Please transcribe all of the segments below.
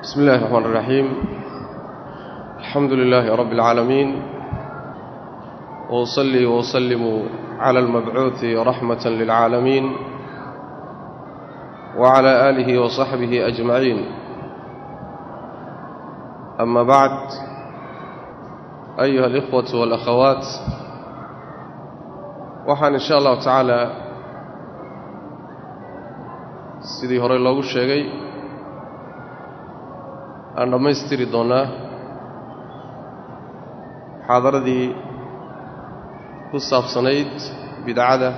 بسم الله الرحمن الرحيم الحمد لله رب العالمين وأصلي وأسلم على المبعوث رحمة للعالمين وعلى آله وصحبه أجمعين أما بعد أيها الإخوة والأخوات waxaan in sha allahu tacaala sidii horey loogu sheegay aan dhammaystiri doonnaa muxaadaradii ku saabsanayd bidcada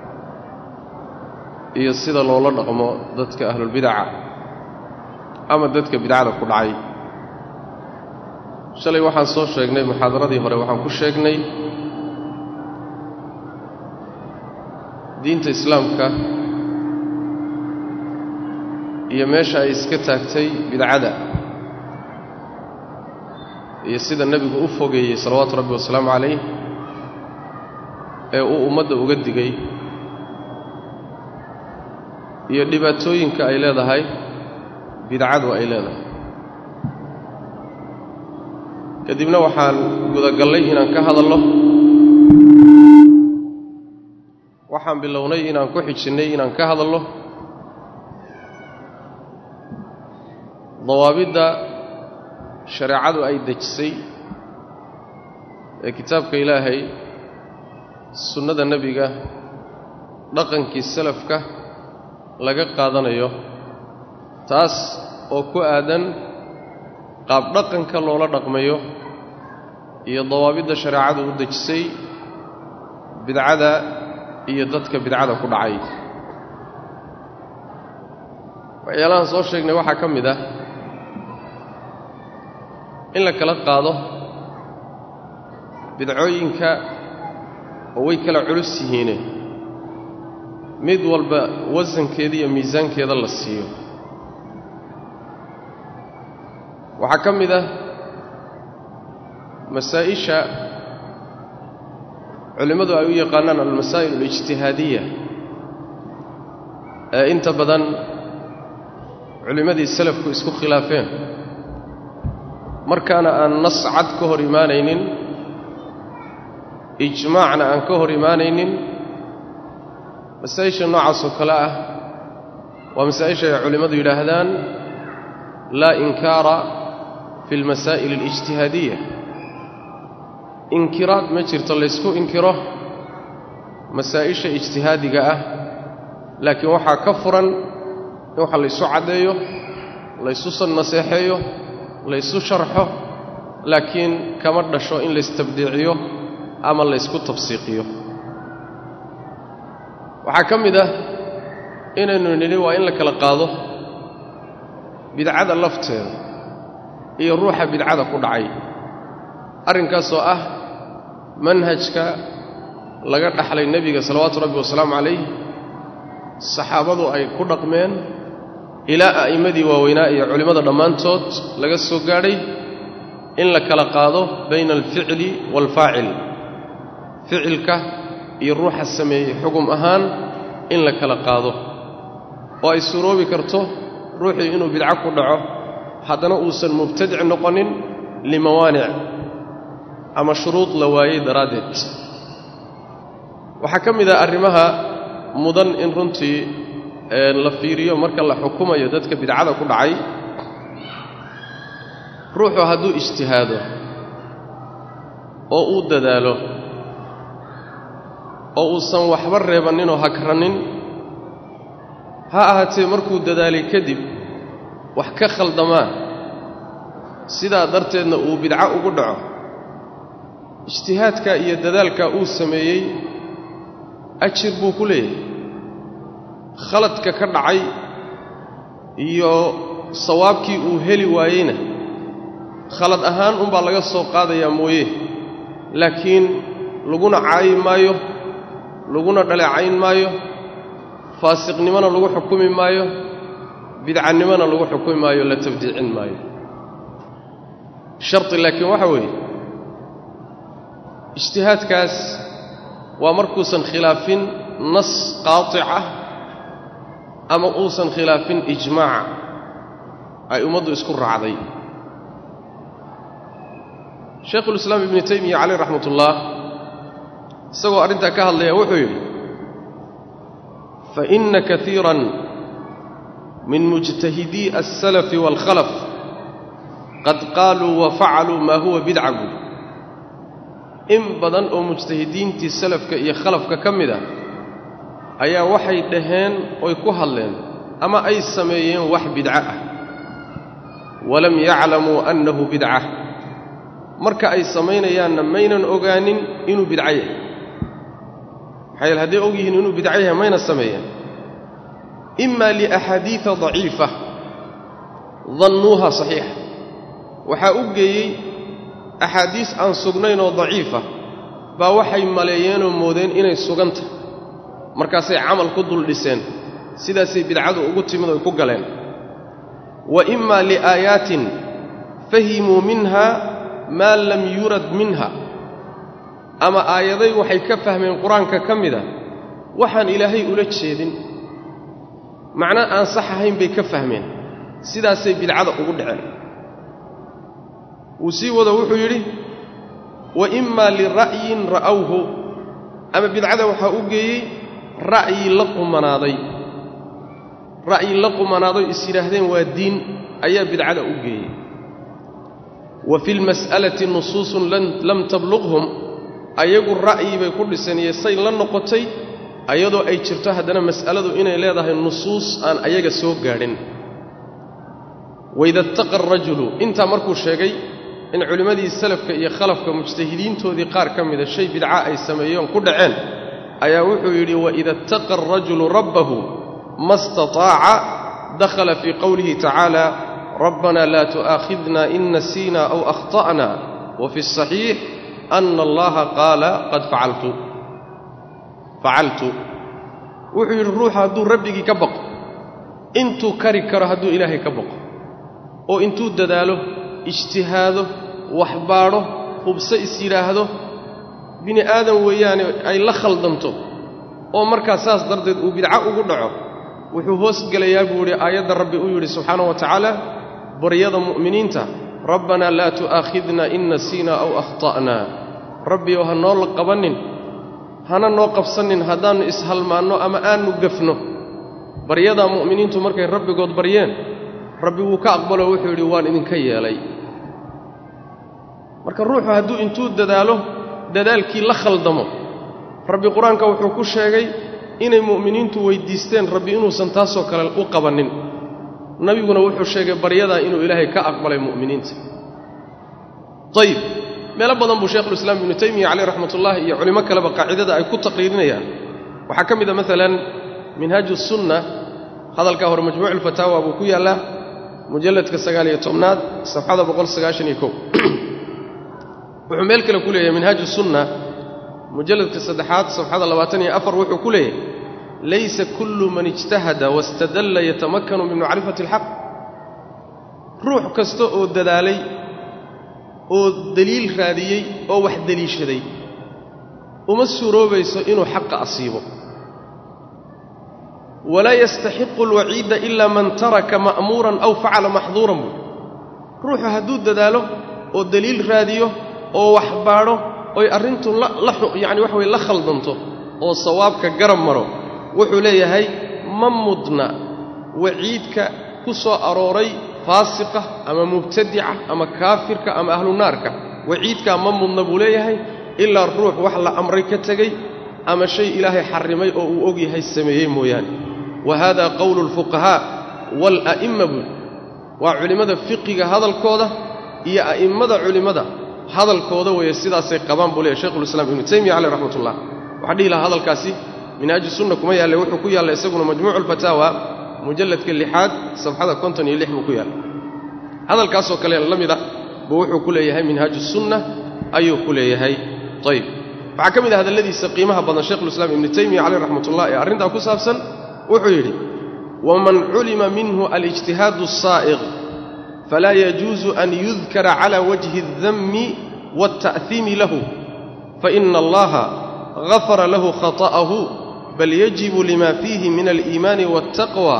iyo sida loola dhaqmo dadka ahlulbidaca ama dadka bidcada ku dhacay shalay waxaan soo sheegnay muxaadaradii hore waxaan ku sheegnay diinta islaamka iyo meesha ay iska taagtay bidcada iyo sida nebigu u fogeeyey salawaatu rabbi wasalaamu calayh ee uu ummadda uga digay iyo dhibaatooyinka ay leedahay bidcadu ay leedahay kadibna waxaan gudagallay inaan ka hadalno waxaan bilownay inaan ku xijinnay inaan ka hadalno dawaabidda shareecadu ay dejisay ee kitaabka ilaahay sunnada nebiga dhaqankii salafka laga qaadanayo taas oo ku aadan qaabdhaqanka loola dhaqmayo iyo dawaabidda shareecadu u dejisay bidcada iyo dadka bidcada ku dhacay waxyaalahaan soo sheegnay waxaa ka mid ah in la kala qaado bidcooyinka oo way kala culus yihiine mid walba wasankeeda iyo miisaankeeda la siiyo waxaa ka mid ah masaa'isha culimmadu ay u yaqaanaan almasaa'il alijtihaadiya ee inta badan culimmadii salafku isku khilaafeen markaana aan nas cad ka hor imaanaynin ijmaacna aan ka hor imaanaynin masaa'isha noocaasoo kale ah waa masaa'isha ay culimmadu yidhaahdaan laa inkaara fi almasaa'il alijtihaadiya inkiraad ma jirto laysku inkiro masaa'isha ijtihaadiga ah laakiin waxaa ka furan in waxa laysu caddeeyo laysu naseexeeyo laysu sharxo laakiin kama dhasho in laystabdiiciyo ama laysku tabsiiqiyo waxaa ka mid ah inaynu nidhi waa in la kala qaado bidcada lafteeda iyo ruuxa bidcada ku dhacay arrinkaasoo ah manhajka laga dhaxlay nebiga salawaatu rabbi wasalaamu calayh saxaabadu ay ku dhaqmeen ilaa a'immadii waaweynaa iyo culimmada dhammaantood laga soo gaadhay in la kala qaado bayna alficli waalfaacil ficilka iyo ruuxa sameeyey xugum ahaan in la kala qaado oo ay suuroobi karto ruuxii inuu bidco ku dhaco haddana uusan mubtadic noqonin limawaanic ama shuruud la waayey daraaddeed waxaa ka mid ah arrimaha mudan in runtii la fiiriyo marka la xukumayo dadka bidcada ku dhacay ruuxu hadduu ijtihaado oo uu dadaalo oo uusan waxba reebanninoo hagranin ha ahaatee markuu dadaalay kadib wax ka khaldamaan sidaa darteedna uu bidco ugu dhaco ijtihaadka iyo dadaalka uu sameeyey ajir buu ku leeyahay khaladka ka dhacay iyo sawaabkii uu heli waayeyna khalad ahaan unbaa laga soo qaadayaa mooye laakiin laguna caayi maayo laguna dhaleecayn maayo faasiqnimona lagu xukumi maayo bidcannimona lagu xukumi maayo la tabdiicin maayo sharti laakiin waxa weeye ijtihaadkaas waa markuusan khilaafin nas qaatic ah ama uusan khilaafin ijmaaca ay ummaddu isku raacday shaykhulislaam ibnu taymiya caleyh raxmat ullah isagoo arrintaa ka hadlaya wuxuu yidhi fa inna kaiiran min mujtahidii alsalafi waalkhalaf qad qaaluu wa facaluu maa huwa bidca buuli in badan oo mujtahidiintii salafka iyo khalafka ka mid ah ayaa waxay dhaheen oy ku hadleen ama ay sameeyeen wax bidco ah walam yaclamuu annahu bidca marka ay samaynayaanna maynan ogaanin inuu bidco yahay maxaa yeele hadday og yihiin inuu bidco yahay mayna sameeyeen ima liaxaadiida daciifa dannuuha saxiixa waxaa u geeyey axaadiis aan sugnayn oo daciifa baa waxay maleeyeenoo moodeen inay suganta markaasay camal ku dul dhiseen sidaasay bidcadu ugu timid oy ku galeen wa ima liaayaatin fahimuu minha maa lam yurad minha ama aayaday waxay ka fahmeen qur-aanka ka mida waxaan ilaahay ula jeedin macno aan sax ahayn bay ka fahmeen sidaasay bidcada ugu dhaceen wuu sii wado wuxuu yidhi wa imaa lira'yin ra'awhu ama bidcada waxaa u geeyey ra'yi la qumanaaday ra'yi la qumanaadoy is yidhaahdeen waa diin ayaa bidcada u geeyey wa fi lmas'alati nusuusun lam tabluqhum ayagu ra'yi bay ku dhiseen iyo say la noqotay ayadoo ay jirto haddana mas'aladu inay leedahay nusuus aan ayaga soo gaadhin waida ittaqa arajulu intaa markuu sheegay in culimmadii salafka iyo khalafka mujtahidiintoodii qaar ka mida shay bidca ay sameeyeen ku dhaceen ayaa wuxuu yidhi waida ittaqa arajulu rabbahu ma istataaca dakhala fii qowlihi tacaala rabbana laa tu'aakhidna in nasiina aw akhta'na wa fi asaxiix ana allaha qaala qad facaltu facaltu wuxuu yidhi ruuxa hadduu rabbigii ka baqo intuu kari karo hadduu ilaahay ka baqo oo intuu dadaalo ijtihaado waxbaadho hubse is yidhaahdo bini aadan weeyaane ay la khaldanto oo markaa saas darteed uu bidco ugu dhaco wuxuu hoos gelayaa buu yidhi aayadda rabbi uu yidhi subxaanahu wa tacaala baryada mu'miniinta rabbanaa laa tu'aakhidna in nasiina aw akhta'na rabbi oo ha noo la qabannin hana noo qabsannin haddaannu ishalmaanno ama aannu gafno baryadaa mu'miniintu markay rabbigood baryeen rabbi wuu ka aqbalo wuxuu yidhi waan idinka yeelay marka ruuxu hadduu intuu dadaalo dadaalkii la khaldamo rabbi qur-aanka wuxuu ku sheegay inay mu'miniintu weyddiisteen rabbi inuusan taasoo kale u qabannin nabiguna wuxuu sheegay baryadaa inuu ilaahay ka aqbalay mu'miniinta ayib meelo badan buu sheikhulislaam ibnu taymiya caleyh raxmatullahi iyo culimo kaleba qaacidada ay ku taqriirinayaan waxaa ka mid a maalan minhaaju sunna hadalkaa hore majmuuc ulfataawa buu ku yaallaa mujalladka sagaaliyo tobnaad safxada boqol sagaashan iyo kow wuxuu meel kale ku leeyahay minhaaju sunna mujalladka saddexaad safxada labaatan iyo afar wuxuu ku leeyahay laysa kullu man ijtahada wastadalla yatamakkanu min macrifati alxaq ruux kasta oo dadaalay oo deliil raadiyey oo wax deliishaday uma suuroobayso inuu xaqa asiibo walaa yastaxiqu alwaciida ilaa man taraka ma'muuran aw facala maxduuran buui ruuxu hadduu dadaalo oo deliil raadiyo oo wax baadho oy arrintu yacani waxa weye la khaldanto oo sawaabka garab maro wuxuu leeyahay ma mudna waciidka ku soo arooray faasiqa ama mubtadica ama kaafirka ama ahlunaarka waciidkaa ma mudna buu leeyahay ilaa ruux wax la amray ka tegey ama shay ilaahay xarrimay oo uu og yahay sameeyey mooyaane wa haada qowlu alfuqahaa waala'imma buuli waa culimmada fiqiga hadalkooda iyo a'immada culimmada hadalkooda weeye sidaasay qabaan buu leeyahy shekhulislaam ibnu taymiya caleyh raxmatullah waxaan dhihi lahaa hadalkaasi minhaaji sunna kuma yaalle wuxuu ku yaalla isaguna majmuucu alfataawa mujalladka lixaad safxada konton iyo lix buu ku yaalla hadalkaasoo kale la mid ah buu wuxuu ku leeyahay minhaaju sunna ayuu ku leeyahay ayib waxaa ka mid ah hadalladiisa qiimaha badan sheikhulislaam ibnu taymiya caleyh raxmatullah ee arrintaa ku saabsan wuxuu yidhi waman culima minhu alijtihaadu asaa'iq falaa yajuusu an yudkara cala wajhi aldammi waalta'hiimi lahu faina allaha gafara lahu khata'ahu bal yajibu lima fiihi min aliimaani waaltaqwa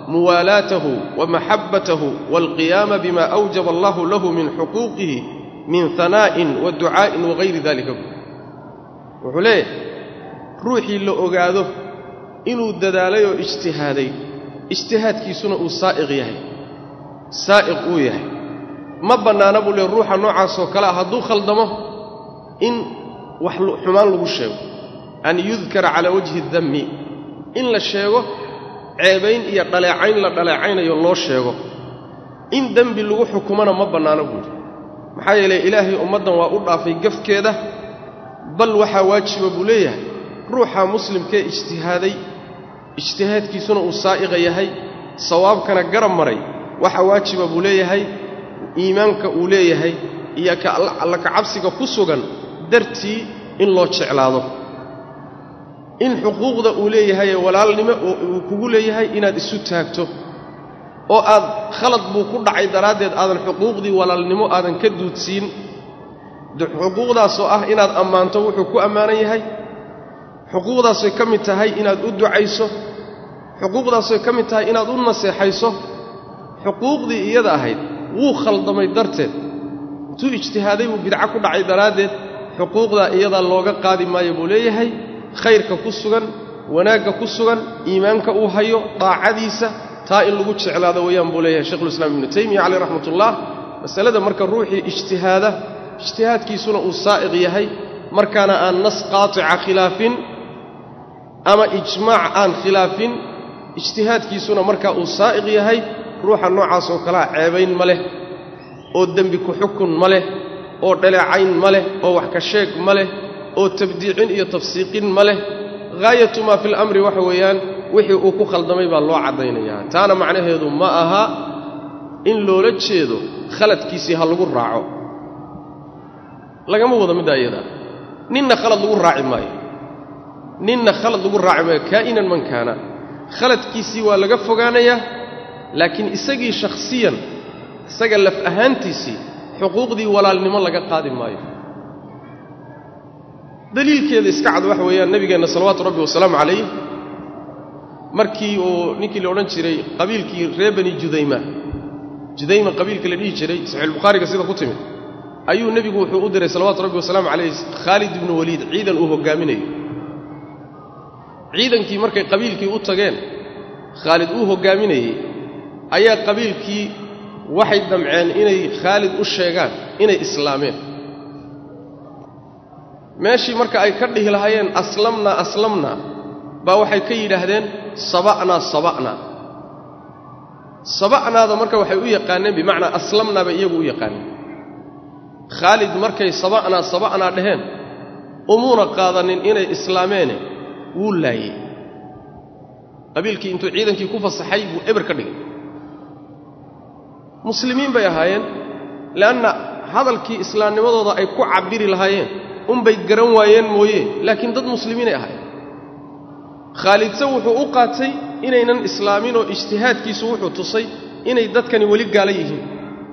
muwaalaatahu wa maxabbatahu waalqiyaama bima awjaba allahu lahu min xuquuqihi min hanaa'in wa ducaa'in wagayri dalika wuxuu leeyahay ruuxii la ogaado inuu dadaalay oo ijtihaaday ijtihaadkiisuna uu saa'iq yahay saa'iq uu yahay ma bannaana buu leey ruuxa noocaasoo kale ah hadduu khaldamo in wax xumaan lagu sheego an yudkara calaa wajhi dammi in la sheego ceebayn iyo dhaleecayn la dhaleecaynayo loo sheego in dembi lagu xukumona ma bannaano buuhi maxaa yeelay ilaahay ummaddan waa u dhaafay gafkeeda bal waxaa waajiba buu leeyahay ruuxa muslimkee ijtihaaday ijtihaadkiisuna uu saa'iqa yahay sawaabkana garab maray waxaa waajiba buu leeyahay iimaanka uu leeyahay iyo alla kacabsiga ku sugan dartii in loo jeclaado in xuquuqda uu leeyahayee walaalnimo oo uu kugu leeyahay inaad isu taagto oo aad khalad buu ku dhacay daraaddeed aadan xuquuqdii walaalnimo aadan ka duudsiin xuquuqdaasoo ah inaad ammaanto wuxuu ku ammaanan yahay xuquuqdaasoy ka mid tahay inaad u ducayso xuquuqdaasoy ka mid tahay inaad u naseexayso xuquuqdii iyada ahayd wuu khaldamay darteed intuu ijtihaaday buu bidco ku dhacay daraaddeed xuquuqdaa iyadaa looga qaadi maayo buu leeyahay khayrka ku sugan wanaagga ku sugan iimaanka uu hayo daacadiisa taa in lagu jeclaado weeyaan buu leeyahay shekhulislaam ibnu taymiya caleyh raxmatullah masalada marka ruuxii ijtihaada ijtihaadkiisuna uu saa'iq yahay markaana aan nas qaatica khilaafin ama ijmaac aan khilaafin ijtihaadkiisuna markaa uu saa'iq yahay ruuxa noocaasoo kalea ceebayn ma leh oo dembi ku xukun ma leh oo dhaleecayn ma leh oo wax ka sheeg ma leh oo tabdiicin iyo tafsiiqin ma leh haayatu maa fi lamri waxa weeyaan wixii uu ku khaldamay baa loo caddaynayaa taana macnaheedu ma aha in loola jeedo khaladkiisii ha lagu raaco lagama wado middaa iyadaa ninna khalad lagu raaci maayo ninna khalad lagu raaci maayo kaa'inan man kaana khaladkiisii waa laga fogaanayaa laakiin isagii shakhsiyan isaga laf ahaantiisii xuquuqdii walaalnimo laga qaadi maayo daliilkeeda iska cad waxa weeyaan nebigeenna salawaatu rabbi wasalaamu calayh markii uu ninkii la odhan jiray qabiilkii ree bani judayma judayma qabiilka la dhihi jiray saxiixulbukhaariga sida ku timid ayuu nebigu wuxuu u diray salawaatu rabbi wasalaamu calayh khaalid ibnu waliid ciidan uu hoggaaminayo ciidankii markay qabiilkii u tageen khaalid uu hoggaaminayey ayaa qabiilkii waxay damceen inay khaalid u sheegaan inay islaameen meeshii marka ay ka dhihi lahaayeen aslamnaa aslamnaa baa waxay ka yidhaahdeen saba'naa saba'naa saba'naada marka waxay u yaqaaneen bimacnaa aslamnaa bay iyagu u yaqaaneen khaalid markay saba'naa saba'naa dhaheen umuuna qaadanin inay islaameene wuu laayey qabiilkii intuu ciidankii ku fasaxay buu eber ka dhigay muslimiin bay ahaayeen le'anna hadalkii islaamnimadooda ay ku cabbiri lahaayeen unbay garan waayeen mooye laakiin dad muslimiinay ahaayeen khaalidse wuxuu u qaatay inaynan islaamin oo ijtihaadkiisu wuxuu tusay inay dadkani weli gaala yihiin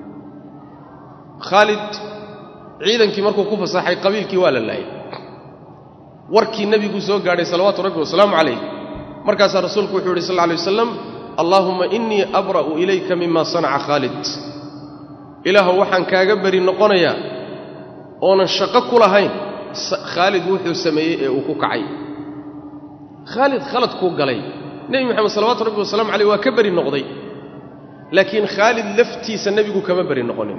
khaalid ciidankii markuu ku fasaxay qabiilkii waa la laayay warkii nebigu soo gaadhay salawaatu rabbi wasalaamu calayh markaasaa rasuulku wuxuu yidhi sal lla alay wasalam allaahumma innii abra'u ilayka mima sanaca khaalid ilaahu waxaan kaaga beri noqonayaa oonan shaqo ku lahayn khaalid wuxuu sameeyey ee uu ku kacay khaalid khaladkuu galay nebi moxamed salawatu rabbi wasalamu caleyh waa ka beri noqday laakiin khaalid laftiisa nebigu kama beri noqonin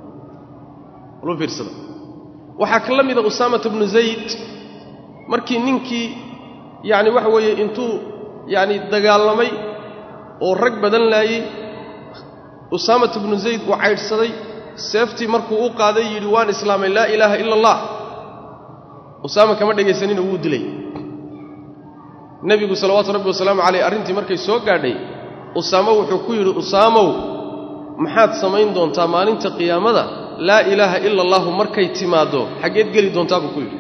lu fiirsada waxaa ka la mida usaamata bnu zayd markii ninkii yacni waxa weeye intuu yacni dagaalamay oo rag badan laayey usaamata bnu zayd uu caydhsaday seeftii markuu u qaaday yidhi waan islaamay laa ilaaha ila allah usaama kama dhegaysanina wuu dilay nebigu salawaatu rabbi wasalaamu caleyh arrintii markay soo gaadhay usaamo wuxuu ku yidhi usaamow maxaad samayn doontaa maalinta qiyaamada laa ilaaha ila allahu markay timaaddo xaggeed geli doontaa buu ku yidhi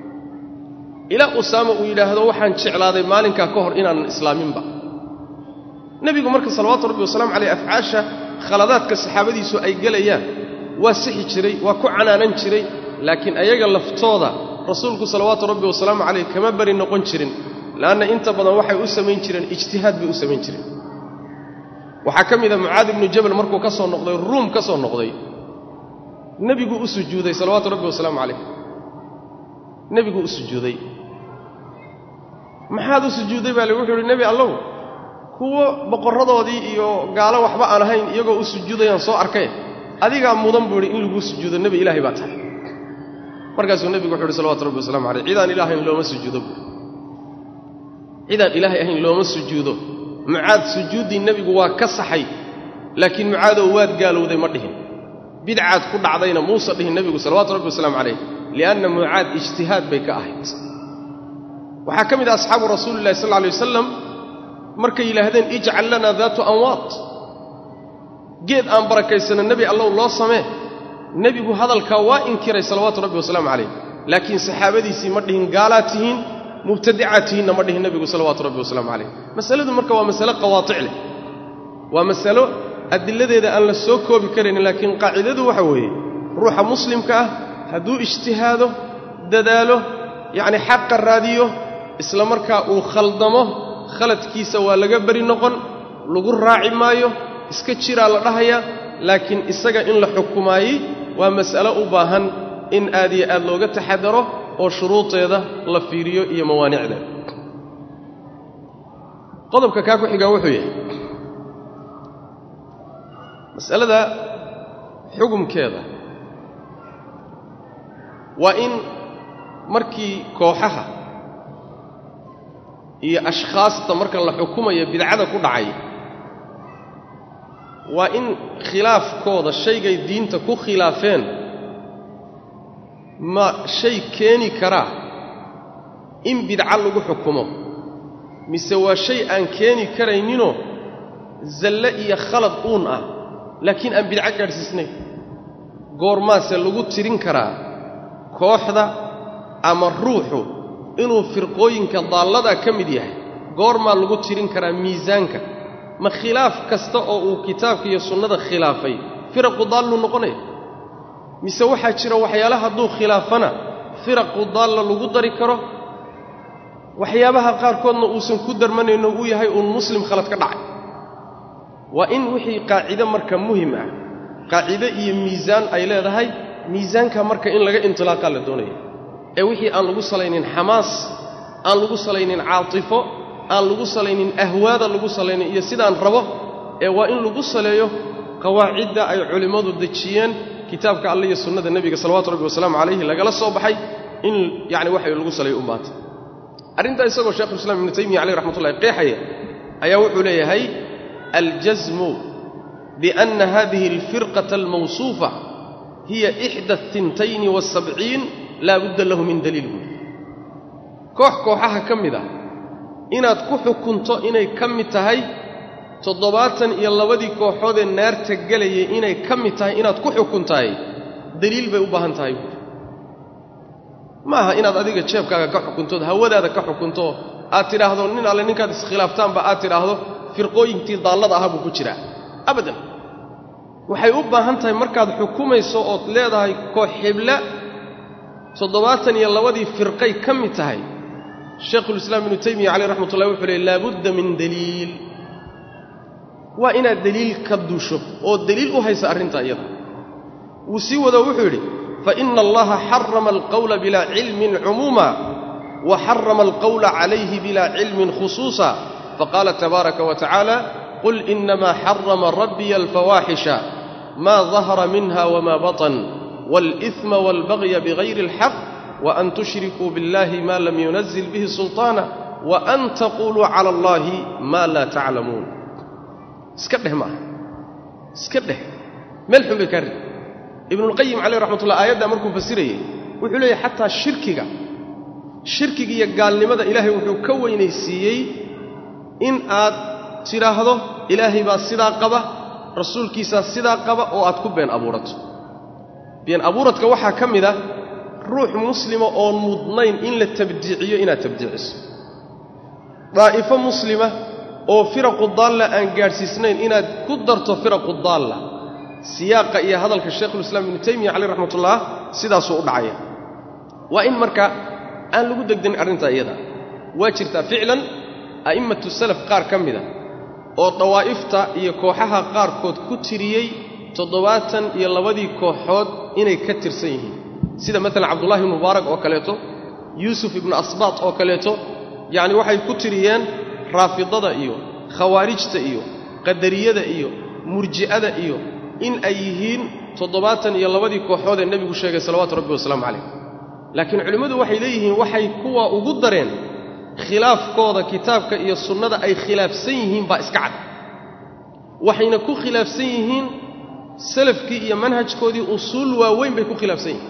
ilaa usaama uu yidhaahdo waxaan jeclaaday maalinkaa ka hor inaanan islaaminba nebigu marka salawaatu rabbi wasalamu caleyh afcaasha khaladaadka saxaabadiisu ay gelayaan waa sixi jiray waa ku canaanan jiray laakiin ayaga laftooda rasuulku salawaatu rabbi wasalaamu caleyh kama beri noqon jirin le'anna inta badan waxay u samayn jireen ijtihaad bay u samayn jireen waxaa ka mida mucaad ibnu jabal markuu ka soo noqday ruum ka soo noqday nebiguu u sujuuday salawaatu rabbi wasalaamu calayh nebiguu u sujuuday maxaad u sujuudday baa le wuxuu ihi nebi allow kuwo boqorradoodii iyo gaalo waxba aan ahayn iyagoo u sujuudayaan soo arkay adigaa mudan buu idhi in laguu sujuudo nebi ilaahay baa tahay markaasuu nebigu wuxu uhi salawatu rabbi wasalamu calayh cidaan ilahay ahayn looma sujuudo buui cidaan ilaahay ahayn looma sujuudo mucaad sujuuddii nebigu waa ka saxay laakiin mucaadow waad gaalowday ma dhihin bidcaad ku dhacdayna muusa dhihin nebigu salawatu rabbi wasalaamu calayh lianna mucaad ijtihaad bay ka ahayd waxaa ka mid ah asxaabu rasuulillahi sal lla alay wasalam markay yidhaahdeen ijcal lanaa daatu anwaad geed aan barakaysano nebi allow loo samee nebigu hadalkaa waa inkiray salawaatu rabbi wasalaamu calayh laakiin saxaabadiisii ma dhihin gaalaad tihiin mubtadicaad tihiinna ma dhihin nebigu salawaatu rabbi wasalaamu calayh masaladu marka waa masale qawaatic leh waa masalo adiladeeda aan la soo koobi karaynin laakiin qaacidadu waxa weeye ruuxa muslimka ah hadduu ijtihaado dadaalo yacni xaqa raadiyo isla markaa uu khaldamo khaladkiisa waa laga beri noqon lagu raaci maayo iska jiraa la dhahaya laakiin isaga in la xukumaayey waa mas'alo u baahan in aad iyo aad looga taxadaro oo shuruudeeda la fiiriyo iyo mawaanicdeeda qodobka kaa ku xigaa wuxuu yahay mas'alada xugumkeeda waa in markii kooxaha iyo ashkhaasta marka la xukumayo bidcada ku dhacay waa in khilaafkooda shaygay diinta ku khilaafeen ma shay keeni karaa in bidco lagu xukumo mise waa shay aan keeni karayninoo zalle iyo khalad uun ah laakiin aan bidco gaadhsiisnayn goormaase lagu tirin karaa kooxda ama ruuxu inuu firqooyinka daalladaa ka mid yahay goormaa lagu tirin karaa miisaanka ma khilaaf kasta oo uu kitaabka iyo sunnada khilaafay firaqu daalluu noqonaya mise waxaa jira waxyaala hadduu khilaafana firaqu daalla lagu dari karo waxyaabaha qaarkoodna uusan ku darmanayno uu yahay uun muslim khalad ka dhacay waa in wixii qaacido marka muhim ah qaacido iyo miisaan ay leedahay miisaanka marka in laga intilaaqaa la doonaya ee wixii aan lagu salaynin xamaas aan lagu salaynin caatifo aan lagu salaynin ahwaada lagu salaynin iyo sidaan rabo ee waa in lagu saleeyo qawaacidda ay culimmadu dejiyeen kitaabka alle iyo sunnada nebiga salawatu rabbi wasalaamu calayhi lagala soo baxay in yacni waxa lagu saleeyo u baata arrintaa isagoo sheekhulislaam ibnu taymiya caleyh raxmatullahi qeexaya ayaa wuxuu leeyahay aljasmu bianna hadihi alfirqata almawsuufa hiya ixda atintayni waasabciin laa budda lahu min daliil buuli koox kooxaha ka mid ah inaad ku xukunto inay ka mid tahay toddobaatan iyo labadii kooxoodee naarta gelayay inay ka mid tahay inaad ku xukuntahay deliil bay u baahan tahay buuli ma aha inaad adiga jeebkaaga ka xukuntood hawadaada ka xukunto aad tidhaahdo nin alle ninkaad iskhilaaftaanba aad tidhaahdo firqooyinktii daallada ahaa buu ku jiraa abadan waxay u baahan tahay markaad xukumayso ood leedahay koox xibla toddobaatan iyo labadii firqay ka mid tahay shaykhulislaam ibnu taymiya caleyh raxmatullahi wuxuu leey laabudda min daliil waa inaad deliil ka duusho oo deliil u haysa arrintaa iyada wuu sii wado wuxuu yidhi faina allaha xarama alqawla bilaa cilmin cumuuma wa xarama alqawla calayhi bilaa cilmin khusuusa faqaala tabaaraka wa tacaala qul inamaa xarama rabbiya alfawaaxisha maa dahara minha wma baطn wاlإثma wاlbagya bغayri اlxaq وأn tushrikuu biاllahi ma lam yunazil bihi sulطaana وأn taquluu calى اllahi ma laa taclamuun iska dheh maaha iska dheh meel xun bay kaa rid ibnuاlqayim caleyh raxmat ullah aayaddaa markuu fasirayey wuxuu leeyahy xataa shirkiga shirkiga iyo gaalnimada ilaahay wuxuu ka weynaysiiyey in aad tidhaahdo ilaahay baa sidaa qaba rasuulkiisaa sidaa qaba oo aad ku been abuurato been abuuradka waxaa ka mid ah ruux muslima oon mudnayn in la tabdiiciyo inaad tabdiiciso daa'ifo muslima oo firaqu daalla aan gaadhsiisnayn inaad ku darto firaqu daalla siyaaqa iyo hadalka shaykhulislaam ibnu taymiya caleyh raxmatullah sidaasuu u dhacaya waa in marka aan lagu degdanin arrintaa iyada waa jirtaa ficlan a'immatu salaf qaar ka mida oo dawaa'ifta iyo kooxaha qaarkood ku tiriyey toddobaatan iyo labadii kooxood inay ka tirsan yihiin sida maalan cabdullahi ibnu mubaarak oo kaleeto yuusuf ibnu asbaat oo kaleeto yacni waxay ku tiriyeen raafidada iyo khawaarijta iyo qadariyada iyo murji'ada iyo in ay yihiin toddobaatan iyo labadii kooxood ee nebigu sheegay salawaatu rabbi wasalaamu calayh laakiin culimmadu waxay leeyihiin waxay kuwa ugu dareen khilaafkooda kitaabka iyo sunnada ay khilaafsan yihiin baa iska cad waxayna ku khilaafsan yihiin salafkii iyo manhajkoodii usuul waaweyn bay ku khilaafsan yihiin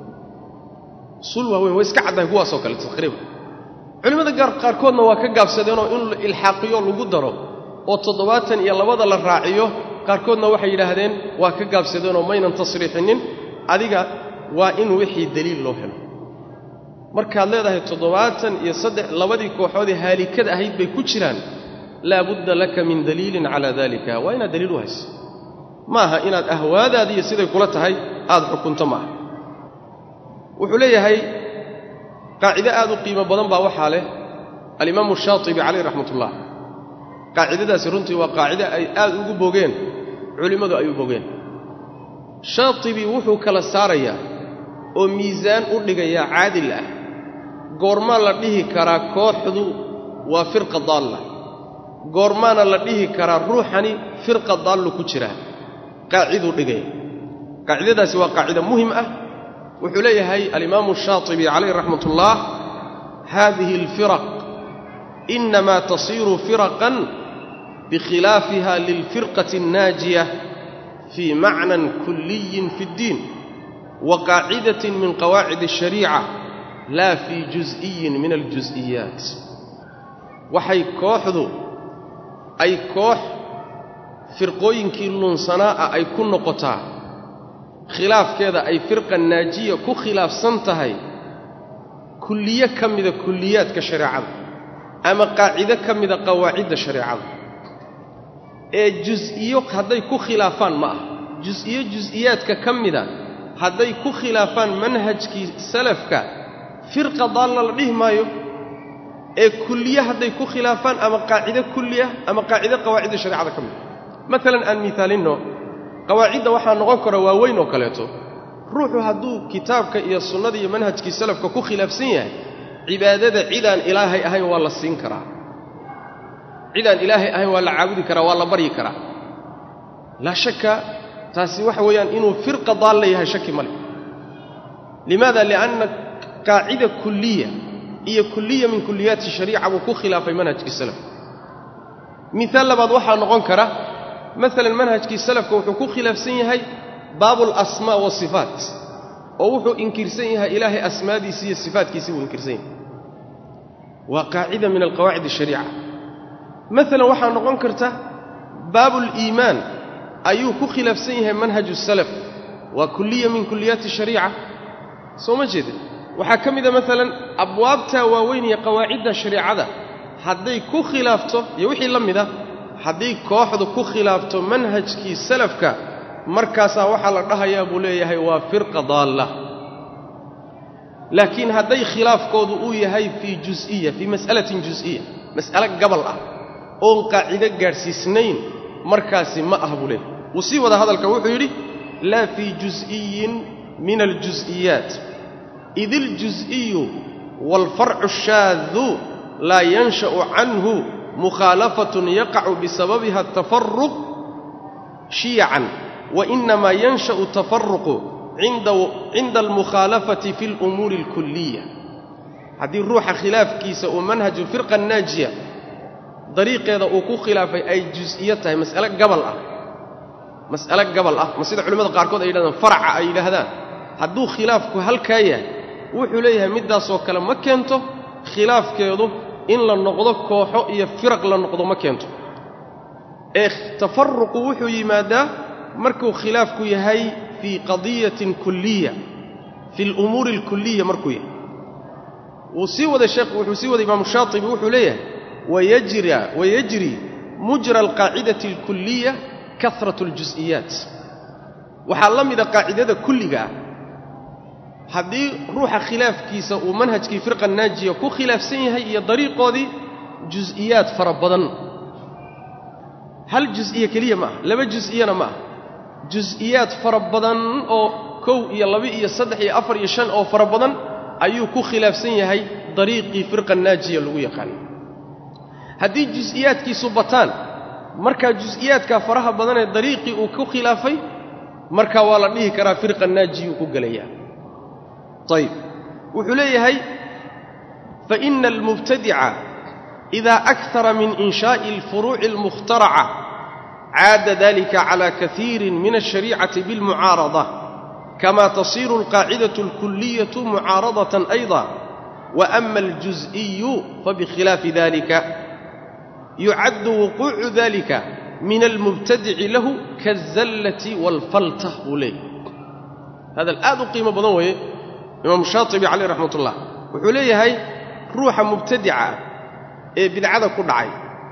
usuul waaweyn way iska caddahay kuwaasoo kale taqriiban culimmada qaarkoodna waa ka gaabsadeenoo in la ilxaaqiyo lagu daro oo toddobaatan iyo labada la raaciyo qaarkoodna waxay yidhaahdeen waa ka gaabsadeenoo maynan tasriixinin adiga waa in wixii deliil loo helo markaad leedahay toddobaatan iyo saddex labadii kooxoodee haalikada ahayd bay ku jiraan laa budda laka min daliilin calaa daalika waa inaad daliil u hayso ma aha inaad ahwaadaadi iyo siday kula tahay aad xukunto ma aha wuxuu leeyahay qaacido aad u qiimo badan baa waxaa leh alimaamu shaatibi calayh raxmatullah qaacidadaasi runtii waa qaacido ay aad ugu bogeen culimmadu ay u bogeen shaatibi wuxuu kala saarayaa oo miisaan u dhigayaa caadil ah goormaa la dhihi karaa kooxdu waa firqa daalla goormaana la dhihi karaa ruuxani firqa daallu ku jiraa qaaciduu dhigaya qaacidadaasi waa qaacida muhim ah wuxuu leeyahay alimaamu shaatibi calayh raxmatullaah haadihi alfiraq inamaa tasiiru firaqan bikhilaafiha lilfirqati annaajiya fii macnan kulliyin fi اddiin wa qaacidatin min qawaacid الshariica laa fii jus'iyin min aljus'iyaat waxay kooxdu ay koox firqooyinkii lunsanaa ah ay ku noqotaa khilaafkeeda ay firqa naajiya ku khilaafsan tahay kulliye ka mida kulliyaadka shareecada ama qaacido ka mida qawaacidda shareecada ee jus'iyo hadday ku khilaafaan ma ah jus'iyo jus'iyaadka ka mida hadday ku khilaafaan manhajkii salafka firqa daalla la dhihi maayo ee kulliye hadday ku khilaafaan ama qaacido kulliya ama qaacido qawaacidda shareecada ka mida maalan aan miaalinno qawaacidda waxaa noqon kara waaweyn oo kaleeto ruuxu hadduu kitaabka iyo sunnada iyo manhajkii salafka ku khilaafsan yahay cibaadada cidaan ilaahay ahayn waa la siin karaa cidaan ilaahay ahayn waa la caabudi karaa waa la baryi karaa laa shakka taasi waxa weeyaan inuu firqa daalla yahay shaki ma leh limaada lianna qaacida kulliya iyo kulliya min kulliyaati shariica buu ku khilaafay manhajkii salafka miaal labaad waxaa noqon kara maalan manhajkii salafka wuxuu ku khilaafsan yahay baabu alasmaa waasifaat oo wuxuu inkirsan yahay ilaahay asmaadiisii iyo sifaatkiisii buu inkirsan yahay waa qaacida min alqawaacid ashariica maalan waxaa noqon karta baabuuliimaan ayuu ku khilaafsan yahay manhaju salaf waa kulliya min kulliyaati shariica soo ma jeeda waxaa ka mida maalan abwaabtaa waaweyn iyo qawaacidda shareecada hadday ku khilaafto iyo wixii la mida hadday kooxdu ku khilaafto manhajkii salafka markaasaa waxaa la dhahayaa buu leeyahay waa firqa daalla laakiin hadday khilaafkoodu uu yahay fii jus'iya fii mas'alatin jus'iya mas'alo gabal ah oon qaacido gaadhsiisnayn markaasi ma ah buu leeyahay wuu sii wada hadalka wuxuu yidhi laa fii jus'iyin min aljus'iyaat id iljus'iyu waalfarcu shaadu laa yansha'u canhu mukhaalafatun yaqacu bisababiha atafaruq shiyacan wainamaa yansha'u tafaruqu cinda almukhaalafati fi alumuuri alkulliya haddii ruuxa khilaafkiisa uu manhaju firqa naajiya dariiqeeda uu ku khilaafay ay jus'iyo tahay mas'alo gabal ah mas'alo gabal ah ma sida culimmada qaarkood ay yidhahdaan faraca ay yidhaahdaan hadduu khilaafku halkaa yahay wuxuu leeyahay middaasoo kale ma keento khilaafkeedu in la noqdo kooxo iyo firaq la noqdo ma keento ee tafaruqu wuxuu yimaadaa markuu khilaafku yahay fii qadiyatin kulliya fi alumuuri alkulliya markuu yahay wuu sii waday sheekh wuxuu sii waday imaamu shaatibi wuxuu leeyahay wayajra wayajri mujra alqaacidati alkulliya kahratu aljus'iyaat waxaa la mida qaacidada kulliga ah haddii ruuxa khilaafkiisa uu manhajkii firqa naajiya ku khilaafsan yahay iyo dariiqoodii jus'iyaad fara badan hal jus'iye keliya ma aha laba jus'iyana ma aha jus'iyaad fara badan oo kow iyo laba iyo saddex iyo afar iyo shan oo fara badan ayuu ku khilaafsan yahay dariiqii firqa naajiya lagu yaqaano haddii jus'iyaadkiisu bataan markaa jus'iyaadkaa faraha badanee dariiqii uu ku khilaafay markaa waa la dhihi karaa firqa naajiyuu ku gelayaa ayib wuxuu leeyahay faina almubtadica idaa akara min inshaa'i alfuruuci almukhtaraca caada dalika cala kaiirin min alshariicati bilmucaarada kama tasiiru alqaacidatu alkuliyatu mucaaradatan ayda waama aljus'iyu fabikhilaafi dalika yucaddu wuquucu dalika min almubtadici lahu kaazallati waalfalta buu leeyahy hadal aad u qiimo badan weeye imaamu shaatibi caleyh raxmat ullah wuxuu leeyahay ruuxa mubtadica ee bidcada ku dhacay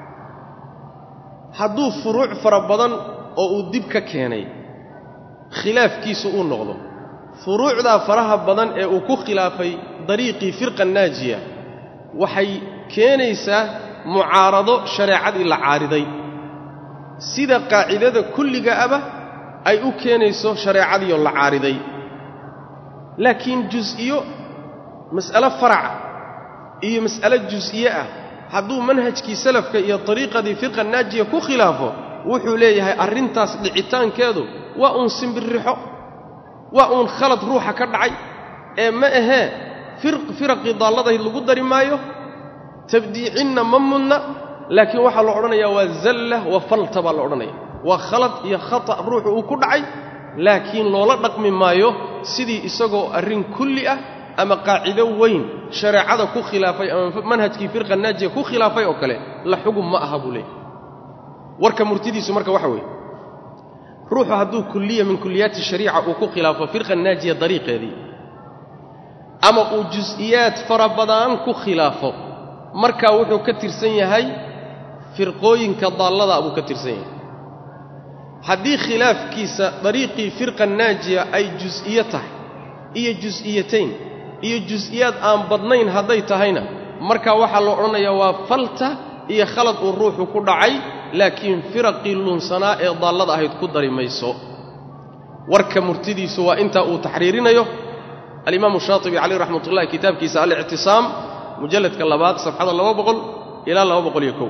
hadduu furuuc fara badan oo uu dib ka keenay khilaafkiisu uu noqdo furuucdaa faraha badan ee uu ku khilaafay dariiqii firqa naajiya waxay keenaysaa mucaarado shareecadii la caariday sida qaacidada kulliga aba ay u keenayso shareecadiioo la caariday laakiin jus'iyo mas'alo faraca iyo mas'alo jus'iye ah hadduu manhajkii salafka iyo dariiqadii firqa naajiya ku khilaafo wuxuu leeyahay arrintaas dhicitaankeedu waa uun simbirrixo waa uun khalad ruuxa ka dhacay ee ma ahee firaqii daalladayd lagu dari maayo tabdiicinna ma mudna laakiin waxaa la odhanayaa waa zalla wa falta baa la odhanaya waa khalad iyo khata' ruuxu uu ku dhacay laakiin loola dhaqmi maayo sidii isagoo arrin kulli ah ama qaacido weyn shareecada ku khilaafay ama manhajkii firqa naajiya ku khilaafay oo kale la xugum ma aha buu leeyahy warka murtidiisu marka waxa weeye ruuxu hadduu kulliya min kulliyaati shariica uu ku khilaafo firqa naajiya dariiqeedii ama uu jus'iyaad fara badan ku khilaafo markaa wuxuu ka tirsan yahay firqooyinka daalladaa buu ka tirsan yahay haddii khilaafkiisa dariiqii firqa naajiya ay jus'iye tahay iyo jus'iyatayn iyo jus'iyaad aan badnayn hadday tahayna markaa waxaa la odhanayaa waa falta iyo khalad uu ruuxu ku dhacay laakiin firaqii lunsanaa ee daallada ahayd ku dari mayso warka murtidiisu waa intaa uu taxriirinayo alimaamu shaatibi caleyh raxmat ullahi kitaabkiisa alictisaam mujalladka labaad safxada laba boqol ilaa laba boqol iyo kow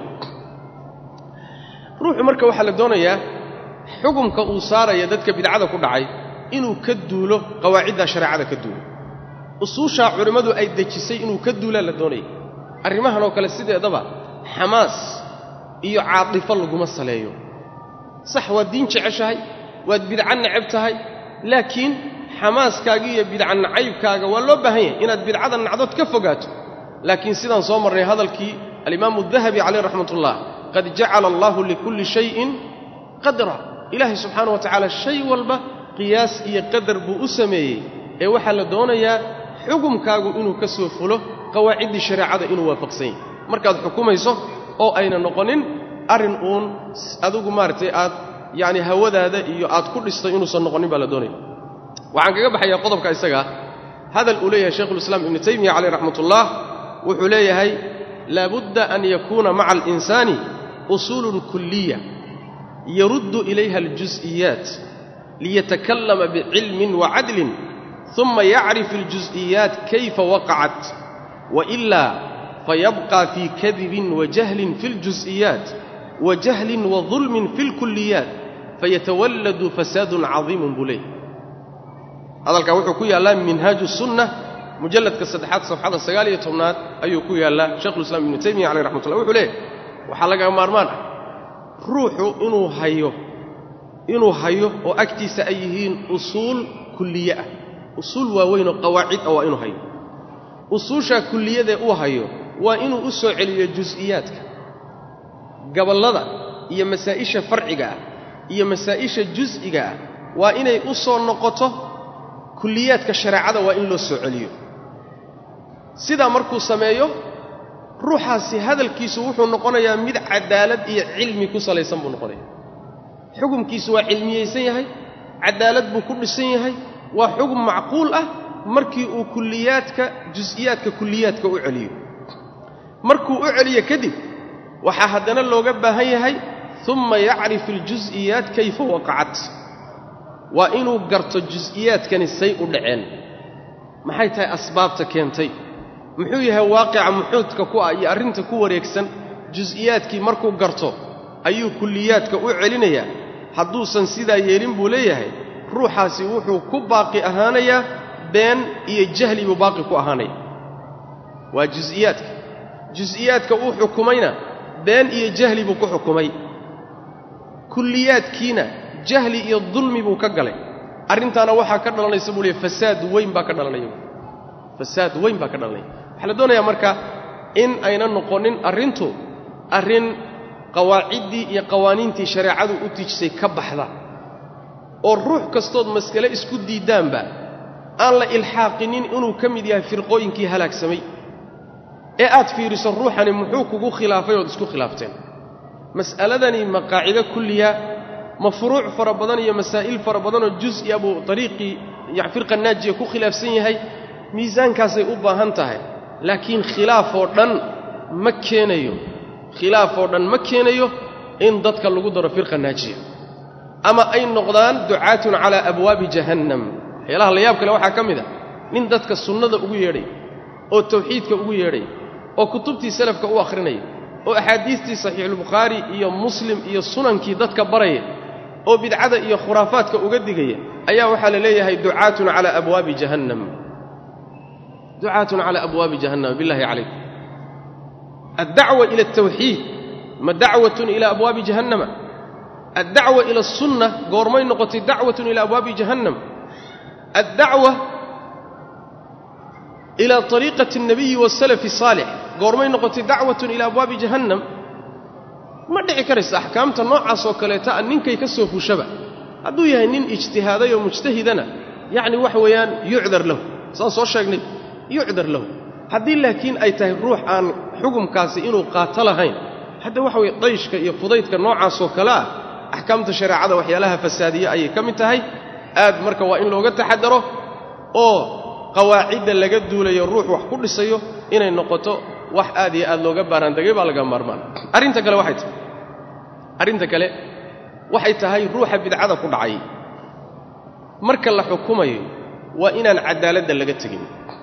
ruuxu marka waxaa la doonayaa xukumka uu saaraya dadka bidcada ku dhacay inuu ka duulo qawaaciddaa shareecada ka duulo usuushaa culimmadu ay dejisay inuu ka duulaa la doonaya arrimahan oo kale sideedaba xamaas iyo caadifo laguma saleeyo sax waad diin jeceshahay waad bidca necab tahay laakiin xamaaskaaga iyo bidca nacaybkaaga waa loo baahan yahay inaad bidcada nacdood ka fogaato laakiin sidaan soo marnay hadalkii alimaamu dahabi caleyh raxmatullah qad jacala allaahu likulli shayin qadra ilaahay subxaana wa tacaala shay walba qiyaas iyo qadar buu u sameeyey ee waxaa la doonayaa xukumkaagu inuu ka soo fulo qawaaciddii shareecada inuu waafaqsan yahay markaad xukumayso oo ayna noqonin arrin uun adigu maaragtay aad yacni hawadaada iyo aad ku dhistay inuusan noqonin baa la doonaya waxaan kaga baxayaa qodobka isagaa hadal uu leeyahay shaykhulislaam ibnu taymiya caleyh raxmatullah wuxuu leeyahay laabudda an yakuuna maca alinsaani usuulun kulliya yaruddu ilayha aljus'iyaat liyatakallama bicilmin wacadlin uma yacrif aljus'iyaat kayfa waqacat wailaa fayabqa fii kadibin wajahlin fi اljus'iyaat wajahlin wadulmin fi اlkulliyaat fayatawalladu fasaadun cadiimun buu leeyay hadalkaa wuxuu ku yaallaa minhaaju sunna mujalladka saddexaad safxada sagaal iyo tobnaad ayuu ku yaallaa shaykhulislaam ibnu taymiya caleyh raxmatullah wuxuu leeyahy waxaa laga maarmaan ah ruuxu inuu hayo inuu hayo oo agtiisa ay yihiin usuul kulliye ah usuul waaweyn oo qawaacid ah waa inuu hayo usuushaa kulliyadee uu hayo waa inuu u soo celiyo jus'iyaadka gabollada iyo masaa'isha farciga ah iyo masaa'isha jus'iga ah waa inay u soo noqoto kulliyaadka shareecada waa in loo soo celiyo sidaa markuu sameeyo ruuxaasi hadalkiisu wuxuu noqonayaa mid cadaalad iyo cilmi ku salaysan buu noqonaya xukumkiisu waa cilmiyaysan yahay cadaalad buu ku dhisan yahay waa xugum macquul ah markii uu kulliyaadka jus'iyaadka kulliyaadka u celiyo markuu u celiyo kadib waxaa haddana looga baahan yahay uma yacrif aljus'iyaat kayfa waqacat waa inuu garto jus'iyaadkani say u dhaceen maxay tahay asbaabta keentay muxuu yahay waaqica muxuudka ku ah iyo arrinta ku wareegsan jus'iyaadkii markuu garto ayuu kulliyaadka u celinayaa hadduusan sidaa yeelin buu leeyahay ruuxaasi wuxuu ku baaqi ahaanayaa been iyo jahli buu baaqi ku ahaanaya waa jus'iyaadka jus'iyaadka uu xukumayna been iyo jahli buu ku xukumay kulliyaadkiina jahli iyo dulmi buu ka galay arrintaana waxaa ka dhalanaysa buu leeyahy fasaad weyn baa ka dhalanaya fasaad weyn baa ka dhalanaya waxaa la doonayaa marka in ayna noqonin arrintu arrin qawaaciddii iyo qawaaniintii shareecadu u tijisay ka baxda oo ruux kastood maskale isku diiddaanba aan la ilxaaqinin inuu ka mid yahay firqooyinkii halaagsamay ee aad fiiriso ruuxani muxuu kugu khilaafay ood isku khilaafteen mas'aladani ma qaacido kulliya ma furuuc fara badan iyo masaa'il fara badanoo jus'i a buu dariiqii firqa naajiya ku khilaafsan yahay miisaankaasay u baahan tahay laakiin khilaafoo dhan ma keenayo khilaafoo dhan ma keenayo in dadka lagu daro firqa naajiya ama ay noqdaan ducaatun calaa abwaabi jahannam waxyaalaha la yaab kale waxaa ka mid a nin dadka sunnada ugu yeedhay oo tawxiidka ugu yeedhay oo kutubtii salafka u akhrinaya oo axaadiistii saxiixulbukhaari iyo muslim iyo sunankii dadka baraya oo bidcada iyo khuraafaadka uga digaya ayaa waxaa la leeyahay ducaatun calaa abwaabi jahannam ducaatun calaa abwaabi jahannam billahi calaykum addacwa ila altawxiid ma dacwatun ila abwaabi jahannama addacwa ila asunna goormay noqotay dacwatun ila abwaabi jahannam addacwa ila ariiqati alnabiyi waasalafi asaalix goormay noqotay dacwatun ila abwaabi jahannam ma dhici karaysa axkaamta noocaas oo kaleeta a ninkay ka soo fushaba hadduu yahay nin ijtihaaday oo mujtahidana yacni waxa weeyaan yucdar lahu saan soo sheegnay yucdar lahu haddii laakiin ay tahay ruux aan xukumkaasi inuu qaato lahayn hadda waxa weye dayshka iyo fudaydka noocaasoo kale ah axkaamta shareecada waxyaalaha fasaadiya ayay ka mid tahay aad marka waa in looga taxadaro oo qawaacidda laga duulayo ruux wax ku dhisayo inay noqoto wax aad iyo aad looga baaraandegay baa laga maarmaan arrinta kale waxay tahay arrinta kale waxay tahay ruuxa bidcada ku dhacay marka la xukumayo waa inaan caddaaladda laga tegin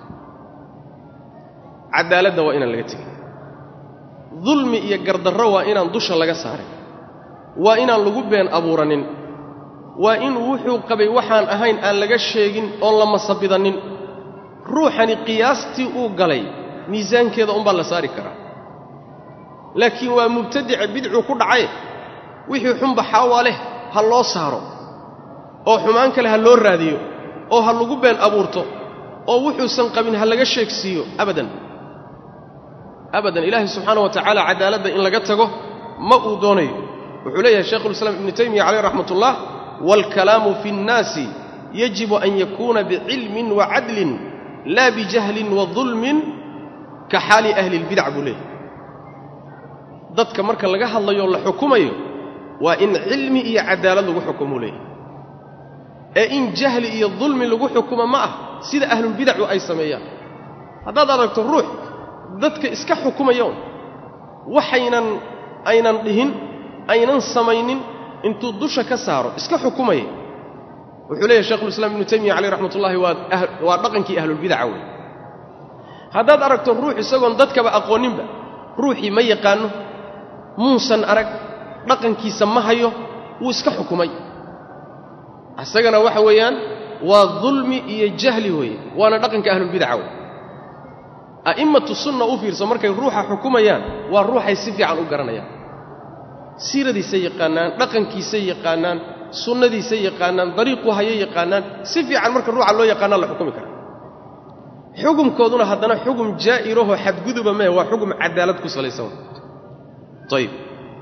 caddaaladda waa inaan laga tegin dulmi iyo gardarro waa inaan dusha laga saarin waa inaan lagu been abuuranin waa in wuxuu qabay waxaan ahayn aan laga sheegin oon la masabidannin ruuxani qiyaastii uu galay miisaankeeda unbaa la saari karaa laakiin waa mubtadice bidcuu ku dhacay wixii xunba xaawaa leh ha loo saaro oo xumaan kale ha loo raadiyo oo ha lagu been abuurto oo wuxuusan qabin ha laga sheegsiiyo abadan abadan ilaahay subxaana wa tacaala cadaaladda in laga tago ma uu doonayo wuxuu leeyahay shaykhulislaam ibnu taymiya caleyh raxmat ullah waalkalaamu fi nnaasi yajibu an yakuuna bicilmin wa cadlin laa bijahlin wa dulmin ka xaali ahli lbidac buu leeyahay dadka marka laga hadlayo la xukumayo waa in cilmi iyo cadaalad lagu xukumuu leeyahay ee in jahli iyo dulmi lagu xukumo ma ah sida ahlulbidacu ay sameeyaan haddaad aragto ruux dadka iska xukumaya un waxaynan aynan dhihin aynan samaynin intuu dusha ka saaro iska xukumaya wuxuu leeyahy shekhulislaam ibnu taymiya caleyh raxmat ullahi waa waa dhaqankii ahlulbidaca wey haddaad aragto ruux isagoon dadkaba aqooninba ruuxii ma yaqaanno muusan arag dhaqankiisa ma hayo wuu iska xukumay isagana waxa weeyaan waa dulmi iyo jahli weeye waana dhaqanka ahlulbidaca wey a'immatu sunna u fiirso markay ruuxa xukumayaan waa ruuxay si fiican u garanayaan siiradiisay yaqaanaan dhaqankiisay yaqaanaan sunnadiisay yaqaanaan dariiqu hayay yaqaanaan si fiican marka ruuxa loo yaqaanaa la xukumi kara xukumkooduna haddana xugum jaa'irahoo xadguduba mehe waa xugum cadaalad ku salaysan ayib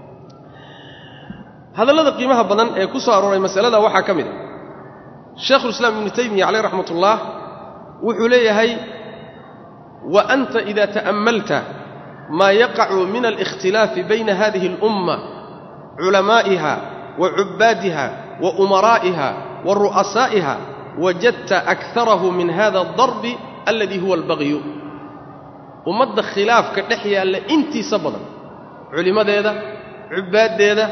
hadallada qiimaha badan ee ku soo arooray masalada waxaa ka mid a shaykhulislaam ibnu taymiya caleyh raxmat ullah wuxuu leeyahay wa anta ida ta'ammalta maa yaqacu min alikhtilaafi bayna hadihi alumma culamaa'iha wa cubbaadiha wa umaraa'iha wa ru'asaa'iha wajadta akarahu min hada adarbi alladii huwa albagyu ummadda khilaafka dhex yaalla intiisa badan culimmadeeda cubbaaddeeda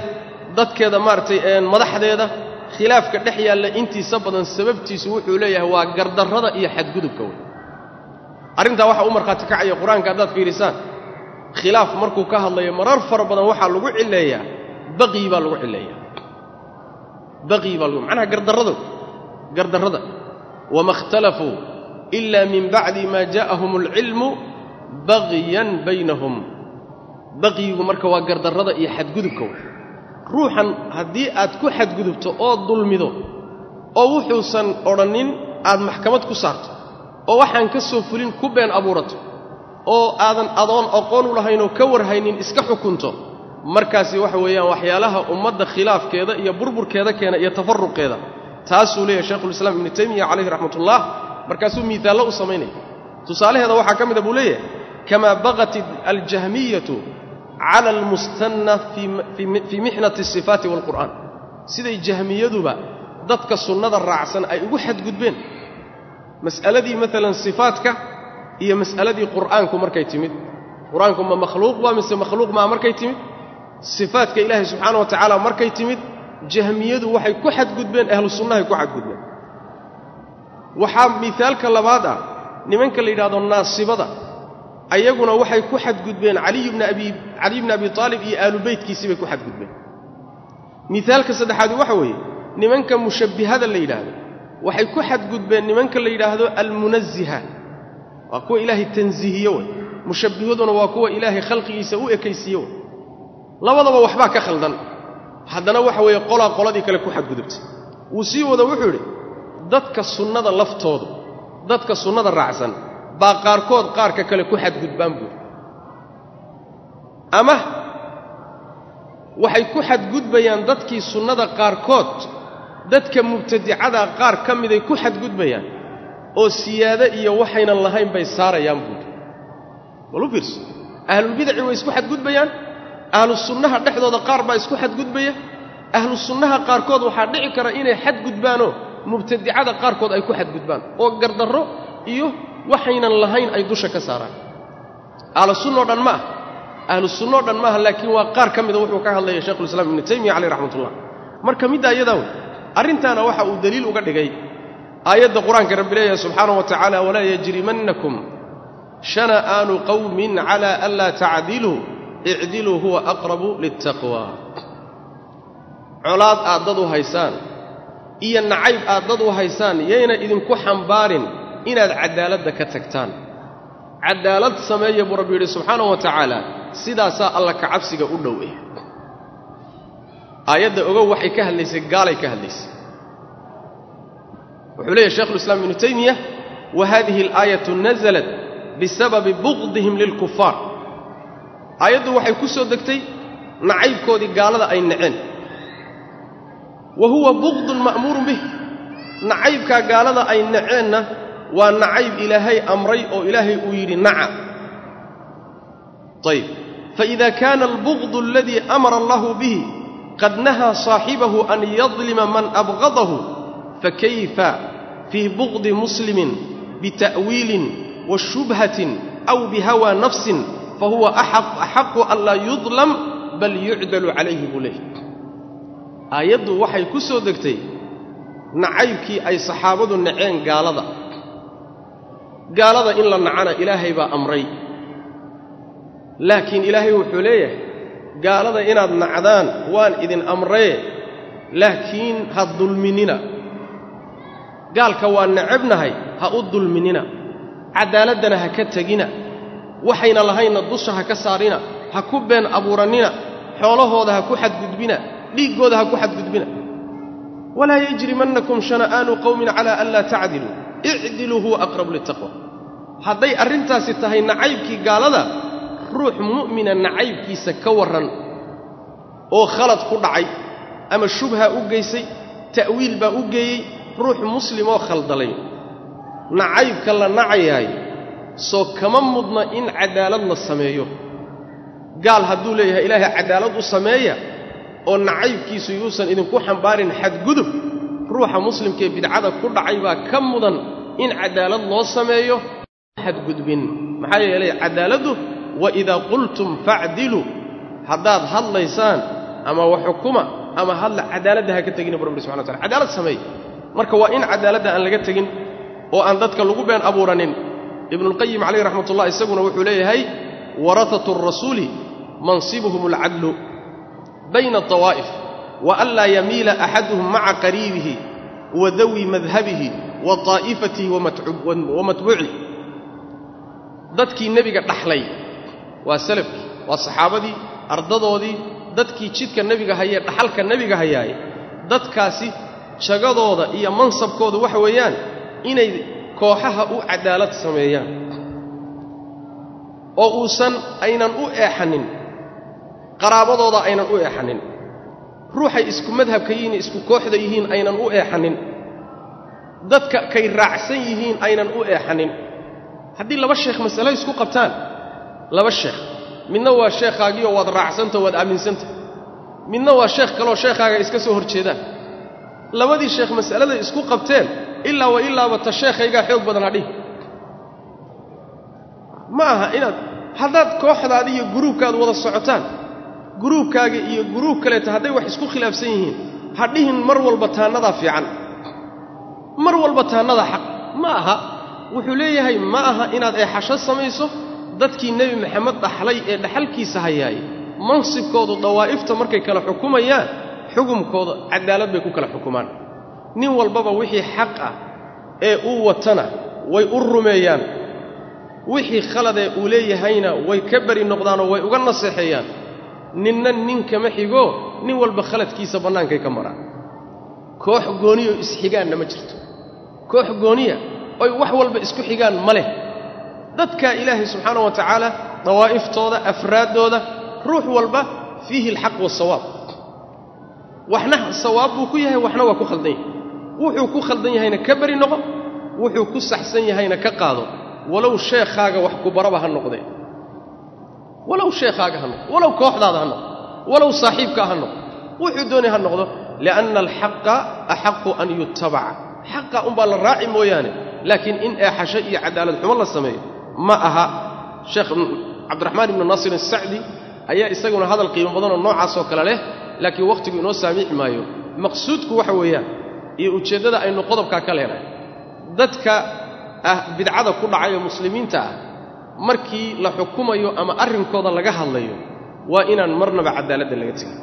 dadkeeda maaragtay madaxdeeda khilaafka dhex yaalla intiisa badan sababtiisu wuxuu leeyahay waa gardarrada iyo xadgudubka wey arrintaa waxaa u markhaati kacaya qur-aanka haddaad fiidhisaan khilaaf markuu ka hadlayo marar fara badan waxaa lagu cileeyaa baqyi baa lagu cileeyaa baqyi baa lagu macnaha gardarrada gardarrada wama ikhtalafuu ila min bacdi maa jaa'ahum alcilmu bagyan baynahum baqyigu marka waa gardarrada iyo xadgudubka wey ruuxan haddii aad ku xadgudubto oo dulmido oo wuxuusan odhannin aad maxkamad ku saarto oo waxaan ka soo fulin ku been abuurato oo aadan adoon aqoon u lahaynoo ka warhaynin iska xukunto markaasi waxa weeyaan waxyaalaha ummadda khilaafkeeda iyo burburkeeda keena iyo tafaruqeeda taasuu leeyahay shaykhulislaam ibnu taymiya calayhi raxmatullah markaasuu miisaallo u samaynaya tusaalaheeda waxaa ka mida buu leeyahay kamaa baqat aljahmiyatu cala almustanna fii mixnati asifaati waalqur'aan siday jahmiyaduba dadka sunnada raacsan ay ugu xadgudbeen mas'aladii maalan sifaatka iyo mas'aladii qur'aanku markay timid qur-aanku ma makhluuq baa mise makhluuq maa markay timid sifaatka ilaahay subxaana wa tacaala markay timid jahmiyadu waxay ku xadgudbeen ahlu sunnahay ku xadgudbeen waxaa miaalka labaad ah nimanka la yidhahdo naasibada ayaguna waxay ku xadgudbeen caliy bna abi caliy bni abi aalib iyo aalu beytkiisii bay ku xadgudbeen miaalka saddexaadi waxa weeye nimanka mushabbihada la yidhaahdo waxay ku xadgudbeen nimanka la yidhaahdo almunaziha waa kuwa ilaahay tansiihiye wey mushabbihaduna waa kuwa ilaahay khalqigiisa u ekaysiiye wey labadaba waxbaa ka khaldan haddana waxa weeye qolaa qoladii kale ku xadgudubtay wuu sii wado wuxuu idhi dadka sunnada laftoodu dadka sunnada raacsan baa qaarkood qaarka kale ku xadgudbaan buuri ama waxay ku xadgudbayaan dadkii sunnada qaarkood dadka mubtadicada qaar ka miday ku xadgudbayaan oo siyaade iyo waxaynan lahayn bay saarayaan buuri bal u fiirso ahlulbidaci way isku xadgudbayaan ahlu sunnaha dhexdooda qaar baa isku xadgudbaya ahlu sunnaha qaarkood waxaa dhici kara inay xadgudbaanoo mubtadicada qaarkood ay ku xadgudbaan oo gardarro iyo waxaynan lahayn ay dusha ka saaraan ahlu sunno dhan ma ah ahlu sunnoo dhan maaha laakiin waa qaar ka mida wuxuu ka hadlaya shaykhulislaam ibnu taymiya caleyh raxmatullah marka middaa iyadaa wey arrintaana waxa uu daliil uga dhigay aayadda qur-aanka rabbi leeyahay subxaanahu wa tacaala walaa yajrimannakum shana'aanu qawmin cala anlaa tacdiluu icdiluu huwa aqrabu liltaqwa colaad aad dad u haysaan iyo nacayb aad dad u haysaan yayna idinku xambaarin inaad caddaaladda ka tagtaan caddaalad sameeya buu rabbi yidhi subxaanahu wa tacaala sidaasaa alla ka cabsiga u dhow eh aayadda ogow waxay ka hadlaysay gaalay ka hadlaysay wuxuu leeyahy shekhulislaam ibnu taymiya wa hadihi alaayatu nasalat bisababi buqdihim lilkufaar aayaddu waxay ku soo degtay nacaybkoodii gaalada ay naceen wa huwa buqdun ma'muurun bih nacaybkaa gaalada ay naceenna waa nacayb ilaahay amray oo ilaahay uu yidhi naca ayb faإida kaana albugdu aladii amara allahu bihi qad nahaa saaxibahu an yadlima man abgadahu fakayfa fii bugdi muslimin bita'wiilin wa shubhatin aw bihawaa nafsin fahuwa axaqu an laa yudlam bal yucdalu calayhi buu leehy aayaddu waxay ku soo degtay nacaybkii ay saxaabadu naceen gaalada gaalada in la nacana ilaahay baa amray laakiin ilaahay wuxuu leeyahay gaalada inaad nacdaan waan idin amree laakiin ha dulminina gaalka waa necabnahay ha u dulminina caddaaladdana ha ka tegina waxayna lahaynna dusha ha ka saarina ha ku been abuurannina xoolahooda ha ku xadgudbina dhiiggooda ha ku xadgudbina walaa yajrimannakum shana'aanu qowmin calaa an laa tacdiluu icdiluu huwa aqrabu litaqwa hadday arrintaasi tahay nacaybkii gaalada ruux mu'mina nacaybkiisa ka warran oo khalad ku dhacay ama shubha u geysay ta'wiil baa u geeyey ruux muslimoo khaldalay nacaybka la nacayaay soo kama mudna in caddaalad la sameeyo gaal hadduu leeyahay ilaahay caddaalad u sameeya oo nacaybkiisu yuusan idinku xambaarin xadgudub ruuxa muslimkaee bidcada ku dhacay baa ka mudan in caddaalad loo sameeyo xadgudbin maxaa yeelay caddaaladdu wa idaa qultum facdiluu haddaad hadlaysaan ama wax xukuma ama hadla cadaaladda ha ka tegina bu rabbi subxana watala cadaalad sameey marka waa in cadaaladda aan laga tegin oo aan dadka lagu been abuuranin ibnulqayim calayh raxmat ullah isaguna wuxuu leeyahay warathatu arasuuli mansibuhum alcadlu bayna adawaa'if wa an laa yamiila axaduhum maca qariibihi wa dawi madhabihi wa taa'ifatihi wa matbuuci dadkii nebiga dhaxlay waa salafkii waa saxaabadii ardadoodii dadkii jidka nebiga hayee dhaxalka nebiga hayaaye dadkaasi jagadooda iyo mansabkooda waxa weeyaan inay kooxaha u cadaalad sameeyaan oo uusan aynan u eexanin qaraabadooda aynan u eexanin ruuxay isku madhabka yihiin isku kooxda yihiin aynan u eexanin dadka kay raacsan yihiin aynan u eexanin haddii laba sheekh masalo isku qabtaan laba sheekh midna waa sheekhaagiioo waad raacsanta waad aaminsanta midna waa sheekh kaleoo sheekhaaga iska soo hor jeedaan labadii sheekh mas'alada isku qabteen ilaa wa ilaaba ta sheekhaygaa xoog badan hadhihi ma aha inaad haddaad kooxdaada iyo guruubkaad wada socotaan guruubkaaga iyo guruub kaleeta hadday wax isku khilaafsan yihiin ha dhihin mar walba taannadaa fiican mar walba taannadaa xaq ma aha wuxuu leeyahay ma aha inaad eexasho samayso dadkii nebi maxamed dhaxlay ee dhaxalkiisa hayaay mansibkoodu dawaa'ifta markay kala xukumayaan xukumkooda cadaalad bay ku kala xukumaan nin walbaba wixii xaq ah ee uu watana way u rumeeyaan wixii khaladee uu leeyahayna way ka beri noqdaanoo way uga naseexeeyaan ninna nin kama xigo nin walba khaladkiisa bannaankay ka maraan koox gooniyo isxigaanna ma jirto koox gooniya oy wax walba isku xigaan ma leh dadkaa ilaahay subxaana wa tacaala dawaa'iftooda afraaddooda ruux walba fiihi alxaq waasawaab waxna sawaab buu ku yahay waxna waa ku khaldan yahay wuxuu ku khaldan yahayna ka beri noqo wuxuu ku saxsan yahayna ka qaado walow sheekhaaga wax ku baraba ha noqdee walow sheekhaaga ha noqdo walow kooxdaada ha noqdo walow saaxiibkaa ha noqdo wuxuu doonay ha noqdo lianna alxaqa axaqu an yutabaca xaqa unbaa la raaci mooyaane laakiin in eexasho iyo cadaalad xumo la sameeyo ma aha sheekh cabdiraxmaan ibnu naasir asacdi ayaa isaguna hadal qiimo badanoo noocaasoo kale leh laakiin wakhtigu inoo saamiixi maayo maqsuudku waxa weeyaan iyo ujeeddada aynu qodobkaa ka leenahay dadka ah bidcada ku dhacay oo muslimiinta ah markii la xukumayo ama arrinkooda laga hadlayo waa inaan marnaba cadaaladda laga tegin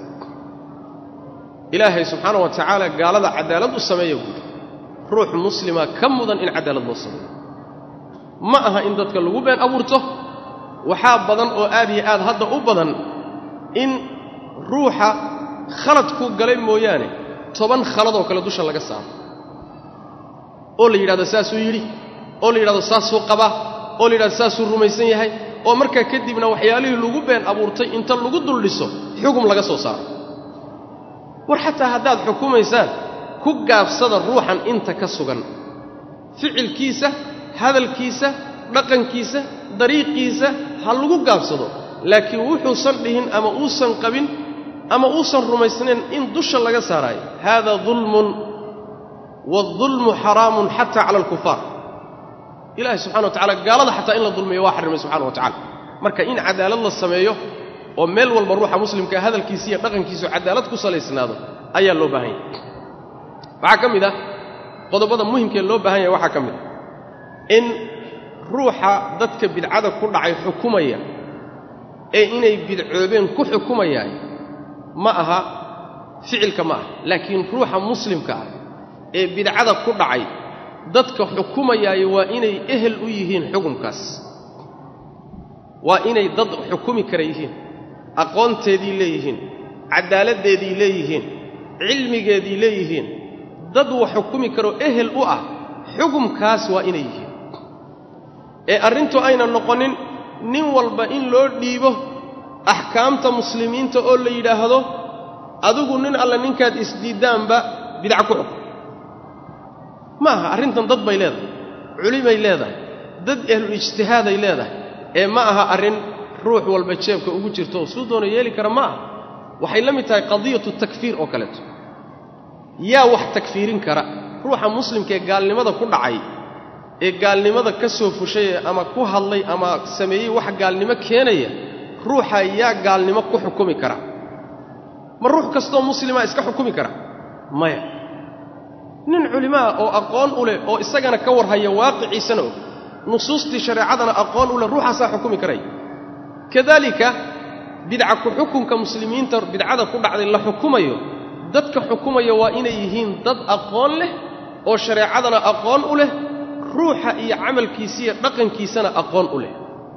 ilaahay subxaana wa tacaala gaalada cadaalad u sameeya guud ruux muslima ka mudan in cadaalad loo sameeyo ma aha in dadka lagu been abuurto waxaa badan oo aad iyo aad hadda u badan in ruuxa khalad ku galay mooyaane toban khaladoo kale dusha laga saaro oo la yidhahdo saasuu yidhi oo la yidhahdo saasuu qabaa oo la yidhahdo saasuu rumaysan yahay oo markaa kadibna waxyaalihii lagu been abuurtay inta lagu dul dhiso xugum laga soo saaro war xataa haddaad xukumaysaan ku gaabsada ruuxan inta ka sugan ficilkiisa hadalkiisa dhaqankiisa dariiqiisa ha lagu gaabsado laakiin wuxuusan dhihin ama uusan qabin ama uusan rumaysnayn in dusha laga saaraayo haada dulmun waaldulmu xaraamun xataa cala alkufaar ilaahay subxana wa tacala gaalada xataa in la dulmiyo waa xarrimay subxana wa tacala marka in cadaalad la sameeyo oo meel walba ruuxa muslimkaa hadalkiisa iyo dhaqankiisu cadaalad ku salaysnaado ayaa loo baahan yahay waxaa ka mid ah qodobada muhimkee loo baahan yahay waxaa ka mid ah in ruuxa dadka bidcada ku dhacay xukumaya ee inay bidcoobeen ku xukumayaan ma aha ficilka ma aha laakiin ruuxa muslimka ah ee bidcada ku dhacay dadka xukumayaayo waa inay ehel u yihiin xukumkaas waa inay dad xukumi kara yihiin aqoonteedii leeyihiin cadaaladdeedii leeyihiin cilmigeedii leeyihiin dad wax xukumi karoo ehel u ah xukumkaas waa inay yihiin ee arrintu ayna noqonin nin walba in loo dhiibo axkaamta muslimiinta oo la yidhaahdo adigu nin alle ninkaad isdiiddaanba bidca ku xukum ma aha arrintan dad bay leedahay culimay leedahay dad ahlul ijtihaaday leedahay ee ma aha arrin ruux walba jeebka ugu jirto oo suu doona yeeli kara ma aha waxay la mid tahay qadiyatu takfiir oo kaleeto yaa wax takfiirin kara ruuxa muslimkaee gaalnimada ku dhacay ee gaalnimada ka soo fushay ama ku hadlay ama sameeyey wax gaalnimo keenaya ruuxa yaa gaalnimo ku xukumi kara ma ruux kastoo muslimaa iska xukumi kara maya nin culimaa oo aqoon u leh oo isagana ka warhaya waaqiciisana og nusuustii shareecadana aqoon u leh ruuxaasaa xukumi karaya kadaalika bidca ku xukunka muslimiinta bidcada ku dhacday la xukumayo dadka xukumaya waa inay yihiin dad aqoon leh oo shareecadana aqoon u leh ruuxa iyo camalkiisiiyo dhaqankiisana aqoon u leh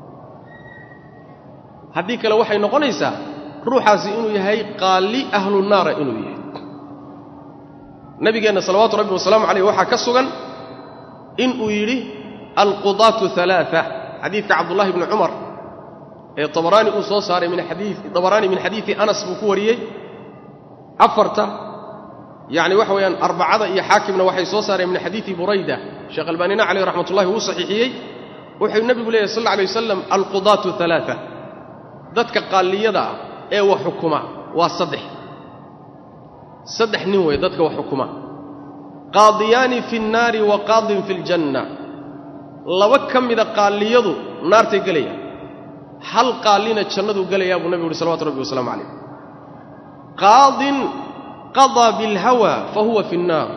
haddii kale waxay noqonaysaa ruuxaasi inuu yahay qaali ahlu naara inuu yahay nabigeenna salawaatu rabbi wasalaamu calayh waxaa ka sugan inuu yidhi alqudaatu alaaa xadiidka cabdullahi bni cumar ee abaraani uu soo saaray min xadii dabaraani min xadiidi anas buu ku wariyey afarta yacni waxa weeyaan arbacada iyo xaakimna waxay soo saareen min xadiidi burayda sheekh albaanina caleyh raxmat ullahi wuu saxiixiyey wuxuu nebigu leeyahy sal alla alay wasalam alqudaatu alaaa dadka qaalliyada ah ee wax xukuma waa saddex saddex nin weeye dadka wax xukuma qaadiyaani fi nnaari wa qaadin fi ljanna laba ka mida qaalliyadu naartay gelayaan hal qaallina jannaduu gelayaa buu nebigu uhi salawatu rabbi wasalaamu calayh qaadin qadaa bilhawa fa huwa fi nnaar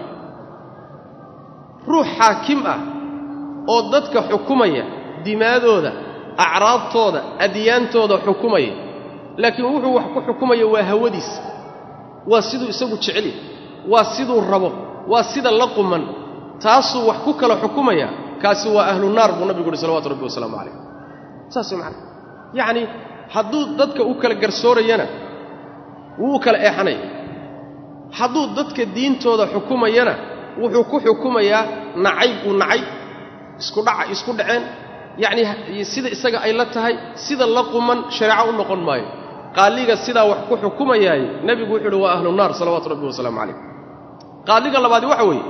ruux xaakim ah oo dadka xukumaya dimaadooda acraabtooda adyaantooda xukumaya laakiin wuxuu wax ku xukumaya waa hawadiis waa siduu isagu jeceli waa siduu rabo waa sida la quman taasuu wax ku kala xukumaya kaasi waa ahlu naar buu nabigu uhi salawatu rabbi wasalaamu calayh saas macana yacni hadduu dadka u kala garsoorayana wuu u kala eexanaya hadduu dadka diintooda xukumayana wuxuu ku xukumayaa nacayb uu nacay isku dhaca isku dhaceen yacnii sida isaga ay la tahay sida la quman shareeco u noqon maayo qaaliga sidaa wax ku xukumayaay nebigu wuxuu uhi waa ahlu naar salawaatu rabbi wasalaamu calayh qaaliga labaadi waxa weeye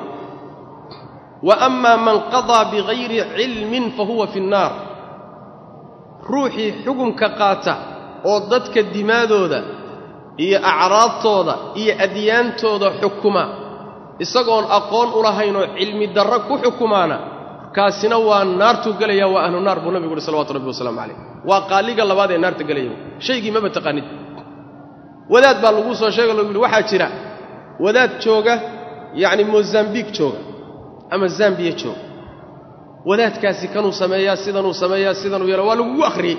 wa amaa man qadaa bigayri cilmin fa huwa fi nnaar ruuxii xukumka qaata oo dadka dimaadooda iyo acraabtooda iyo adyaantooda xukuma isagoon aqoon u lahaynoo cilmi darro ku xukumaana kaasina waa naartuu gelaya waa ahlu naar buu nabigu uhi salawatu rabbi wasalaamu calayh waa qaaliga labaad ee naarta gelaya shaygii maba taqaanid wadaad baa laguu soo sheega lagu yidhi waxaa jira wadaad jooga yacni mosambiik jooga ama zambiya jooga wadaadkaasi kanuu sameeyaa sidanuu sameeyaa sidanuu yeela waa lagugu akhriyey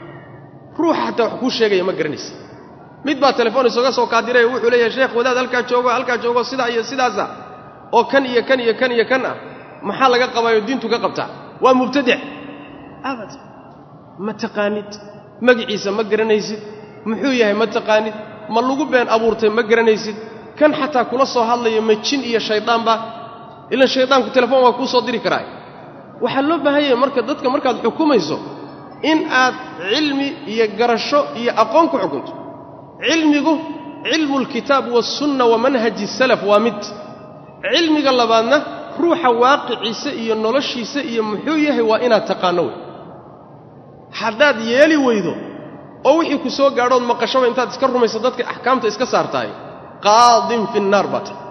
ruuxa xataa wax kuu sheegaya ma garanaysa mid baa telefoon isoga soo kaadiray wuxuu leeyahay sheekh wadaad halkaa joogo halkaa joogo sidaa iyo sidaasa oo kan iyo kan iyo kan iyo kan ah maxaa laga qabaayoo diintu ka qabtaa waa mubtadic abad ma taqaanid magiciisa ma garanaysid muxuu yahay ma taqaanid ma lagu been abuurtay ma garanaysid kan xataa kula soo hadlaya ma jin iyo shayddaanba ilan shayddaanku telefoon waa kuu soo diri karaa waxaa loo baahan yahay marka dadka markaad xukumayso in aad cilmi iyo garasho iyo aqoon ku xukunto cilmigu cilmu lkitaab waasunna wa manhaji salaf waa mid cilmiga labaadna ruuxa waaqiciisa iyo noloshiisa iyo muxuu yahay waa inaad taqaanno wey haddaad yeeli weydo oo wixii ku soo gaadhood maqashaba intaad iska rumayso dadka axkaamta iska saartahay qaadin fi nnaar baa tahy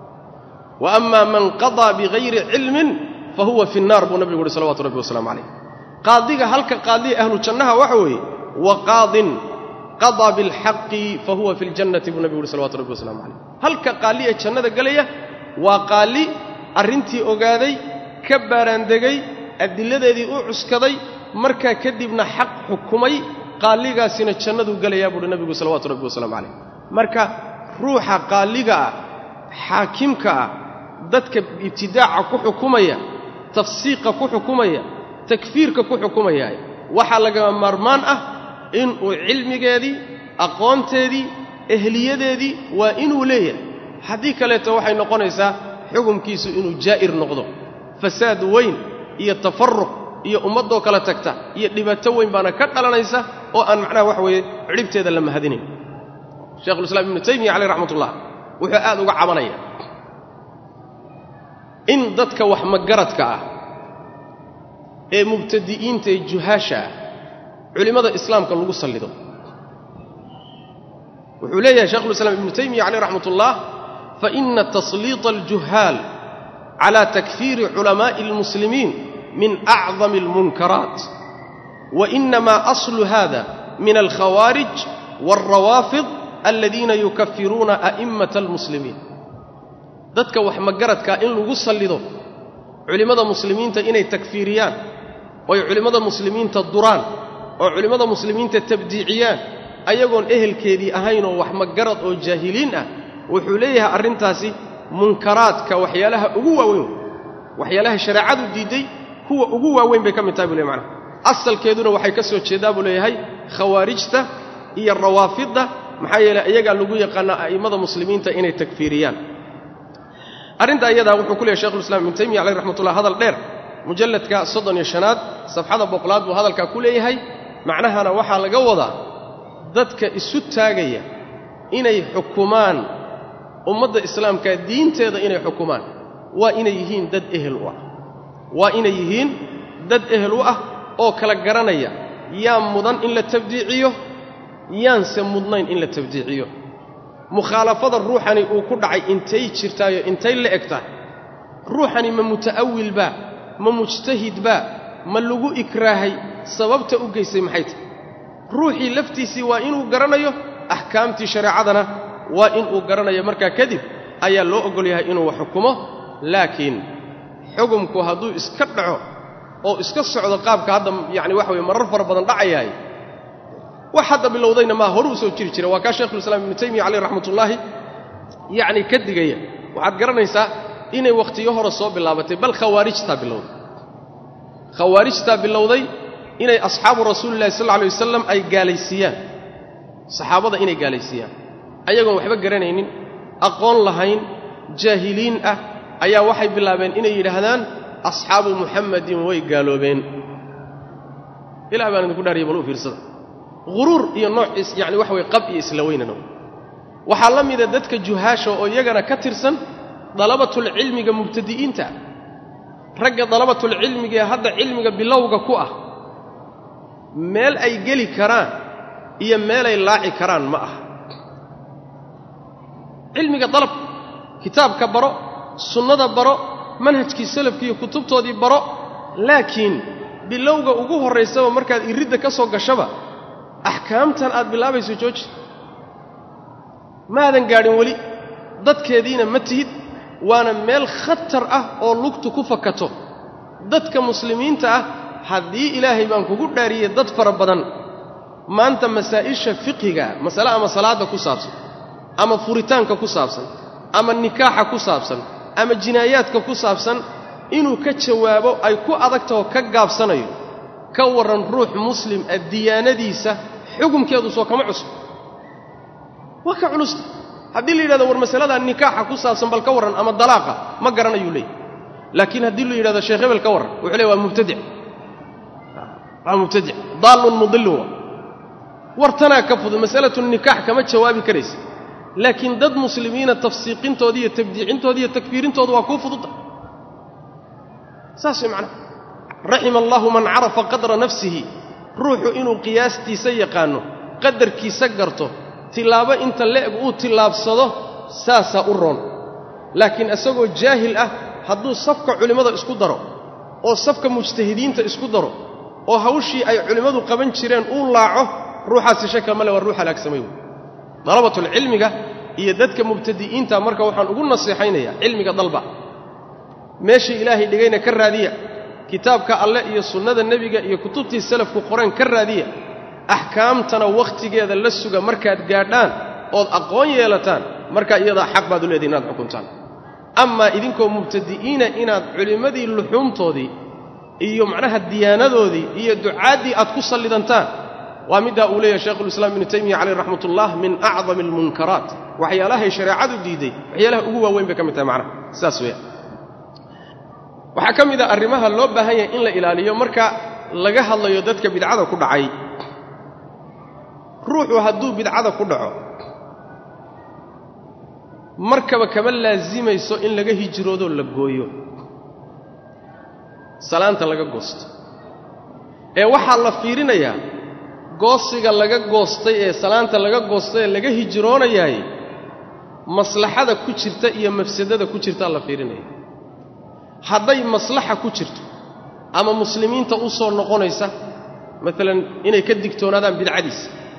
wa amaa man qadaa bigayri cilmin fa huwa fi nnaar buu nabigu uhi salawatu rabbi wasalamu calayh qaadiga halka qaadiya ahlu jannaha waxa weeye wa qaadin qadaa bilxaqi fa huwa fi ljannati buu nabigu uhi salawatu rabbi wasalamu calayh halka qaali ee jannada gelaya waa qaali arrintii ogaaday ka baaraandegay adilladeedii u cuskaday markaa kadibna xaq xukumay qaaligaasina jannaduu gelayaa buuhi nabigu salawaatu rabbi wasalaamu calayh marka ruuxa qaaliga ah xaakimka ah dadka ibtidaaca ku xukumaya tafsiiqa ku xukumaya takfiirka ku xukumaya waxaa lagama maarmaan ah inuu cilmigeedii aqoonteedii ehliyadeedii waa inuu leeyahay haddii kaleeto waxay noqonaysaa xukumkiisu inuu jaa'ir noqdo fasaad weyn iyo tafaruq iyo ummaddoo kala tagta iyo dhibaato weyn baana ka dhalanaysa oo aan macnaha waxa weeye cidhibteeda la mahadinayn shekhulislaam ibnu taymiya caleyh raxmatullah wuxuu aad uga cabanaya in dadka wax magaradka ah ee mubtadi'iinta ee juhaasha ah culimmada islaamka lagu sallido wuxuu leeyahay shekhulislaam ibnu taymiya caleyh raxmat ullah faina tasliiط aljuhaal cala takfiiri culamaaءi اlmuslimiin min acdam اlmunkaraat wainama aslu hada min alkhawaarij wاlrawaafid aladiina yukafiruuna a'immata almuslimiin dadka wax magaradkaa in lagu sallido culimmada muslimiinta inay takfiiriyaan oy culimmada muslimiinta duraan oo culimmada muslimiinta tabdiiciyaan ayagoon ehelkeedii ahayn oo wax magarad oo jaahiliin ah wuxuu leeyahay arrintaasi munkaraadka waxyaalaha ugu waaweyn waxyaalaha shareecadu diidday kuwa ugu waaweyn bay ka mid tahay buu ley macnaha asalkeeduna waxay ka soo jeedaa buu leeyahay khawaarijta iyo rawaafidda maxaa yeeley iyagaa lagu yaqaanaa a'immada muslimiinta inay takfiiriyaan arrinta iyadaa wuxuu ku leeyahy shekhulislaam ibnu taymiya caleyh raxmatullah hadal dheer mujalladka soddon iyo shanaad safxada boqolaad buu hadalkaa ku leeyahay macnahana waxaa laga wadaa dadka isu taagaya inay xukumaan ummadda islaamka diinteeda inay xukumaan waa inay yihiin dad ehel u ah waa inay yihiin dad ehel u ah oo kala garanaya yaa mudan in la tabdiiciyo yaanse mudnayn in la tabdiiciyo mukhaalafada ruuxani uu ku dhacay intay jirtaayo intay la eg tahay ruuxani ma muta'awil baa ma mujtahid baa ma lagu ikraahay sababta u geysay maxay tahay ruuxii laftiisii waa inuu garanayo axkaamtii shareecadana waa inuu garanayo markaa kadib ayaa loo oggol yahay inuu xukumo laakiin xukumku hadduu iska dhaco oo iska socdo qaabka hadda yacni waxa weye marar fara badan dhacayahay wax hadda bilowdayna maa horu u soo jiri jira waa kaa shekhulislaam ibnu taymiya caleyh raxmatullaahi yacni ka digaya waxaad garanaysaa inay wakhtiyo hore soo bilaabatay bal khawaarijtaa bilowday khawaarijtaa bilowday inay asxaabu rasuulillahi sal alla alay wasalam ay gaalaysiiyaan saxaabada inay gaalaysiiyaan ayagoon waxba garanaynin aqoon lahayn jaahiliin ah ayaa waxay bilaabeen inay yidhaahdaan asxaabu muxammadin way gaaloobeen ilah baan idinku dhaariya bal u fiirsada huruur iyo noociis yacni waxa weye qab iyo isla weynana waxaa la mida dadka juhaasha oo iyagana ka tirsan dalabatulcilmiga mubtadi'iinta ragga dalabatulcilmiga ee hadda cilmiga bilowga ku ah meel ay geli karaan iyo meelay laaci karaan ma aha cilmiga dalab kitaabka baro sunnada baro manhajkii salafki iyo kutubtoodii baro laakiin bilowga ugu horraysaba markaad iridda ka soo gashaba axkaamtan aad bilaabayso jooji maadan gaadhin weli dadkeediina ma tihid waana meel khatar ah oo lugtu ku fakato dadka muslimiinta ah haddii ilaahay baan kugu dhaariyey dad fara badan maanta masaa'isha fiqhiga masale ama salaadda ku saabsan ama furitaanka ku saabsan ama nikaaxa ku saabsan ama jinaayaadka ku saabsan inuu ka jawaabo ay ku adagtaho ka gaabsanayo ka warran ruux muslim ah diyaanadiisa xukumkeedu soo kama cusub waa ka culusta haddii la yidhahdo war masaladaa nikaaxa ku saabsan bal ka warran ama dalaaqa ma garanayuu leeyay laakiin haddii la yidhahdo sheekh hebel ka warran wuxuu leey waa mubtadic waa mubtadic daallun mudillun waa wartanaa ka fudud masalatu nikaax kama jawaabi karaysa laakiin dad muslimiina tafsiiqintooda iyo tabdiicintooda iyo takfiirintooda waa kuu fududda saas way macnaha raxima allaahu man carafa qadra nafsihi ruuxu inuu qiyaastiisa yaqaanno qadarkiisa garto tilaabo inta le'eg uu tillaabsado saasaa u roon laakiin isagoo jaahil ah hadduu safka culimmada isku daro oo safka mujtahidiinta isku daro oo hawshii ay culimmadu qaban jireen uu laaco ruuxaasi shaka male waa ruux halaagsamay wey dalabatulcilmiga iyo dadka mubtadi'iinta marka waxaan ugu naseexaynayaa cilmiga dalba meeshii ilaahay dhigayna ka raadiya kitaabka alleh iyo sunnada nebiga iyo kutubtii salafku qoreen ka raadiya axkaamtana wakhtigeeda la suga markaad gaadhaan ood aqoon yeelataan markaa iyadaa xaq baad u leedihin inaad xukuntaan amaa idinkoo mubtadi'iina inaad culimmadii luxuumtoodii iyo macnaha diyaanadoodii iyo ducaaddii aad ku sallidantaan waa middaa uu leeyahay shaykhulislaam ibnu taymiya caleyh raxmatullah min acdami almunkaraat waxyaalahay shareecadu diiday waxyaalaha ugu waaweyn bay ka mid tahay macnaha sidaas weeyaan waxaa ka mid a arrimaha loo baahan yahay in la ilaaliyo marka laga hadlayo dadka bidcada ku dhacay ruuxu hadduu bidcada ku dhaco markaba kama laasimayso in laga hijroodoo la gooyo salaanta laga goosto ee waxaa la fiirinayaa goosiga laga goostay ee salaanta laga goostay ee laga hijroonayaay maslaxada ku jirta iyo mafsadada ku jirtaa la fiirinaya hadday maslaxa ku jirto ama muslimiinta u soo noqonaysa maalan inay ka digtoonaadaan bidcadiisa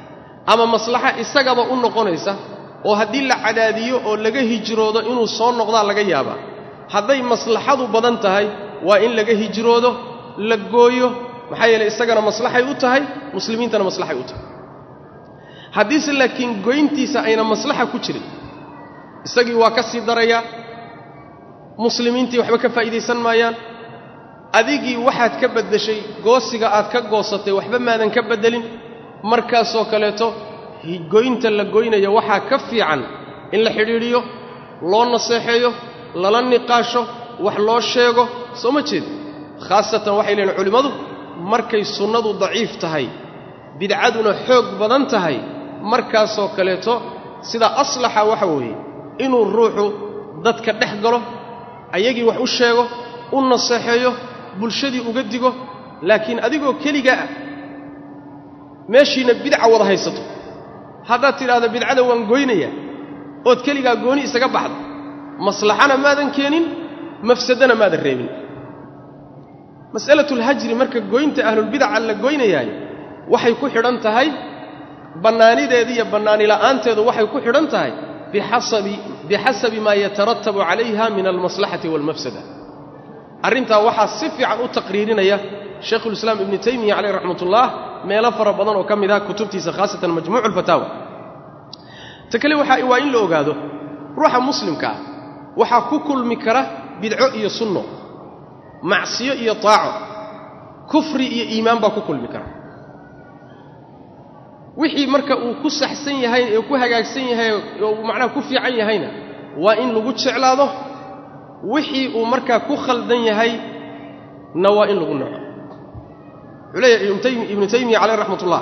ama maslaxa isagaba u noqonaysa oo haddii la cadaadiyo oo laga hijroodo inuu soo noqdaa laga yaabaa hadday maslaxadu badan tahay waa in laga hijroodo la gooyo maxaa yeeley isagana maslaxay u tahay muslimiintana maslaxay u tahay haddiise laakiin goyntiisa ayna maslaxa ku jirin isagii waa ka sii darayaa muslimiintii waxba ka faa'iidaysan maayaan adigii waxaad ka beddeshay goosiga aad ka goosatay waxba maadan ka beddelin markaasoo kaleeto goynta la goynaya waxaa ka fiican in la xidhiidhiyo loo naseexeeyo lala niqaasho wax loo sheego soo ma jeed khaasatan waxay leeyihin culimmadu markay sunnadu daciif tahay bidcaduna xoog badan tahay markaasoo kaleeto sida aslaxa waxa weeye inuu ruuxu dadka dhex galo ayagii wax u sheego u naseexeeyo bulshadii uga digo laakiin adigoo keligaa ah meeshiina bidca wada haysato haddaad tidhaahdo bidcada waan goynayaa ood keligaa gooni isaga baxdo maslaxana maadan keenin mafsadana maadan reebin mas'alatulhajri marka goynta ahlulbidaca la goynayaay waxay ku xidhan tahay bannaanideeda iyo bannaanila'aanteedu waxay ku xidhan tahay bixasabi maa yataratabu calayha min almaslaxati waalmafsada arrintaa waxaa si fiican u taqriirinaya shaykhulislaam ibnu taymiya caleyh raxmatullah meelo fara badan oo ka mid ah kutubtiisa khaasatan majmuucu alfataawa ta kale waxaa waa in la ogaado ruuxa muslimka ah waxaa ku kulmi kara bidco iyo sunno macsiyo iyo taaco kufri iyo iimaan baa ku kulmi kara wixii marka uu ku saxsan yahay ee ku hagaagsan yahay oo uu macnaha ku fiican yahayna waa in lagu jeclaado wixii uu markaa ku khaldan yahay na waa in lagu naco wuxuu leeyahay ibnu taymiya caleyh raxmatullah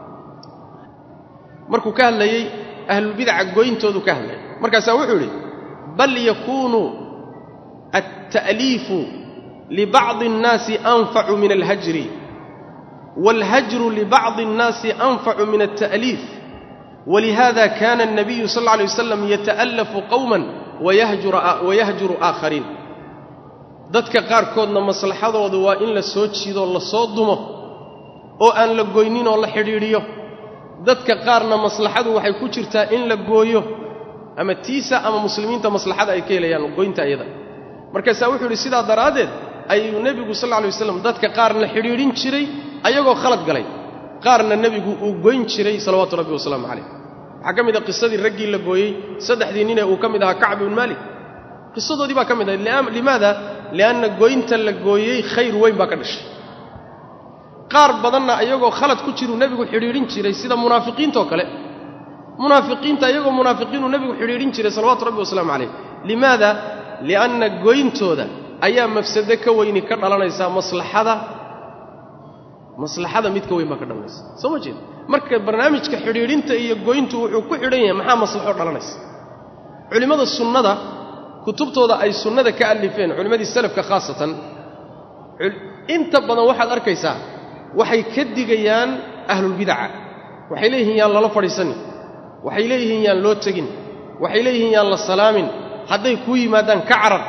markuu ka hadlayey ahlulbidaca goyntoodu ka hadlayay markaasaa wuxuu yidhi bal yakuunu alta'liifu libacdi الnaasi anfacu min alhajri wاlhajru libacdi الnaasi anfacu min alta'liif walihada kana الnabiyu sal اlla alay waslam yata'alafu qowma wayahjuru aakhariin dadka qaarkoodna maslaxadooda waa in la soo jiidoo la soo dumo oo aan la goynin oo la xidhiidhiyo dadka qaarna maslaxadu waxay ku jirtaa in la gooyo ama tiisa ama muslimiinta maslaxada ay ka helayaan goynta iyada markaasaa wuxuu yidhi sidaa daraaddeed ayuu nebigu sal lla alay waslam dadka qaarna xidhiidhin jiray ayagoo khalad galay qaarna nebigu uu goyn jiray salawaatu rabbi wasalaamu calayh waxaa ka mid ah qisadii raggii la gooyey saddexdii ninee uu ka mid ahaa kacb ibn maalik qisadoodii baa ka mid ahay limaada li'anna goynta la gooyey khayr weyn baa ka dhashay qaar badanna iyagoo khalad ku jiruu nebigu xidhiidhin jiray sida munaafiqiintoo kale munaafiqiinta iyagoo munaafiqiinuu nebigu xidhiidhin jiray salawaatu rabbi wasalaamu calayh limaada li'anna goyntooda ayaa mafsado ka weyni ka dhalanaysaa maslaxada maslaxada mid ka weyn baa ka dhalanaysa soo ma jeed marka barnaamijka xidhiidhinta iyo goyntu wuxuu ku xidhan yahay maxaa maslaxo dhalanaysa culimmada sunnada kutubtooda ay sunnada ka alifeen culimmadii salafka khaasatan inta badan waxaad arkaysaa waxay ka digayaan ahlulbidaca waxay leeyihiin yaan lala fadhiisanin waxay leeyihiin yaan loo tegin waxay leeyihiin yaan la salaamin hadday kuu yimaadaan ka carar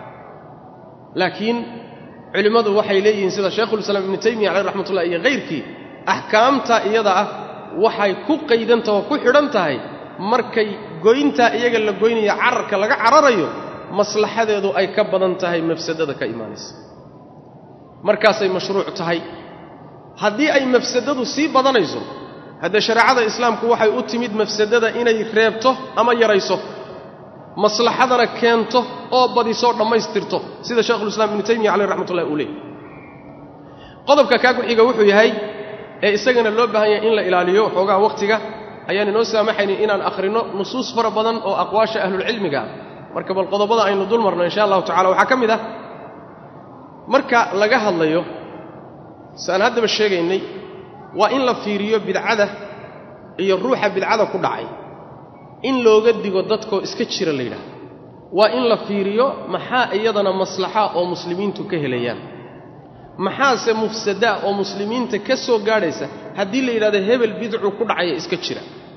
laakiin culimmadu waxay leeyihiin sida shaykhulislaam ibnu taymiya caleyh raxmatullah iyo hayrkii axkaamta iyada ah waxay ku qaydantaha oo ku xidhan tahay markay goyntaa iyaga la goynaya cararka laga cararayo maslaxadeedu ay ka badan tahay mafsadada ka imaanaysa markaasay mashruuc tahay haddii ay mafsadadu sii badanayso haddee shareecada islaamku waxay u timid mafsadada inay reebto ama yarayso maslaxadana keento oo badisoo dhammaystirto sida shaykhulislaam ibnu taymiya caleyh raxmatullahi uu leeyay qodobka kaa ku xiga wuxuu yahay ee isagana loo baahan yahay in la ilaaliyo xoogaha wakhtiga ayaan inoo saamaxaynin inaan akhrinno nusuus fara badan oo aqwaasha ahlulcilmiga ah marka bal qodobada aynu dul marno insha allahu tacala waxaa ka mid ah marka laga hadlayo si aan haddaba sheegaynay waa in la fiiriyo bidcada iyo ruuxa bidcada ku dhacay in looga digo dadkoo iska jira la yidhaahdo waa in la fiiriyo maxaa iyadana maslaxa oo muslimiintu ka helayaan maxaase mufsadaa oo muslimiinta ka soo gaadhaysa haddii la yidhahdo hebel bidcu ku dhacaya iska jira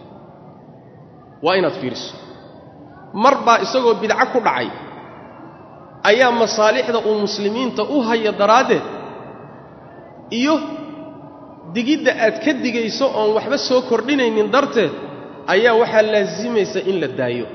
waa inaad fiiriso mar baa isagoo bidco ku dhacay ayaa masaalixda uu muslimiinta u haya daraaddeed iyo digidda aad ka digayso oon waxba soo kordhinaynin darteed ayaa waxaa laasimaysa in la daayo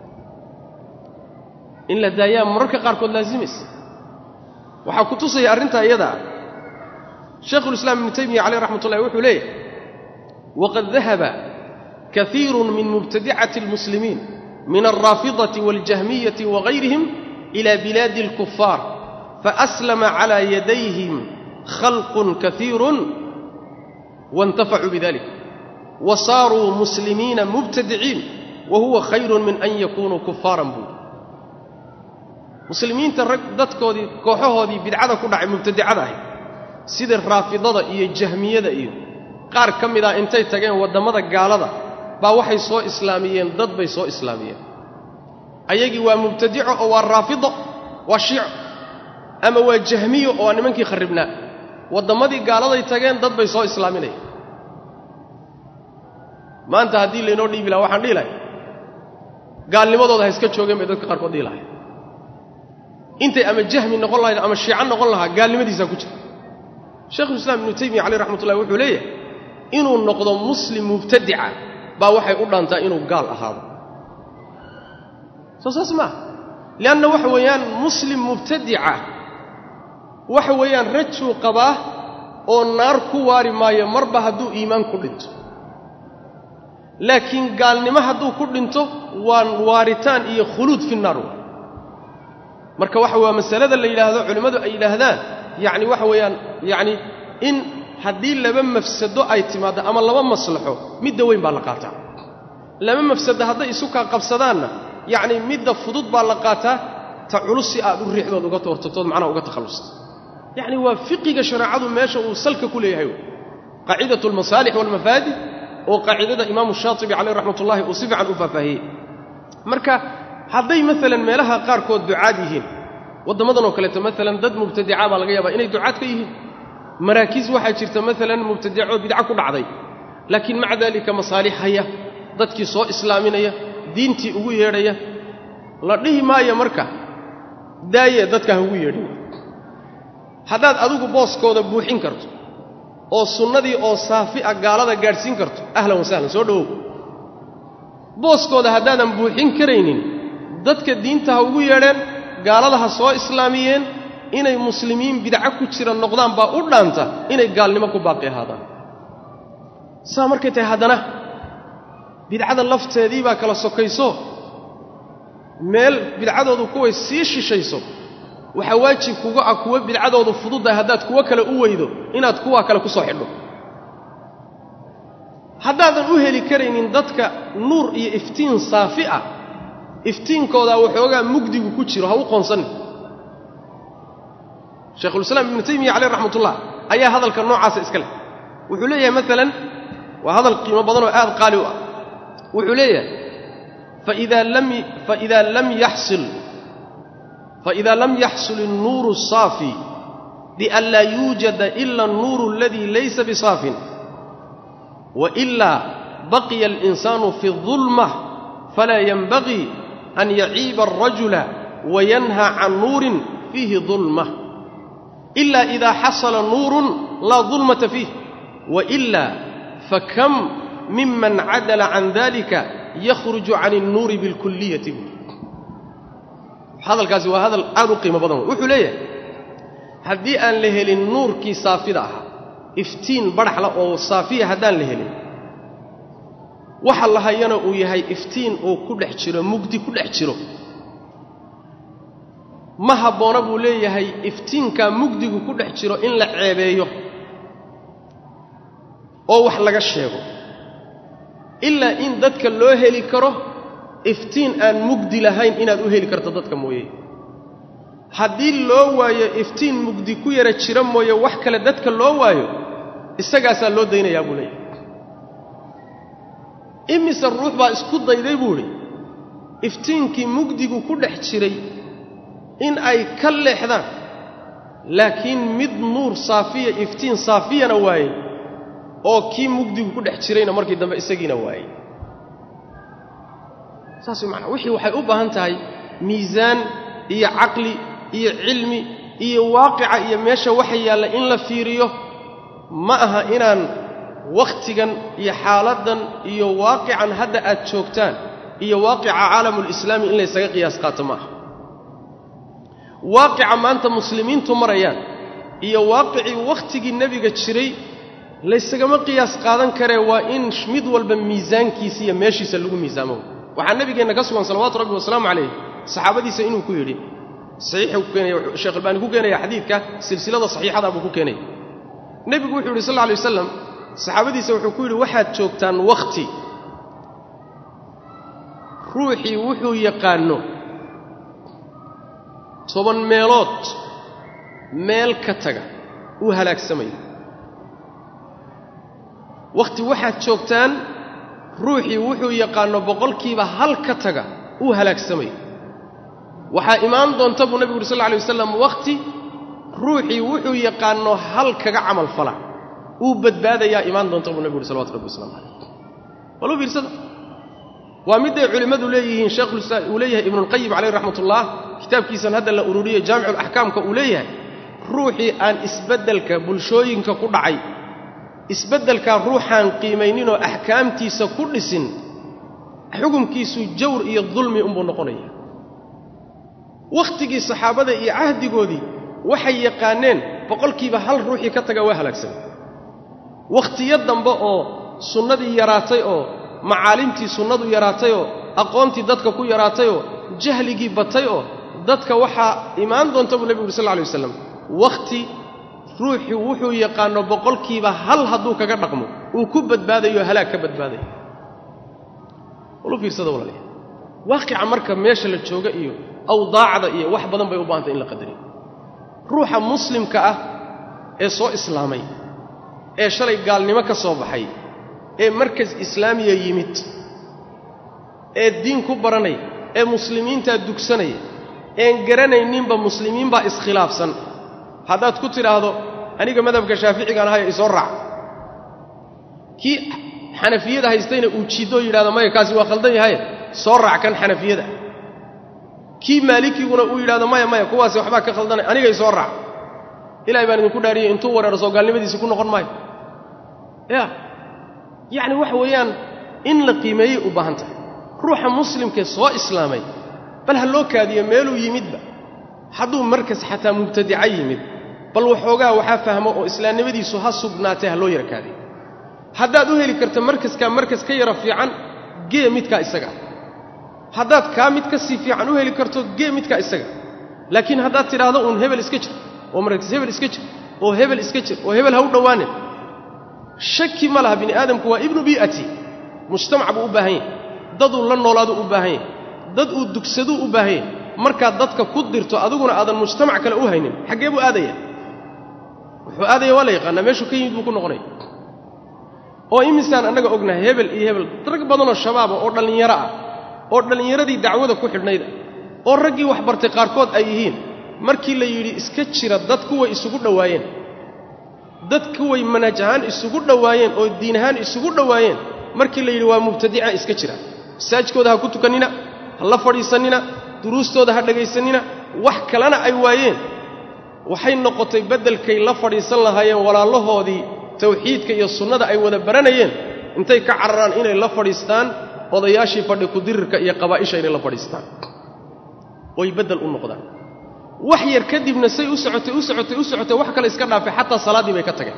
in la daayaa mararka qaarkood laasimaysa waxaa ku tusaya arrintaa iyadaa shaykhulislaam ibnu taymiya caleyh raxmat ullahi wuxuu leeyahy waqad dahaba kaiiru min mubtadicati almuslimiin min alraafidati waاljahmiyati wagayrihim ila bilaadi اlkufaar faaslama calaa yadayhim khalqun kaiirun waاntafacuu bidalik wa saaruu muslimiina mubtadiciin wa huwa khayru min an yakunuu kufaaran buuri muslimiinta rag dadkoodii kooxahoodii bidcada ku dhacay mubtadicada ahay sida raafidada iyo jahmiyada iyo qaar ka mid ah intay tageen waddammada gaalada baa waxay soo islaamiyeen dad bay soo islaamiyeen ayagii waa mubtadico oo waa raafido waa shiico ama waa jahmiyo oo waa nimankii kharribnaa wadammadii gaaladay tageen dad bay soo islaaminayaan maanta haddii laynoo dhiibi lahaa waxaan dhihi lahay gaalnimadooda ha iska joogeen bay dadka qaarkood dhihi lahay intay ama jahmi noqon lahayd ama shiico noqon lahaa gaalnimadiisaa ku jira sheikhulislaam ibnu taymiya caleyh raxmat ullahi wuxuu leeyahay inuu noqdo muslim mubtadica baa waxay u dhaantaa inuu gaal ahaado soo saas maaha lianna waxa weeyaan muslim mubtadica waxa weeyaan rajuu qabaa oo naar ku waari maayo marba hadduu iimaan ku dhinto laakiin gaalnimo hadduu ku dhinto waa waaritaan iyo khuluud fi naar waa marka waxa waa masalada la yidhaahdo culimmadu ay yidhaahdaan yacni waxa weeyaan yacni in haddii laba mafsado ay timaaddo ama laba maslaxo midda weyn baa la qaataa laba mafsado hadday isu kaa qabsadaanna yacni midda fudud baa la qaataa ta culus si aad u riixdood uga hortagtood macnaha uga takhallusta yacni waa fiqiga shareecadu meesha uu salka ku leeyahay qaacidatu almasaalix waalmafaadid oo qaacidada imaamu shaatibi caleyh raxmat ullahi uu si fiican u faahfaahiyey marka hadday maalan meelaha qaarkood ducaad yihiin waddammadan oo kaleeto maalan dad mubtadica baa laga yaabaa inay ducaad ka yihiin maraakiis waxaa jirta maalan mubtadico bidco ku dhacday laakiin maca daalika masaalix haya dadkii soo islaaminaya diintii ugu yeedhaya la dhihi maayo marka daaye dadka ha ugu yeedhin haddaad adigu booskooda buuxin karto oo sunnadii oo saafi a gaalada gaadhsiin karto ahlan wasahlan soo dhowow booskooda haddaadan buuxin karaynin dadka diinta ha ugu yeedheen gaalada ha soo islaamiyeen inay muslimiin bidco ku jira noqdaan baa u dhaanta inay gaalnimo ku baaqi ahaadaan saa markay tahay haddana bidcada lafteedii baa kala sokayso meel bidcadoodu kuway sii shishayso waxaa waajib kuga ah kuwo bidcadoodu fududdahay haddaad kuwo kale u weydo inaad kuwaa kale ku soo xidho haddaadan u heli karaynin dadka nuur iyo iftiin saafi ah iftiinkoodaa waxoogaa mugdigu ku jiro ha u qoonsanin shaykhulislaam ibnu taymiya caleyh raxmat ullah ayaa hadalka noocaasa iska leh wuxuu leeyahay maalan waa hadal qiimo badan oo aad qaali u ah wuxuu leeyahay faida lam yaxsil faإida lam yaxsul الnuuru الصaafi bian laa yuujada ila الnuuru اladii laysa bisaafin waإila baqiya الإinsaanu fi الظulmة falaa yenbagii an yaciiba الrajula wayanha can nuurin fiihi ظulmة إila إida xasala nuuru laa ظulmata fiih waإila fakam miman cadala can dalika yakhruju can الnuuri bاlkuliyati hadalkaasi waa hadal aad u qiimo badan wuxuu leeyahay haddii aan la helin nuurkii saafida ahaa iftiin badhaxla oo saafiya haddaan la helin waxa la hayana uu yahay iftiin uu ku dhex jiro mugdi ku dhex jiro ma habboona buu leeyahay iftiinkaa mugdigu ku dhex jiro in la ceebeeyo oo wax laga sheego ilaa in dadka loo heli karo iftiin aan mugdi lahayn inaad u heli karto dadka mooye haddii loo waayo iftiin mugdi ku yara jira mooye wax kale dadka loo waayo isagaasaa loo daynayaa buu leeyahay imise ruux baa isku dayday buu idhi iftiinkii mugdigu ku dhex jiray in ay ka leexdaan laakiin mid nuur saafiya iftiin saafiyana waayey oo kii mugdigu ku dhex jirayna markii dambe isagiina waayey saas way macnaa wixii waxay u baahan tahay miisaan iyo caqli iyo cilmi iyo waaqica iyo meesha waxa yaalla in la fiiriyo ma aha inaan wakhtigan iyo xaaladdan iyo waaqican hadda aad joogtaan iyo waaqica caalamulislaami in laysaga qiyaas qaato ma aha waaqica maanta muslimiintu marayaan iyo waaqicii wakhtigii nebiga jiray laysagama qiyaas qaadan karee waa in mid walba miisaankiisa iyo meeshiisa lagu miisaamo waxaa nebigeenna ka sugan salawaatu rabbi wasalaamu calayh saxaabadiisa inuu ku yidhi saxiixuu ku keenaya sheekh albaani ku keenaya xadiidka silsilada saxiixada buu ku keenaya nebigu wuxuu yidhi sal lla alay wasalam saxaabadiisa wuxuu ku yidhi waxaad joogtaan wakhti ruuxii wuxuu yaqaanno toban meelood meel ka taga uu halaagsamayo wakhti waxaad joogtaan ruuxii wuxuu yaqaanno boqolkiiba hal ka taga uu halaagsamayo waxaa imaan doonta buu nebigu uhi sal lla alay wasalam wakhti ruuxii wuxuu yaqaanno hal kaga camal fala uu badbaadayaa imaan doonta buu nebigu uhi salawatu rabbi waslamu calayh walu fiirsada waa midday culimmadu leeyihiin sheekhulislaam uu leeyahay ibnuulqayim calayh raxmatullah kitaabkiisan hadda la ururiyey jaamicuulaxkaamka uu leeyahay ruuxii aan isbeddelka bulshooyinka ku dhacay isbeddelkaa ruuxaan qiimayninoo axkaamtiisa ku dhisin xukumkiisu jawr iyo dulmi unbuu noqonaya wakhtigii saxaabada iyo cahdigoodii waxay yaqaaneen boqolkiiba hal ruuxii ka taga waa halaagsan wakhtiyo dambe oo sunnadii yaraatay oo macaalimtii sunnadu yaraatayoo aqoontii dadka ku yaraatayoo jahligii batay oo dadka waxaa imaan doonta buu nebigu uhi sal lla alay waslam wakhti ruuxii wuxuu yaqaanno boqolkiiba hal hadduu kaga dhaqmo uu ku badbaadayo halaag ka badbaadayo walu fiirsada walaalayaal waaqica marka meesha la jooga iyo awdaacda iyo wax badan bay u baahantay in la qadariyo ruuxa muslimka ah ee soo islaamay ee shalay gaalnimo ka soo baxay ee markas islaamiya yimid ee diin ku baranaya ee muslimiintaa dugsanaya een garanayninba muslimiinbaa iskhilaafsan haddaad ku tidhaahdo aniga madhabka shaaficigaan ahaya isoo raac kii xanafiyada haystayna uu jiiddoo yidhahdo maya kaasi waa khaldan yahaye soo raac kan xanafiyada kii maalikiguna uu yidhahdo maya maya kuwaasi waxbaa ka khaldanay aniga isoo raac ilahay baan idinku dhaariyey intuu wareero soo gaalnimadiisi ku noqon maayo ya yacni waxa weeyaan in la qiimeeyey u baahan tahay ruuxa muslimkee soo islaamay bal ha loo kaadiyo meeluu yimidba hadduu markas xataa mubtadica yimid bal waxoogaa waxaa fahmo oo islaamnimadiisu ha sugnaatee ha loo yara kaadiyo haddaad u heli karto markaskaa markas ka yara fiican gee midkaa isaga haddaad kaa mid ka sii fiican u heli karto gee midkaa isaga laakiin haddaad tidhaahdo uun hebel iska jir oo markas hebel iska jir oo hebel iska jir oo hebel ha u dhowaanin shaki ma laha bini aadamku waa ibnu bii'ati mujtamac buu u baahan yahy daduu la noolaaduu u baahan yahy dad uu dugsaduu u baahan yahy markaad dadka ku dirto adiguna aadan mujtamac kale u haynin xaggee buu aadaya wuxuu aadaya waa la yaqaanaa meeshuu ka yimid buu ku noqonaya oo imisaan annaga ognahay hebel iyo hebel rag badanoo shabaaba oo dhallinyaro ah oo dhallinyaradii dacwada ku xidhnayda oo raggii wax bartay qaarkood ay yihiin markii la yidhi iska jira dad kuway isugu dhowaayeen dad kuway manhaj ahaan isugu dhowaayeen oo diin ahaan isugu dhowaayeen markii la yidhi waa mubtadica iska jira masaajkooda ha ku tukannina ha la fadhiisannina duruustooda ha dhagaysannina wax kalena ay waayeen waxay noqotay beddelkay la fadhiisan lahaayeen walaalahoodii tawxiidka iyo sunnada ay wada baranayeen intay ka cararaan inay la fadhiistaan odayaashii fadhi kudirirka iyo qabaa'isha inay la fadhiistaan oy beddel u noqdaan wax yar kadibna say u socotay u socotay u socotay wax kale iska dhaafay xataa salaaddii bay ka tageen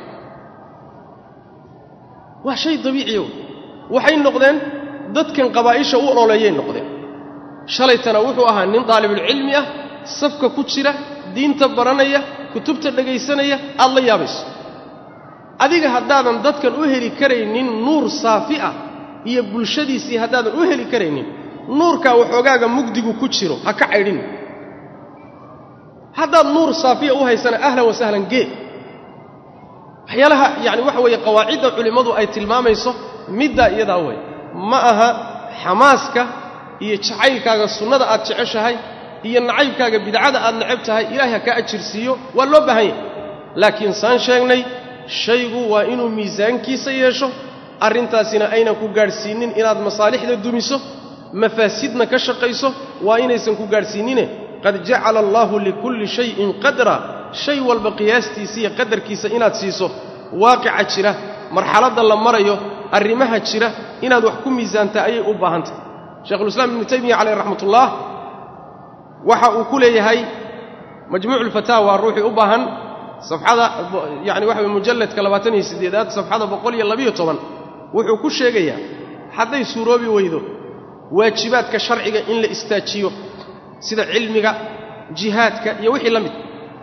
waa shay dabiiciyo waxay noqdeen dadkan qabaa'isha u ololeeyay noqdeen shalaytana wuxuu ahaa nin daalibulcilmi ah safka ku jira diinta baranaya kutubta dhegaysanaya aad la yaabayso adiga haddaadan dadkan u heli karaynin nuur saafi ah iyo bulshadiisii haddaadan u heli karaynin nuurkaa waxoogaaga mugdigu ku jiro ha ka caydhin haddaad nuur saafiya u haysana ahlan wa sahlan gee waxyaalaha yacani waxa weeye qawaacidda culimmadu ay tilmaamayso middaa iyadaa wey ma aha xamaaska iyo jacaylkaaga sunnada aad jeceshahay iyo nacaybkaaga bidcada aad necab tahay ilaahay ha kaa ajirsiiyo waa loo baahan yahay laakiin saan sheegnay shaygu waa inuu miisaankiisa yeesho arrintaasina aynan ku gaadhsiinnin inaad masaalixda dumiso mafaasidna ka shaqayso waa inaysan ku gaadhsiinnine qad jacala allaahu likulli shayin qadra shay walba qiyaastiisa iyo qadarkiisa inaad siiso waaqica jira marxaladda la marayo arrimaha jira inaad wax ku miisaantaa ayay u baahantahy sheikhulislaam ibnu taymiya caleyh raxmatullah waxa uu ku leeyahay majmuucu lfataawa ruuxii u baahan safxada yani waxa weye mujalladka labaatan iyo siddeedaad safxada boqol iyo labiyo toban wuxuu ku sheegayaa hadday suuroobi weydo waajibaadka sharciga in la istaajiyo sida cilmiga jihaadka iyo wixii la mid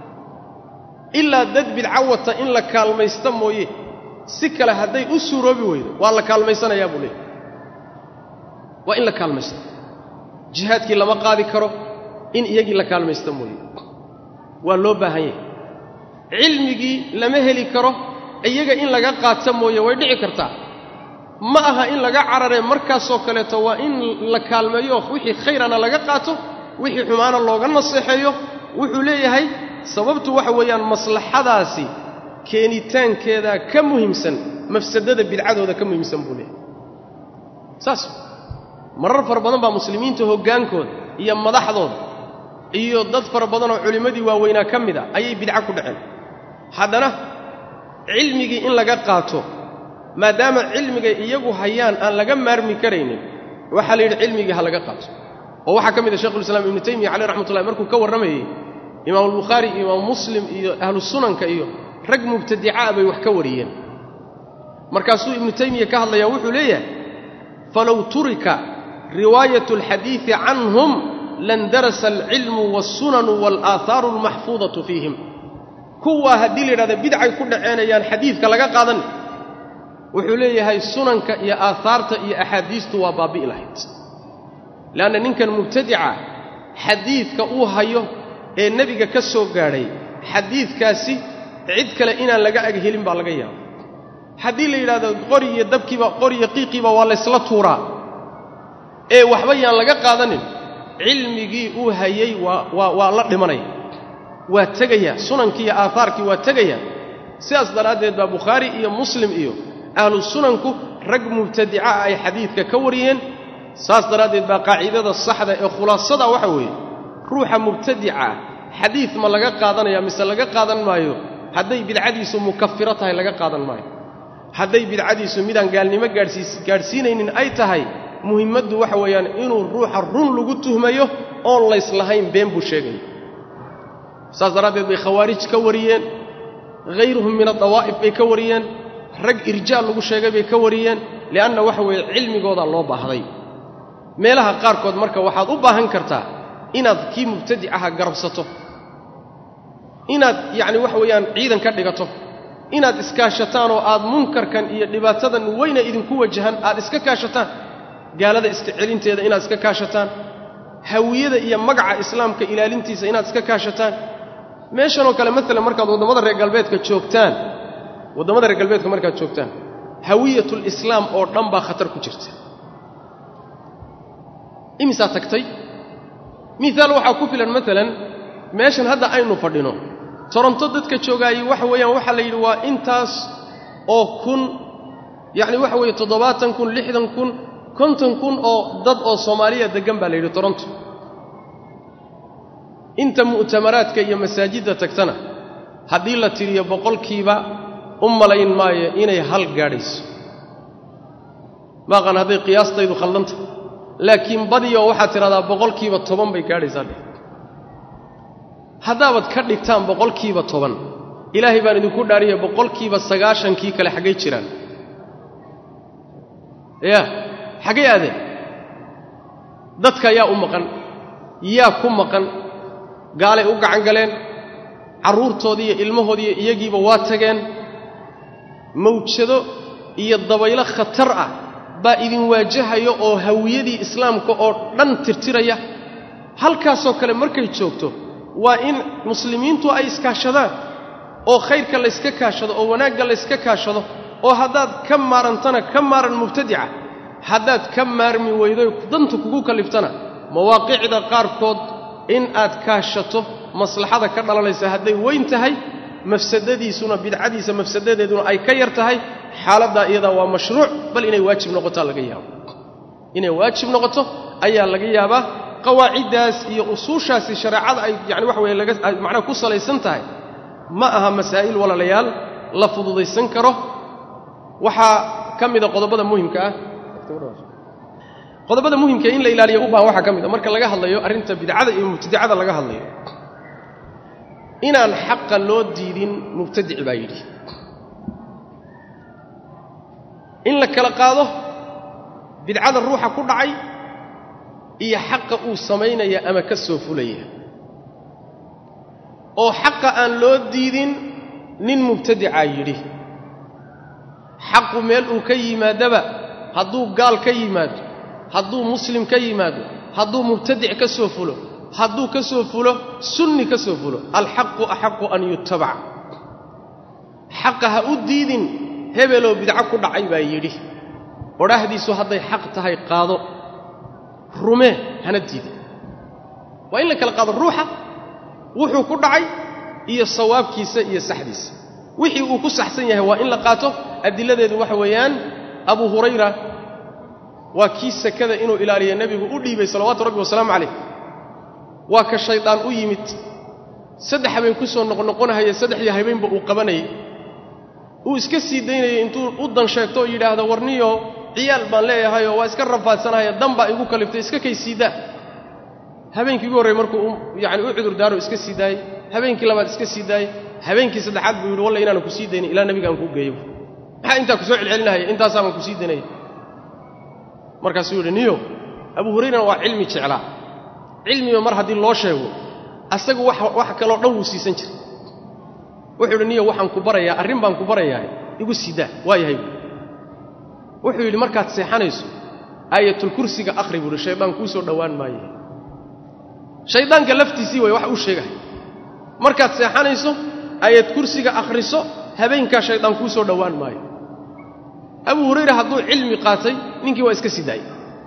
ilaa dad bidco wata in la kaalmaysta mooye si kale hadday u suuroobi weydo waa la kaalmaysanayaa buu leeyahy waa in la kaalmaysto jihaadkii lama qaadi karo in iyagii la kaalmaysta mooye waa loo baahan yahay cilmigii lama heli karo iyaga in laga qaata mooye way dhici kartaa ma aha in laga cararee markaasoo kaleeto waa in la kaalmeeyo wixii khayrana laga qaato wixii xumaana looga naseexeeyo wuxuu leeyahay sababtu waxa weeyaan maslaxadaasi keenitaankeedaa ka muhiimsan mafsadada bidcadooda ka muhiimsan buu leeyahay saas marar fara badan baa muslimiinta hoggaankooda iyo madaxdooda iyo dad fara badanoo culimmadii waaweynaa ka mid a ayay bidco ku dhaceen haddana cilmigii in laga qaato maadaama cilmigay iyagu hayaan aan laga maarmi karaynin waxaa la yidhi cilmigii ha laga qaato oo waxaa ka mid a shekhulislaam ibnu taymiya caleyh raxmatullahi markuu ka warramayey imaamulbukhaari iyo imaamu muslim iyo ahlu sunanka iyo rag mubtadicaa bay wax ka wariyeen markaasuu ibnu taymiya ka hadlayaa wuxuu leeyahay falow turika riwaayatu alxadiidi canhum landarasa alcilmu waalsunanu waalaaathaaru almaxfuudatu fiihim kuwaa haddii la yidhahda bidcay ku dhaceenayaan xadiidka laga qaadan wuxuu leeyahay sunanka iyo aahaarta iyo axaadiistu waa baabi'i lahayd le'anna ninkan mubtadica xadiidka uu hayo ee nebiga ka soo gaadhay xadiidkaasi cid kale inaan laga ag helin baa laga yaaba haddii la yidhahdo qori iyo dabkiiba qori iyo qiiqiiba waa laysla tuuraa ee waxba yaan laga qaadanin cilmigii uu hayey waa waa waa la dhimanaya waa tegaya sunankii iyo aahaarkii waa tegaya sidaas daraaddeed baa bukhaari iyo muslim iyo ahlu sunanku rag mubtadica ah ay xadiidka ka wariyeen saas daraaddeed baa qaacidada saxda ee khulaasada waxa weeye ruuxa mubtadica ah xadiid ma laga qaadanaya mise laga qaadan maayo hadday bidcadiisu mukafiro tahay laga qaadan maayo hadday bidcadiisu midaan gaalnimo gaadhsiis gaadhsiinaynin ay tahay muhimmaddu waxa weeyaan inuu ruuxa run lagu tuhmayo oon layslahayn been buu sheegaya saas daraaddeed bay khawaarij ka wariyeen hayruhum min adawaa'if bay ka wariyeen rag irjaal lagu sheegay bay ka wariyeen li'anna waxa weeye cilmigooda loo baahday meelaha qaarkood marka waxaad u baahan kartaa inaad kii mubtadicaha garabsato inaad yacni waxa weeyaan ciidan ka dhigato inaad iskaashataan oo aad munkarkan iyo dhibaatadan weyna idinku wajahan aad iska kaashataan gaalada iska celinteeda inaad iska kaashataan hawiyada iyo magaca islaamka ilaalintiisa inaad iska kaashataan meeshanoo kale maalan markaad waddamada reer galbeedka joogtaan waddamada reer galbeedka markaad joogtaan hawiyatul islaam oo dhan baa khatar ku jirta imisaa tagtay miaal waxaa ku filan maalan meeshan hadda aynu fadhino toronto dadka joogaayey waxa weeyaan waxaa la yidhi waa intaas oo kun yacni waxa weeye toddobaatan kun lixdan kun konton kun oo dad oo soomaaliya deggan baa la yidhi toronto inta mu'tamaraadka iyo masaajidda tagtana haddii la tiriyo boqolkiiba u malayn maayo inay hal gaadhayso maaqan hadday qiyaastaydu khaldanta laakiin badiyo waxaad tidhahdaa boqolkiiba toban bay gaadhaysaa dheh haddaabaad ka dhigtaan boqolkiiba toban ilaahay baan idinku dhaariya boqolkiiba sagaashankii kale xaggay jiraan ya xaggay aadeen dadka yaa u maqan yaa ku maqan gaalay u gacan galeen carruurtoodii iyo ilmahoodiiyo iyagiiba waa tageen mawjado iyo dabaylo khatar ah baa idin waajahayo oo hawiyadii islaamka oo dhan tirtiraya halkaasoo kale markay joogto waa in muslimiintu ay iskaashadaan oo khayrka layska kaashado oo wanaagga layska kaashado oo haddaad ka maarantana ka maaran mubtadica haddaad ka maarmi weydo danta kugu kaliftana mawaaqicda qaarkood in aad kaashato maslaxada ka dhalanaysa hadday weyn tahay mafsadadiisuna bidcadiisa mafsadadeeduna ay ka yar tahay xaaladdaa iyadaa waa mashruuc bal inay waajib noqotaa laga yaabo inay waajib noqoto ayaa laga yaabaa qawaaciddaas iyo usuushaasi shareecada ay yani waxa weye laga macnaha ku salaysan tahay ma aha masaa'il walaalayaal la fududaysan karo waxaa ka mida qodobada muhimka ah qodobada muhimka in la ilaaliyo u baahan waxaa ka mid a marka laga hadlayo arrinta bidcada iyo mubtadicada laga hadlayo inaan xaqa loo diidin mubtadici baa yidhi in la kala qaado bidcada ruuxa ku dhacay iyo xaqa uu samaynaya ama ka soo fulaya oo xaqa aan loo diidin nin mubtadicaa yidhi xaqu meel uu ka yimaadaba hadduu gaal ka yimaado hadduu muslim ka yimaado hadduu mubtadic ka soo fulo hadduu ka soo fulo sunni ka soo fulo alxaqu axaqu an yutabac xaqa ha u diidin hebeloo bidco ku dhacay baa yidhi odhaahdiisu hadday xaq tahay qaado rumee hana diidin waa in la kala qaado ruuxa wuxuu ku dhacay iyo sawaabkiisa iyo saxdiisa wixii uu ku saxsan yahay waa in la qaato adiladeedu waxa weeyaan abu hurayra waa kii sakada inuu ilaaliya nebigu u dhiibay salawaatu rabbi wasalaamu calayh waa ka shaydaan u yimid saddex habeen ku soo noqnoqonahaya saddexdii habeenba uu qabanayay uu iska sii daynayay intuu u dan sheegto oo yidhaahdo warniyo ciyaal baan leeyahayoo waa iska rafaadsanahaya dan baa igu kaliftay iska kay siidaa habeenkii ugu horrey markuu yani u cudur daaro iska sii daayey habeenkii labaad iska sii daayey habeenkii saddexaad buu yidhi walla inaanan ku sii daynin ilaa nebigaan kuu geeyo maxaa intaa ku soo celcelinahaya intaasaaban ku sii daynaya markaasuu yidhi niyo abu hurayrana waa cilmi jeclaa cilmiba mar haddii loo sheego asagu wax kaloo dhan wuu siisan jiray wuxuu yidhi niyo waxaan ku barayaa arrin baan ku barayaa igu siidaa waa yahay wuxuu yidhi markaad seexanayso aayatulkursiga akhri buuhi shaydaan kuu soo dhowaan maaye shayddaanka laftiisii way wax uu sheegahay markaad seexanayso aayad kursiga akhriso habeenkaa shaydaan kuu soo dhowaan maayo abu hurayra hadduu cilmi qaatay ninkii waa iska sii daayey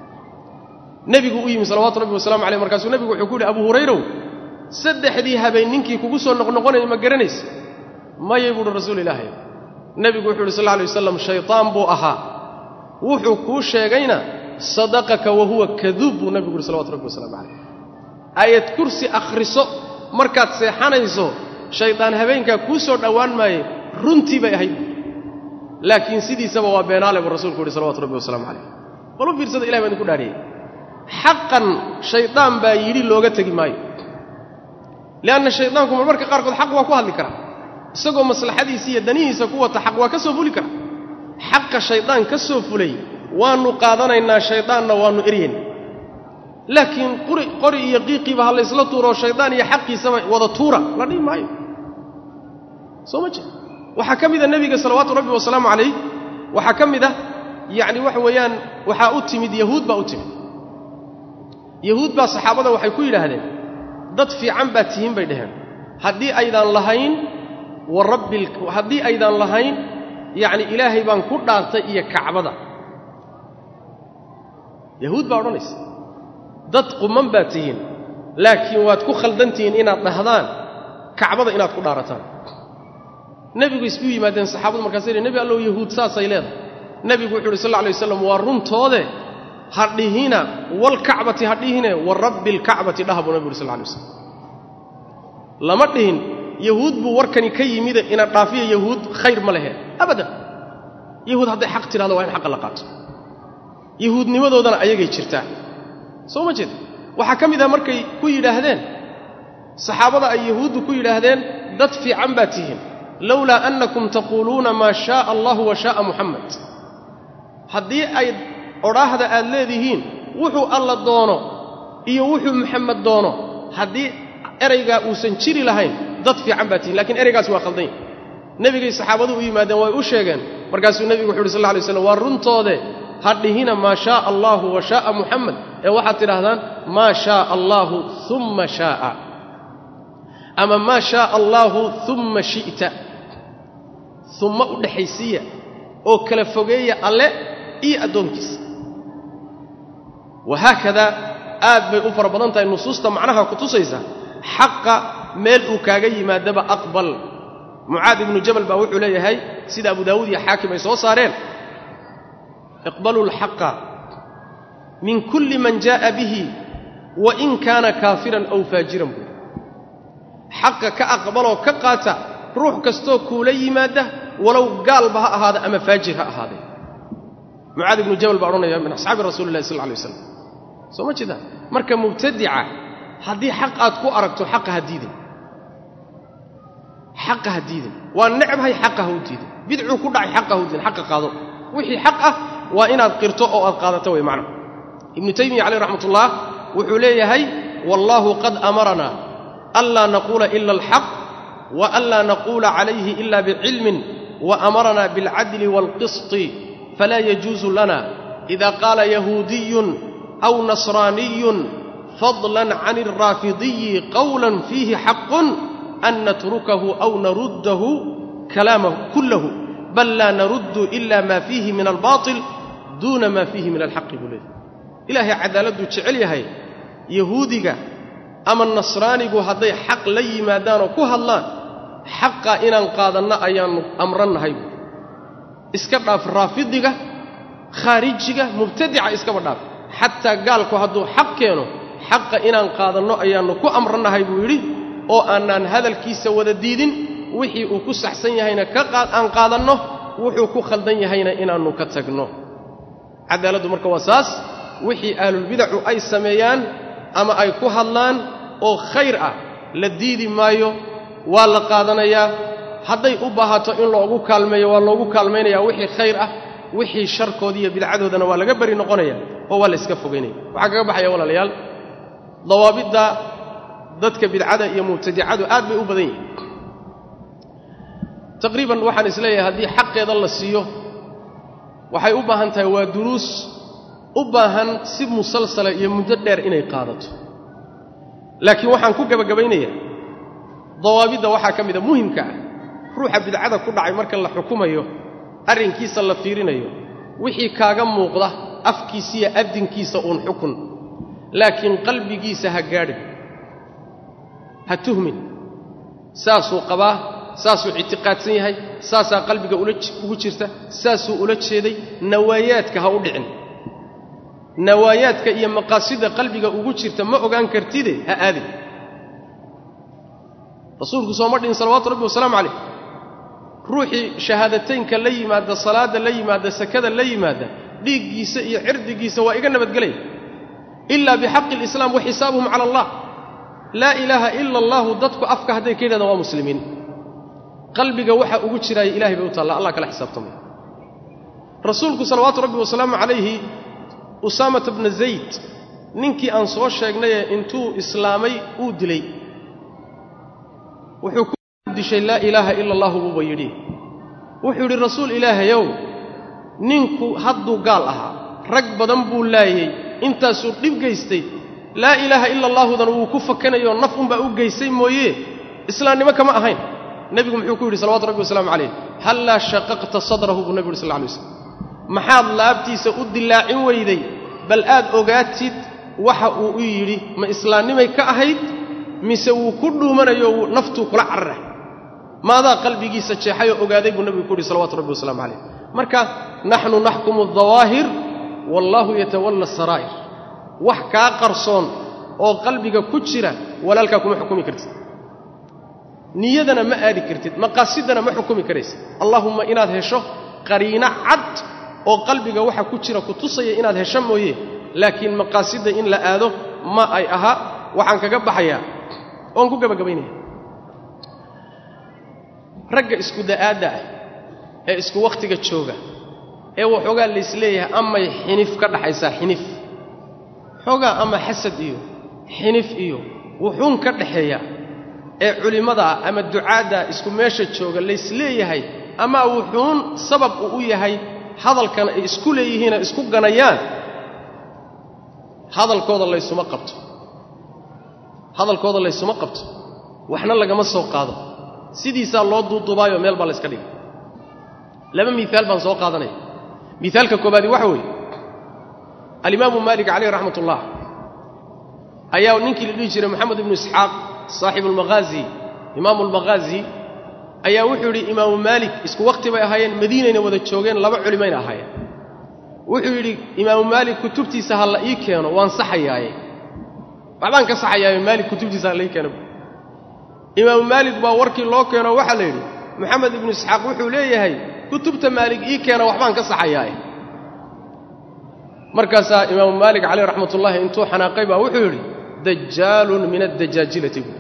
nebigu u yimi salawaatu rabbi wasalamu aleyh markaasuu nebigu wuxuu ku yidhi abu hurayrow saddexdii habeen ninkii kugu soo noqnoqonaya ma garanaysa mayay buuhi rasuul ilaahay nebigu wuxuu yidhi sal lla alay wasalam shaydaan buu ahaa wuxuu kuu sheegayna sadaqaka wa huwa kaduub buu nebigu yidhi salawatu rabbi wasalamu calayh aayad kursi akhriso markaad seexanayso shaydaan habeenkaa kuu soo dhowaan maaye runtii bay ahayd laakiin sidiisaba waa beenaale buu rasuulku yidhi salawatu rabbi wasalamu calayh bal u fiirsada ilahi baa idinku dhaariyey xaqan shaydaan baa yidhi looga tegi maayo lianna shaydaanku marmarka qaarkood xaq waa ku hadli karaa isagoo maslaxadiisa iyo danihiisa ku wata xaq waa ka soo fuli kara xaqa shaydaan ka soo fulay waannu qaadanaynaa shaydaanna waannu eryayna laakiin qori iyo qiiqiiba ha laysla tuuroo shaydaan iyo xaqiisaba wada tuura la dhihi maayo soo ma jeed waxaa ka mida nebiga salawaatu rabbi wasalaamu calayh waxaa ka mid ah yacni waxa weeyaan waxaa u timid yahuud baa u timid yahuud baa saxaabada waxay ku yidhaahdeen dad fiican baad tihiin bay dhaheen haddii aydaan lahayn wa rabbi haddii aydaan lahayn yacni ilaahay baan ku dhaartay iyo kacbada yahuud baa odhanaysa dad quman baad tihiin laakiin waad ku khaldantihiin inaad dhahdaan kacbada inaad ku dhaarataan nebigu isku yimaadeen saxaabadu markaas yidhi nebi allow yahuud saasay leedahay nebigu wuxu uhi sal lla alay waslam waa runtoode ha dhihina walkacbati ha dhihine wa rabbi alkacbati dhaha buu nebigu uhi sal lla alay waslam lama dhihin yahuud buu warkani ka yimide ina dhaafiya yahuud khayr ma lehe abadan yahuud hadday xaq tidhahdo waa in xaqa la qaato yahuudnimadoodana ayagay jirtaa soo ma jeed waxaa ka mid ah markay ku yidhaahdeen saxaabada ay yahuuddu ku yidhaahdeen dad fiican baad tihiin lowlaa annakum taquuluuna maa shaaa allahu wa shaaa muxamed haddii ay odhaahda aad leedihiin wuxuu alla doono iyo wuxuu muxamed doono haddii eraygaa uusan jiri lahayn dad fiican baad tihiin lakiin eraygaasi waa khaldan yahy nebigay saxaabadu u yimaadeen way u sheegeen markaasuu nebigu wuxu uhi sal lla lay slam waa runtoode ha dhihina maa shaaa allaahu wa shaaa muxamed ee waxaad tidhaahdaan maa shaaa allaahu umma shaaa ama maa shaaa allaahu umma shi'ta umma u dhexaysiiya oo kala fogeeya alle iyo addoonkiisa wahaakadaa aad bay u fara badan tahay nusuusta macnaha ku tusaysa xaqa meel uu kaaga yimaadaba aqbal mucaad ibnu jabal baa wuxuu leeyahay sida abu daawuud iyo xaakim ay soo saareen iqbaluu alxaqa min kulli man jaa'a bihi wa in kaana kaafiran aw faajiran buuri xaqa ka aqbaloo ka qaata ruux kastoo kuula yimaadda walow gaalba ha ahaada ama faajir ha ahaadee mucaad ibnu jabal baa odhanaya min asxaabi rasuuli illahi sal lla alay waslam soo ma jeedaan marka mubtadica haddii xaq aad ku aragto xaqa ha diidin xaqa ha diidin waa necbhay xaqa ha u diidin bidcuu ku dhacay xaqa ha u diidin xaqa qaado wixii xaq ah waa inaad qirto oo aad qaadato way macna ibnu taymiya caleyh raxmat ullah wuxuu leeyahay wallaahu qad amaranaa anlaa naquula ila alxaq wa anlaa naquula calayhi ila bicilmin wa amaranaa bilcadli waalqisطi falaa yajuusu lana ida qaala yahuudiyun aw nasraaniyun fadlan can alraafidiyi qowlan fiihi xaqun an natrukahu aw naruddahu kalaamahu kullahu bal laa naruddu ila ma fiihi min albaatil duuna ma fiihi min alxaqi buu leeyahy ilaahay cadaaladuu jecel yahay yahuudiga ama nasraanigu hadday xaq la yimaadaanoo ku hadlaan xaqa inaan qaadanno ayaannu amrannahay buui iska dhaaf raafidiga khaarijiga mubtadica iskaba dhaaf xataa gaalku hadduu xaq keeno xaqa inaan qaadanno ayaannu ku amrannahay buu yidhi oo aanaan hadalkiisa wada diidin wixii uu ku saxsan yahayna aan qaadanno wuxuu ku khaldan yahayna inaannu ka tagno cadaaladdu marka waa saas wixii ahlulbidacu ay sameeyaan ama ay ku hadlaan oo khayr ah la diidi maayo waa la qaadanayaa hadday u baahato in loogu kaalmeeyo waa loogu kaalmaynayaa wixii khayr ah wixii sharkoodii iyo bidcadoodana waa laga beri noqonaya oo waa la iska fogaynaya waxaa kaga baxaya walaalayaal dawaabidda dadka bidcada iyo mubtadicadu aad bay u badan yihiin taqriiban waxaan isleeyahay haddii xaqeeda la siiyo waxay u baahan tahay waa duruus u baahan si musalsala iyo muddo dheer inay qaadato laakiin waxaan ku gebagabaynayaa dawaabidda waxaa ka mida muhimka ah ruuxa bidcada ku dhacay marka la xukumayo arrinkiisa la fiirinayo wixii kaaga muuqda afkiisiiyo addinkiisa uun xukun laakiin qalbigiisa ha gaadhin ha tuhmin saasuu qabaa saasuu ictiqaadsan yahay saasaa qalbiga ugu jirta saasuu ula jeeday nawaayaadka ha u dhicin nawaayaadka iyo maqaasida qalbiga ugu jirta ma ogaan kartide ha aadin rasuulku sooma dhihin salawaatu rabbi wasalaamu calayh ruuxii shahaadateynka la yimaada salaadda la yimaada sakada la yimaada dhiiggiisa iyo cirdigiisa waa iga nabadgelaya ilaa bixaqi alislaam wa xisaabuhum cala allah laa ilaaha ila allaahu dadku afka hadday ka yidhahdaan waa muslimiin qalbiga waxa ugu jiraaya ilahay bay u taalla allah kala xisaabtamaya rasuulku salawaatu rabbi wasalaamu calayhi usaamata bna zayd ninkii aan soo sheegnayee intuu islaamay uu dilay wuxuu ku dishay laa ilaaha ila allahu buuba yidhi wuxuu yidhi rasuul ilaahayow ninku hadduu gaal ahaa rag badan buu laayey intaasuu dhib gaystay laa ilaaha ila allaahudan wuu ku fakanayoo naf unbaa u geystay mooye islaamnimo kama ahayn nebigu muxuu ku yidhi salawatu rabbi wasalaamu calayh hallaa shaqaqta sadrahu buu nebigu yidhi sal lla alay waslam maxaad laabtiisa u dillaacin weyday bal aad ogaatid waxa uu u yidhi ma islaamnimay ka ahayd mise wuu ku dhuumanayo naftuu kula carara maadaa qalbigiisa jeexayoo ogaaday buu nebigu ku yidhi salawatu rabbi wasalamu calayh marka naxnu naxkumu aldawaahir wallaahu yatawalla asaraa'ir wax kaa qarsoon oo qalbiga ku jira walaalkaa kuma xukumi kartid niyadana ma aadi kartid maqaasidana ma xukumi karaysid allaahumma inaad hesho qariino cad oo qalbiga waxa ku jira ku tusaya inaad hesho mooye laakiin maqaasidda in la aado ma ay aha waxaan kaga baxayaa oon ku gebagabaynaya ragga isku da'aadda ah ee isku wakhtiga jooga ee waxoogaa laysleeyahay amay xinif ka dhaxaysaa xinif xoogaa ama xasad iyo xinif iyo wuxuun ka dhaxeeya ee culimmadaa ama ducaaddaa isku meesha jooga laysleeyahay ama wuxuun sabab uu u yahay hadalkan ay isku leeyihiinoo isku ganayaan hadalkooda laysuma qabto hadalkooda laysuma qabto waxna lagama soo qaado sidiisaa loo duuduubaayoo meel baa layska dhigay laba miiaal baan soo qaadanaya miaalka koobaadi waxa weeye alimaamu maalik calayh raxmat ullah ayaa ninkii la dhihi jiray moxamed ibnu isxaaq saaxibu almaghaazi imaamu almaghaazi ayaa wuxuu yidhi imaamu maalik isku wakhti bay ahaayeen madiinayna wada joogeen laba culimayna ahaayeen wuxuu yidhi imaamu maalik kutubtiisa ha la ii keeno waan saxayaaye waxbaan ka saxayaaye maalik kutubtiisa ha la ii keeno imaamu maalik baa warkii loo keeno waxaa la yidhi moxamed ibnu isxaaq wuxuu leeyahay kutubta maalig ii keena waxbaan ka saxayaae markaasaa imaamu maalik caleyh raxmat ullaahi intuu xanaaqay baa wuxuu yidhi dajaalun min addajaajilati buui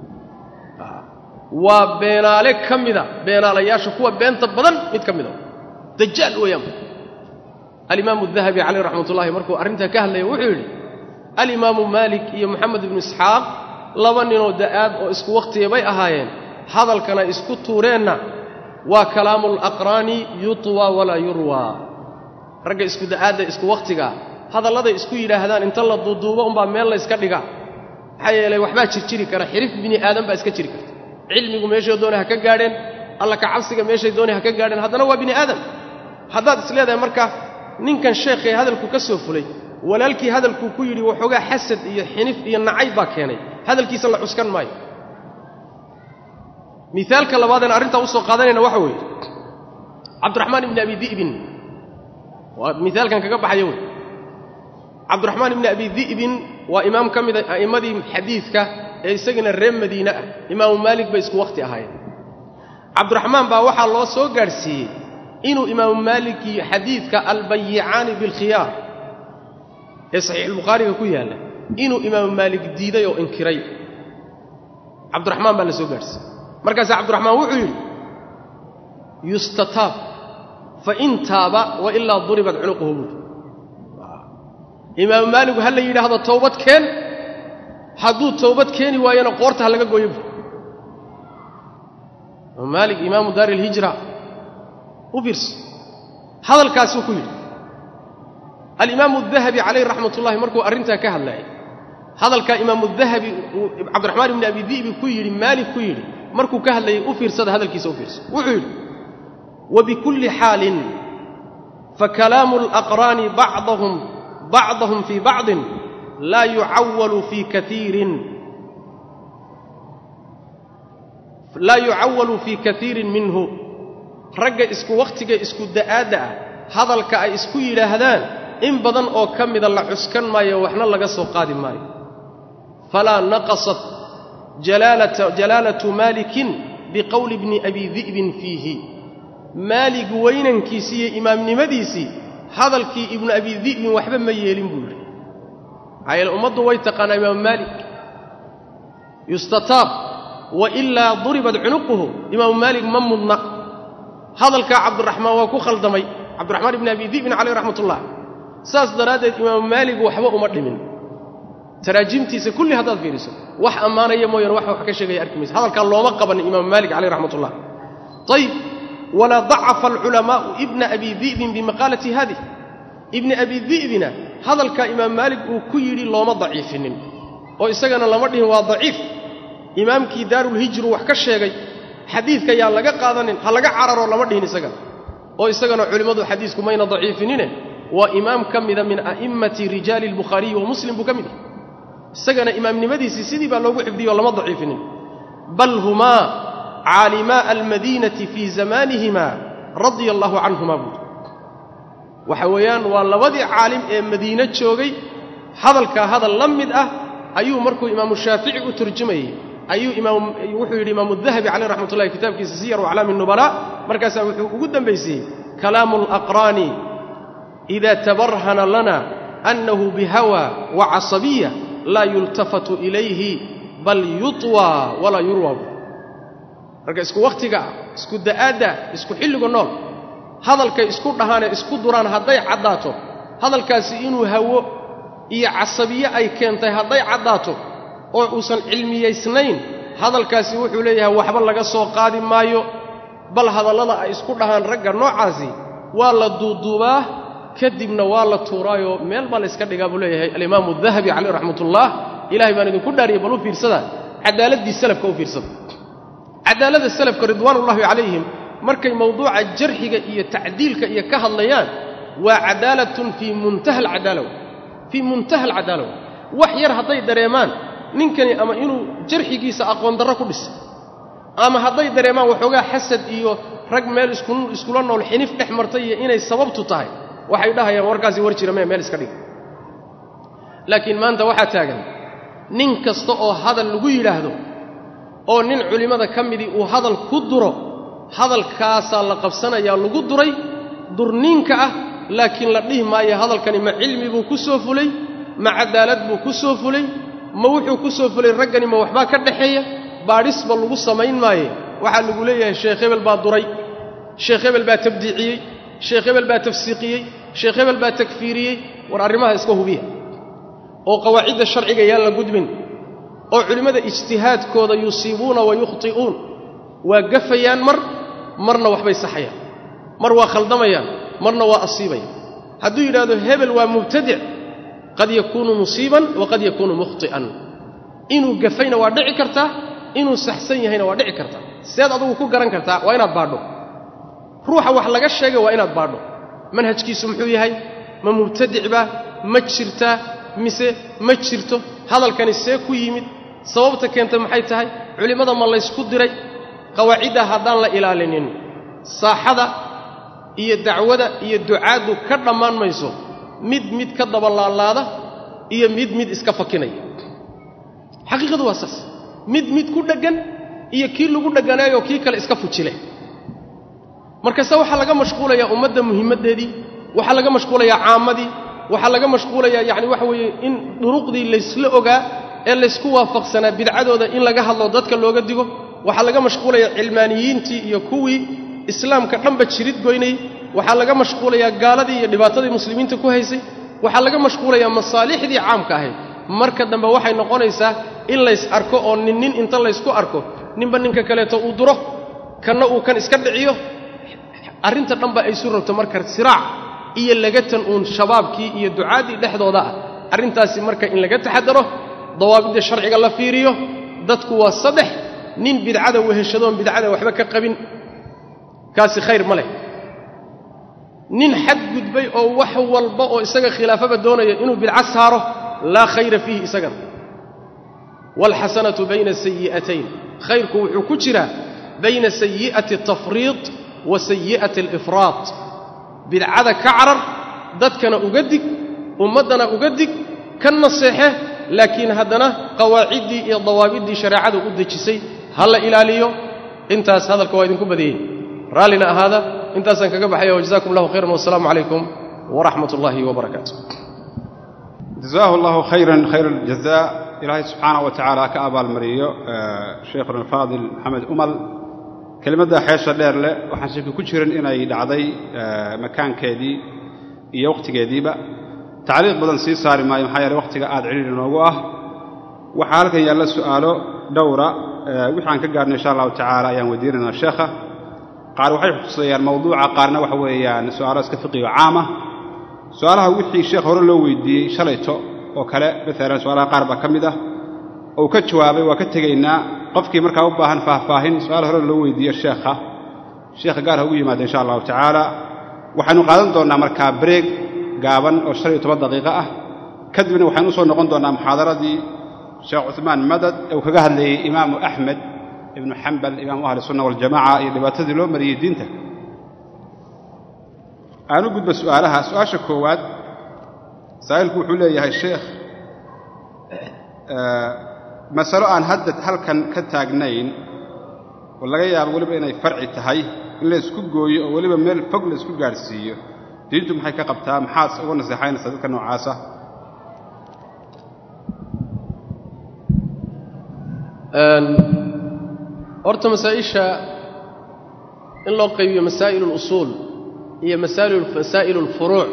waa beenaale ka mida beenaalayaasha kuwa beenta badan mid ka mida dajaal weeyaan alimaamu dahabi caleyh raxmat ullahi markuu arrintaa ka hadlaya wuxuu yidhi alimaamu maalik iyo moxamed ibnu isxaaq laba ninoo da'aad oo isku wakhtiga bay ahaayeen hadalkana isku tuureenna waa kalaamu alaqraani yutwa walaa yurwaa ragga isku da'aadda isku wakhtigaa hadalladay isku yidhaahdaan inta la duuduubo umbaa meel layska dhiga maxaa yeelay waxbaa jirjiri kara xirif bini aadan baa iska jiri karta cilmigu meeshay doonay ha ka gaadheen alla ka cabsiga meeshay doonay ha ka gaadheen haddana waa bini aadam haddaad is leedahay marka ninkan sheekhee hadalku ka soo fulay walaalkii hadalkuu ku yidhi waxoogaa xasad iyo xinif iyo nacayb baa keenay hadalkiisa la cuskan maayo miaalka labaadeen arrintaa usoo qaadanayna waxa weeye cabdiraxmaan ibni abi di'bin waa miaalkan kaga baxaya wey cabdiraxmaan ibni abi di'bin waa imaam ka mida a'immadii xadiidka ee isagana reer madiine ah imaamu maalik bay isku wakhti ahaayeen cabdiraxmaan baa waxaa loo soo gaadhsiiyey inuu imaamu maalikii xadiidka albayicaani bilkhiyaar ee saxiixulbukhaariga ku yaalla inuu imaamu maalik diiday oo inkiray cabdiraxmaan baa la soo gaadhsiiyey markaasaa cabdiraxmaan wuxuu yidhi yustataab fain taaba wa ilaa duribat cunuquhu buuri imaamu maaligu ha la yidhaahdo towbad keen hadduu towbad keeni waayona qoorta ha laga gooyo buuri imaamu maalik imaamu daari ilhijra u fiirso hadalkaasuu ku yidhi alimaamu dahabi calayh raxmat ullahi markuu arrintaa ka hadlaayay hadalkaa imaamu dahabi uu cabdiraxmaan ibni abi di'bi ku yidhi maalik ku yidhi markuu ka hadlayay u fiirsada hadalkiisa u fiirso wuxuu yidhi wabikulli xaalin fakalaamu alaqraani bacdahum bacdahum fii bacdin laa yucawalu fii kaiirin laa yucawalu fii kaiirin minhu ragga isku wakhtiga isku da'aadda ah hadalka ay isku yidhaahdaan in badan oo ka mida la cuskan maayo waxna laga soo qaadi maayo falaa naqasat jalaalatu maalikin biqowli bni abi di'bin fiihi maalig weynankiisii iyo imaamnimadiisii hadalkii ibnu abi di'bin waxba ma yeelin buu yidhi maxaa yeele ummaddu way taqaanaa imaamu maalik yustataab wa ilaa duribat cunuquhu imaamu maalik ma mudna hadalkaa cabdiraxmaan waa ku khaldamay cabdiraxmaan ibni abi di'bin caleyh raxmat ullah saas daraaddeed imaamu maalik waxba uma dhimin taraajimtiisa kulli haddaad fiiriso wax ammaanaya mooyane wax wax ka sheegaya arki maysa hadalkaa looma qabanin imaamu maalik caleyh raxmat ullah ayib walaa dacafa alculamaa'u ibna abi di'bin bimaqaalati haadih ibni abi di'bina hadalkaa imaam maalik uu ku yidhi looma daciifinin oo isagana lama dhihin waa daciif imaamkii daarulhijru wax ka sheegay xadiidka yaa laga qaadanin ha laga cararoo lama dhihin isagana oo isagana culimmadu xadiisku mayna daciifinine waa imaam ka mida min a'immati rijaali albukhaariyi wa muslim buu ka mid yahay isagana imaamnimadiisii sidii baa loogu xifdiyey oo lama daciifinin bal humaa caalimaa almadiinati fii zamaanihima radia allaahu canhuma buuri waxa weeyaan waa labadii caalim ee madiine joogay hadalkaa hadal la mid ah ayuu markuu imaamu shaafici u turjumayey ayuu wuxuu yidhi imaamu dahabi caleyh raxmat ullahi kitaabkiisa siyar aclaami nubala markaasaa wuxuu ugu dambaysiiyey kalaamu alaqraani ida tabarhana lana annahu bihawa wa casabiya laa yultafatu ilayhi bal yutwa walaa yurwa marka isku wakhtiga isku da'aadda isku xilliga nool hadalkay isku dhahaanee isku duraan hadday caddaato hadalkaasi inuu hawo iyo casabiye ay keentay hadday caddaato oo uusan cilmiyaysnayn hadalkaasi wuxuu leeyahay waxba laga soo qaadi maayo bal hadallada ay isku dhahaan ragga noocaasi waa la duuduubaa kadibna waa la tuuraayoo meel baa layska dhigaa buu leeyahay alimaamu dahabi caleyh raxmatullah ilahay baan idinku dhaariyay bal u fiirsada cadaaladii salafka u fiirsada cadaaladda salafka ridwaanullahi calayhim markay mawduuca jarxiga iyo tacdiilka iyo ka hadlayaan waa cadaalatun fii muntaha alcadaalaw fii muntaha alcadaalaw wax yar hadday dareemaan ninkani ama inuu jarxigiisa aqoon darro ku dhisay ama hadday dareemaan waxoogaa xasad iyo rag meel iskula nool xinif dhex martay iyo inay sababtu tahay waxay dhahayaan warkaasi war jira mee meel iska dhiga laakiin maanta waxaa taagan nin kasta oo hadal lagu yidhaahdo oo nin culimmada ka midii uu hadal ku duro hadalkaasaa la qabsanayaa lagu duray durniinka ah laakiin la dhihi maayo hadalkani ma cilmi buu ku soo fulay ma cadaalad buu ku soo fulay ma wuxuu ku soo fulay raggani ma waxbaa ka dhaxeeya baadhisba lagu samayn maaye waxaa lagu leeyahay sheekh hebel baa duray sheekh hebel baa tabdiiciyey sheekh hebel baa tafsiiqiyey sheekh hebel baa takfiiriyey war arrimaha iska hubiya oo qawaacidda sharciga yaan la gudbin oo culimmada ijtihaadkooda yusiibuuna wa yukhti'uun waa gafayaan mar marna waxbay saxayaan mar waa khaldamayaan marna waa asiibayaan hadduu yidhahdo hebel waa mubtadic qad yakuunu musiiban wa qad yakuunu mukhti'an inuu gafayna waa dhici kartaa inuu saxsan yahayna waa dhici kartaa seed adugu ku garan kartaa waa inaad baadho ruuxa wax laga sheegay waa inaad baadho manhajkiisu muxuu yahay ma mubtadicbaa ma jirtaa mise ma jirto hadalkani see ku yimid sababta keentay maxay tahay culimmada ma laysku diray qawaaciddaa haddaan la ilaalinin saaxada iyo dacwada iyo ducaaddu ka dhammaan mayso mid mid ka dabalaalaada iyo mid mid iska fakinaya xaqiiqadu waa saas mid mid ku dheggan iyo kii lagu dheganaayoo kii kale iska fujile markase waxaa laga mashquulayaa ummadda muhimmaddeedii waxaa laga mashquulayaa caammadii waxaa laga mashquulayaa yacni waxa weeye in duruqdii laysla ogaa ee laysku waafaqsanaa bidcadooda in laga hadlo dadka looga digo waxaa laga mashquulayaa cilmaaniyiintii iyo kuwii islaamka dhanba jirid goynayey waxaa laga mashquulayaa gaaladii iyo dhibaatadii muslimiinta ku haysay waxaa laga mashquulayaa masaalixdii caamka ahayd marka dambe waxay noqonaysaa in lays arko oo nin nin inta laysku arko ninba ninka kaleeto uu duro kanna uu kan iska dhiciyo arrinta dhanba ay su rabto marka siraac iyo lagatan uun shabaabkii iyo ducaaddii dhexdooda ah arrintaasi marka in laga taxadaro dawaabidda sharciga la fiiriyo dadku waa saddex nin bidcada weheshadoon bidcada waxba ka qabin kaasi khayr ma leh nin xad gudbay oo wax walba oo isaga khilaafaba doonaya inuu bidco saaro laa khayra fiihi isagana waalxasanatu bayna sayi'atayn khayrku wuxuu ku jiraa bayna sayi'ati atafriid wa sayi'ati alifraad bidcada ka carar dadkana uga dig ummaddana uga dig ka naseexe laakiin haddana qawaaciddii iyo dawaabiddii shareecadu u dejisay ha la ilaaliyo intaas hadalka waa idinku badiyey raallina ahaada intaasaan kaga baxaya wajazaakum allahu khayran wasalaamu calaykum waraxmat ullaahi wabarakaatu jazaahu allahu khayran khayra aljazaa ilaahay subxaana wa tacaala ka abaalmariyo sheikhuna alfaadil maxamed umal kelimadda xeesha dheer leh waxaan shaki ku jirin inay dhacday makaankeedii iyo wakhtigeediiba tacliiq badan sii saari maayo maxaa yeele wakhtiga aad cidhiiri noogu ah waxaa halkan yaalla su'aalo dhowra wixii aan ka gaarnay insha allahu tacaala ayaan weydiinaynaa sheekha qaar waxay xutusayaan mawduuca qaarna waxa weeyaan su'aalo iska fiqiyo caama su'aalaha wixii sheekh hore loo weydiiyey shalayto oo kale maalan su'aalaha qaar baa ka mid ah ou ka jawaabay waa ka tegaynaa qofkii markaa u baahan faahfaahin su-aal hore loo weydiiyo sheekha sheekha gaar ha ugu yimaada insha allahu tacaala waxaynu qaadan doonnaa markaa bareeg gaaban oo shan iyo toban daqiiqo ah kadibna waxaynu usoo noqon doonnaa muxaadaradii sheekh cuثmaan madad ee uu kaga hadlayey imaamu axmed ibnu xambal imaamu ahli sunna waljamaca iyo dhibaatadii loo mariyey diinta aanu gudba su'aalaha su-aasha koowaad saa'ilku wuxuu leeyahay sheekh masalo aan hadda halkan ka taagnayn oo laga yaabo weliba inay farci tahay in la isku gooyo oo weliba meel fog la isku gaadhsiiyo diintu maxay ka qabtaa maxaad uga naseexaynaysaa dadka noocaasa horta masaa'isha in loo qaybiyo masaa'il اlusuul iyo masaa'il اlfuruuc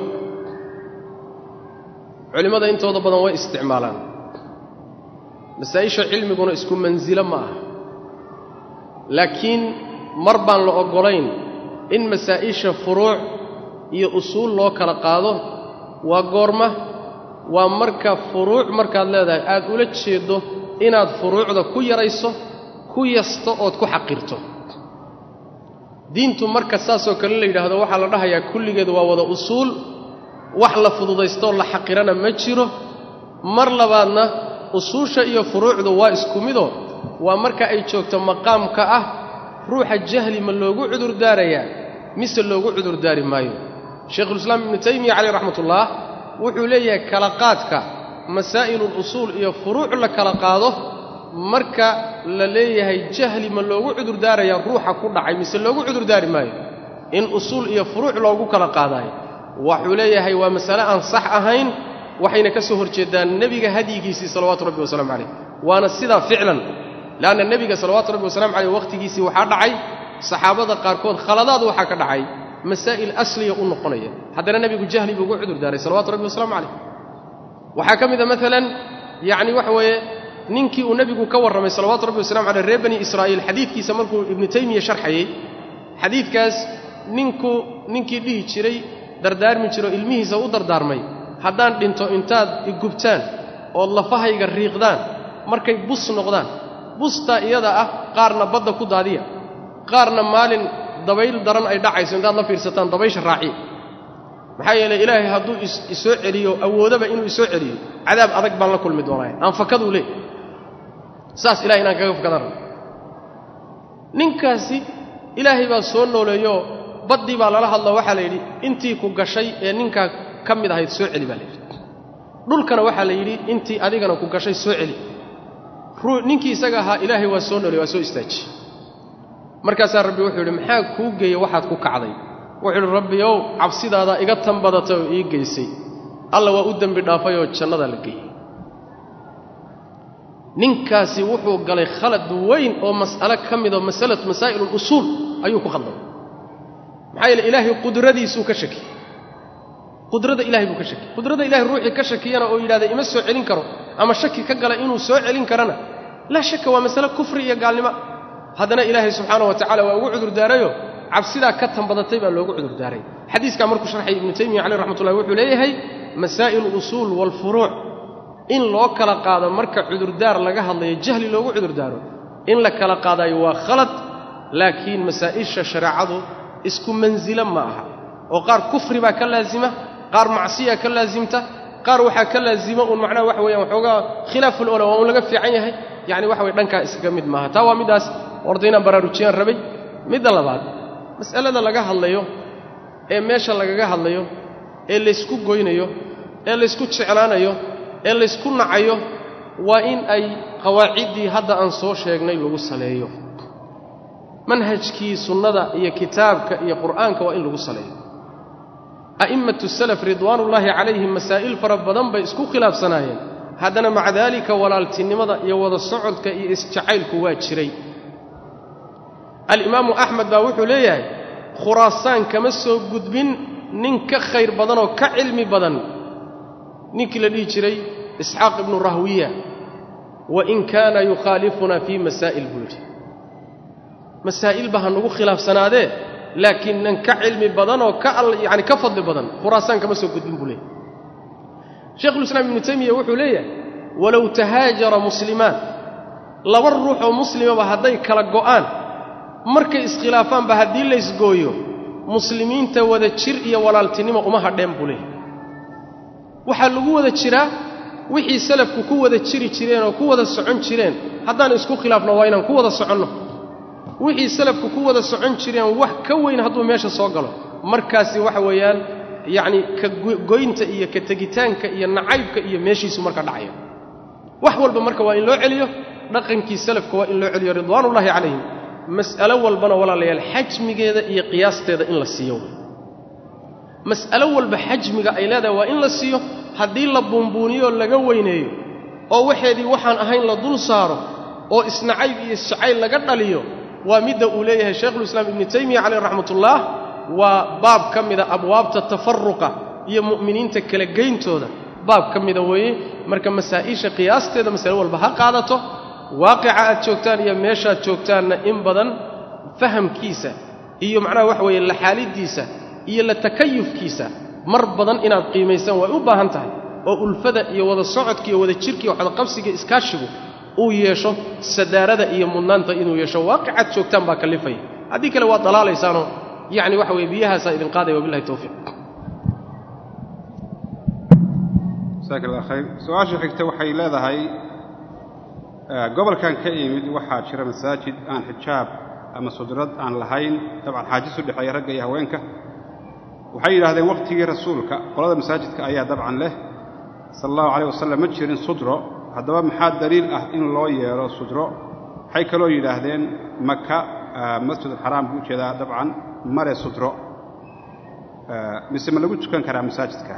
culimmada intooda badan way isticmaalaan masaa'isha cilmiguna isku mansilo ma aha laakiin mar baan la oggolayn in masaa'isha furuuc iyo usuul loo kala qaado waa goorma waa marka furuuc markaad leedahay aad ula jeeddo inaad furuucda ku yarayso ku yasto ood ku xaqirto diintu marka saasoo kale la yidhaahdo waxaa la dhahayaa kulligeed waa wada usuul wax la fududaystoo la xaqirana ma jiro mar labaadna usuusha iyo furuucdu waa isku mido waa marka ay joogto maqaamka ah ruuxa jahli ma loogu cudurdaarayaa mise loogu cudurdaari maayo shaykhulislaam ibnu taymiya caleyh raxmatullaah wuxuu leeyahay kala qaadka masaa'ilulusuul iyo furuuc la kala qaado marka la leeyahay jahli ma loogu cudurdaarayaa ruuxa ku dhacay mise loogu cudurdaari maayo in usuul iyo furuuc loogu kala qaadaayo waxuu leeyahay waa masale aan sax ahayn waxayna ka soo horjeeddaan nebiga hadyigiisii salawaatu rabbi wasalaamu calayh waana sidaa ficlan le'anna nebiga salawaatu rabbi wasalamu caleyh wakhtigiisii waxaa dhacay saxaabada qaarkood khaladaad waxaa ka dhacay masaa'il asliya u noqonaya haddana nebigu jahli buu ugu cudurdaaray salawatu rabbi wasalaamu calayh waxaa ka mida maalan yacni waxa weeye ninkii uu nebigu ka warramay salawatu rabbi wasalamu caleyh reer bani israa'iil xadiidkiisa markuu ibnu taymiya sharxayey xadiidkaas ninku ninkii dhihi jiray dardaarmi jiro ilmihiisa u dardaarmay haddaan dhinto intaad igubtaan ood lafahayga riiqdaan markay bus noqdaan bustaa iyada ah qaarna badda ku daadiya qaarna maalin dabayl daran ay dhacayso intaad la fiirsataan dabaysha raaciya maxaa yeelay ilaahay hadduu isoo celiyo awoodaba inuu isoo celiyo cadaab adag baan la kulmi doonaya aan fakaduu leey saas ilahay inaan kaga fakadaan rabo ninkaasi ilaahay baa soo nooleeyo baddii baa lala hadlo waxaa la yidhi intii ku gashay ee ninkaa ka mid ahayd soo celi baa la yidhi dhulkana waxaa la yidhi intii adigana ku gashay soo celi ninkii isaga ahaa ilaahay waa soo nooley waa soo istaaji markaasaa rabbi wuxuu yidhi maxaa kuu geeya waxaad ku kacday wuxuu yidhi rabbi ow cabsidaada iga tan badatay oo ii geysay alla waa u dembi dhaafay oo jannadaa la geeyey ninkaasi wuxuu galay khalad weyn oo mas'alo ka midoo masalatu masaa'il اlusuul ayuu ku khaldamay maxaa yeele ilaahay qudradiisuu ka shakiyey qudrada ilahay buu ka shakiyey qudrada ilahay ruuxii ka shakiyana oo yidhahda ima soo celin karo ama shaki ka gala inuu soo celin karana laa shaka waa masale kufri iyo gaalnimo haddana ilaahay subxaana wa tacala waa ugu cudurdaarayo cabsidaa ka tan badatay baa loogu cudurdaaray xadiiskaa markuu sharxay ibnu taymiya caleyh raxmatullahi wuxuu leeyahay masaa'il usuul waalfuruuc in loo kala qaado marka cudurdaar laga hadlayo jahli loogu cudurdaaro in la kala qaadayo waa khalad laakiin masaa'isha shareecadu isku mansilo ma aha oo qaar kufri baa ka laasima qaar macsiya ka laasimta qaar waxaa ka laazima uun macnaha waxa weeyaan waxoogaa khilaaful ola waa uun laga fiican yahay yacni waxa weye dhankaa iskaga mid maaha taa waa middaas orda inaan baraarujiyaan rabay midda labaad mas'alada laga hadlayo ee meesha lagaga hadlayo ee laysku goynayo ee laysku jeclaanayo ee laysku nacayo waa in ay qawaaciddii hadda aan soo sheegnay lagu saleeyo manhajkii sunnada iyo kitaabka iyo qur'aanka waa in lagu saleeyo a'immatu salaf ridwaanullaahi calayhim masaa'il fara badan bay isku khilaafsanaayeen haddana maca daalika walaaltinimada iyo wada socodka iyo isjacaylku waa jiray alimaamu axmed baa wuxuu leeyahay khuraasaan kama soo gudbin nin ka khayr badan oo ka cilmi badan ninkii la dhihi jiray isxaaq ibnu rahwiya wa in kaana yukhaalifunaa fii masaa'il buu yidhi masaa'ilba ha nagu khilaafsanaadee laakiin nan ka cilmi badan oo ka yani ka fadli badan khuraasaan kama soo gudbin buu leeyahay sheikhulislaam ibnu taymiya wuxuu leeyahay walow tahaajara muslimaan laba ruux oo muslimaba hadday kala go'aan markay iskhilaafaanba haddii laysgooyo muslimiinta wada jir iyo walaaltinimo uma hadheen buu leeyahay waxaa lagu wada jiraa wixii salafku ku wada jiri jireen oo ku wada socon jireen haddaan isku khilaafno waa inaan ku wada soconno wixii salafku ku wada socon jireen wax ka weyn hadduu meesha soo galo markaasi waxa weeyaan yacni ka goynta iyo ka tegitaanka iyo nacaybka iyo meeshiisu marka dhacayo wax walba marka waa in loo celiyo dhaqankii salafka waa in loo celiyo ridwaanullaahi calayhim mas'alo walbana walaalayaal xajmigeeda iyo qiyaasteeda in la siiyo mas'alo walba xajmiga ay leedahay waa in la siiyo haddii la buunbuuniyo laga weyneeyo oo waxeedii waxaan ahayn la dul saaro oo isnacayb iyo isjacayl laga dhaliyo waa midda uu leeyahay shaykhulislaam ibnu taymiya caleyh raxmatullaah waa baab ka mida abwaabta tafaruqa iyo mu'miniinta kala geyntooda baab ka mida weeye marka masaa'isha qiyaasteeda masale walba ha qaadato waaqica aad joogtaan iyo meeshaad joogtaanna in badan fahamkiisa iyo macnaha waxa weeye laxaaliddiisa iyo la takayufkiisa mar badan inaad qiimaysaan way u baahan tahay oo ulfada iyo wada socodka iyo wada jirka iyo waxdaqabsiga iskaashigu uu yeesho sadaarada iyo mudnaanta inuu yeesho waaqicaad joogtaan baa kallifaya haddii kale waad dalaalaysaanoo yacni waxa weye biyahaasaa idin qaadaya wabillahi tawfiiq jasaak allah khayr su-aasha xigta waxay leedahay gobolkan ka imid waxaa jira masaajid aan xijaab ama sudrad aan lahayn dabcan xaajis u dhexeeya ragga iyo haweenka waxay yidhahdeen wakhtigii rasuulka qolada masaajidka ayaa dabcan leh sala allahu calayh wasalam ma jirin sudro haddaba maxaa daliil ah in loo yeelo sutro waxay kaloo yidhaahdeen maka masjidulxaraam buu ujeedaa dabcan male sutro mise ma lagu tukan karaa masaajidka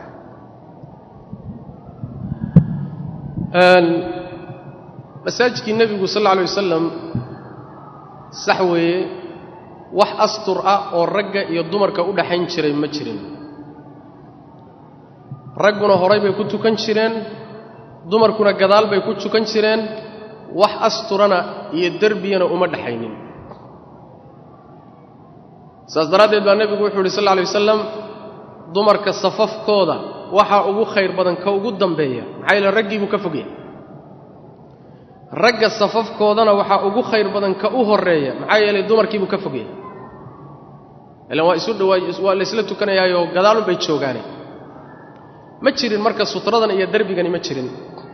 masaajidkii nebigu sal alla alay wasalam sax weeye wax astur ah oo ragga iyo dumarka u dhaxayn jiray ma jirin ragguna horay bay ku tukan jireen dumarkuna gadaal bay ku tukan jireen wax asturana iyo derbiyana uma dhaxaynin saas daraaddeed baa nebigu wuxuu yidhi sal alla alay wasalam dumarka safafkooda waxaa ugu khayr badan ka ugu dambeeya maxaa yeele raggii buu ka fogya ragga safafkoodana waxaa ugu khayr badan ka u horreeya maxaa yeelay dumarkiibuu ka fogya ilaan waa isu dhawaa waa laysla tukanayaayoo gadaalun bay joogaane ma jirin marka sutradan iyo derbigani ma jirin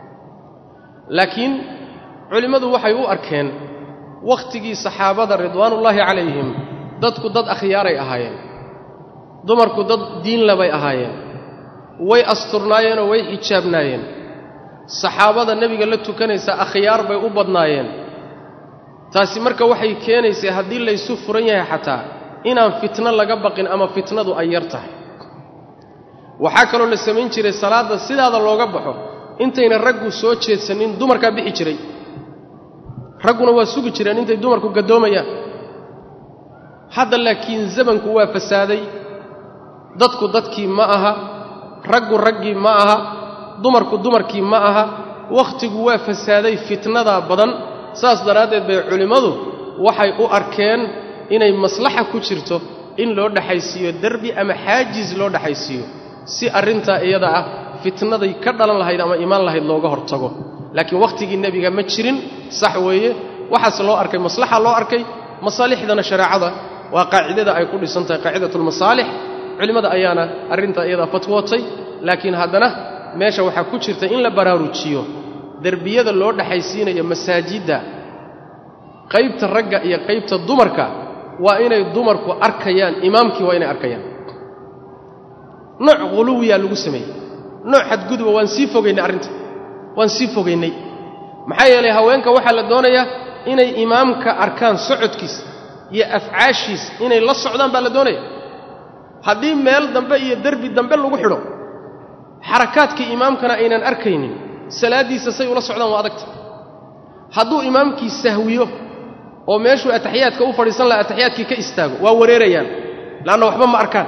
laakiin culimmadu waxay u arkeen wakhtigii saxaabada ridwaanullaahi calayhim dadku dad akhyaaray ahaayeen dumarku dad diinla bay ahaayeen way asturnaayeenoo way xijaabnaayeen saxaabada nebiga la tukanaysa akhyaar bay u badnaayeen taasi marka waxay keenaysay haddii laysu furan yahay xataa inaan fitno laga baqin ama fitnadu ay yar tahay waxaa kaloo la samayn jiray salaadda sidaada looga baxo intayna raggu soo jeedsanin dumarkaa bixi jiray ragguna waa sugi jireen intay dumarku gaddoomayaan hadda laakiin zamanku waa fasaaday dadku dadkii ma aha raggu raggii ma aha dumarku dumarkii ma aha wakhtigu waa fasaaday fitnadaa badan saas daraaddeed bay culimmadu waxay u arkeen inay maslaxa ku jirto in loo dhexaysiiyo derbi ama xaajiis loo dhexaysiiyo si arrintaa iyada ah fitnaday ka dhalan lahayd ama imaan lahayd looga hortago laakiin wakhtigii nebiga ma jirin sax weeye waxaase loo arkay maslaxa loo arkay masaalixdana shareecada waa qaacidada ay ku dhisan tahay qaacidatulmasaalix culimmada ayaana arrintaa iyadaa fatwootay laakiin haddana meesha waxaa ku jirta in la baraarujiyo derbiyada loo dhexaysiinayo masaajidda qaybta ragga iyo qaybta dumarka waa inay dumarku arkayaan imaamkii waa inay arkayaan nooc khuluwiyaa lagu sameeyey nooc xadguduba waan sii fogaynay arrinta waan sii fogaynay maxaa yeelay haweenka waxaa la doonayaa inay imaamka arkaan socodkiisa iyo afcaashiisa inay la socdaan baa la doonaya haddii meel dambe iyo derbi dambe lagu xidho xarakaadkii imaamkana aynan arkaynin salaaddiisa say ula socdaan waa adagta hadduu imaamkii sahwiyo oo meeshuu ataxiyaadka u fadhiisan laha ataxiyaadkii ka istaago waa wareerayaan le'anna waxba ma arkaan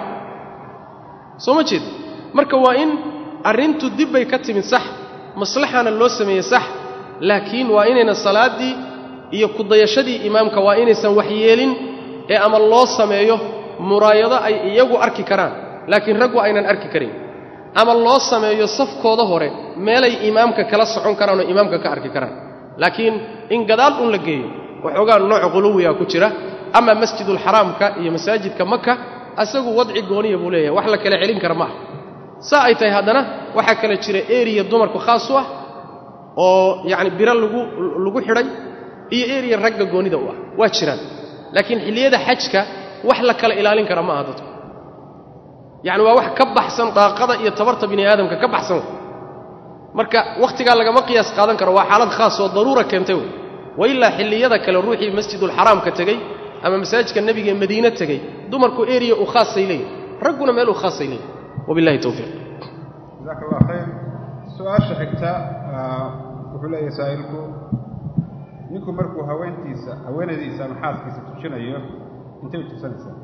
soo ma jeed marka waa in arrintu dib bay ka timid sax maslaxana loo sameeyey sax laakiin waa inayna salaaddii iyo kudayashadii imaamka waa inaysan waxyeelin ee ama loo sameeyo muraayado ay iyagu arki karaan laakiin raggu aynan arki karin ama loo sameeyo safkooda hore meelay imaamka kala socon karaan oo imaamka ka arki karaan laakiin in gadaal un la geeyo waxoogaa nooc quluwiga ku jira ama masjidulxaraamka iyo masaajidka maka asagu wadci gooniya buu leeyahay wax la kala celin kara ma ah saa ay tahay haddana waxaa kale jira eriya dumarku khaas u ah oo yacni biro lagu lagu xidhay iyo eriya ragga goonida u ah waa jiraan laakiin xilliyada xajka wax la kala ilaalin kara ma aha dadku yacni waa wax ka baxsan daaqada iyo tabarta bini aadamka ka baxsan marka wakhtigaa lagama qiyaas qaadan karo waa xaalad khaas oo daruura keentay wey wa ilaa xilliyada kale ruuxii masjidulxaraamka tegey ama masaajidka nebiga ee madiine tegey dumarku eriya u khaasay leeyihin ragguna meel u khaasay leeyihin wabillahi towfiiq jazaaka allah khayr su-aasha xigta wuxuu leeyahay saa'ilku ninku markuu haweentiisa haweenaydiisa ama xaaskiisa tujinayo intay u tusanaysaa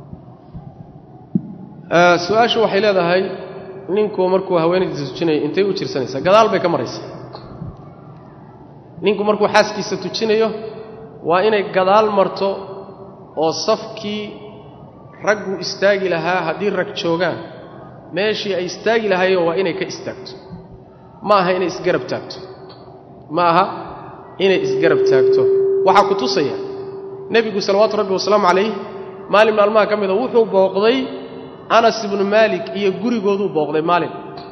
su-aashu waxay leedahay ninku markuu haweenaydiisa tujinayo intay u jirsanaysaa gadaal bay ka maraysaa ninku markuu xaaskiisa tujinayo waa inay gadaal marto oo safkii raggu istaagi lahaa haddii rag joogaan meeshii ay istaagi lahaayeen waa inay ka istaagto ma aha inay isgarab taagto ma aha inay isgarab taagto waxaa ku tusaya nebigu salawaatu rabbi wasalaamu calayh maalin maalmaha ka mida wuxuu booqday anas ibnu maalik iyo gurigooduu booqday maalin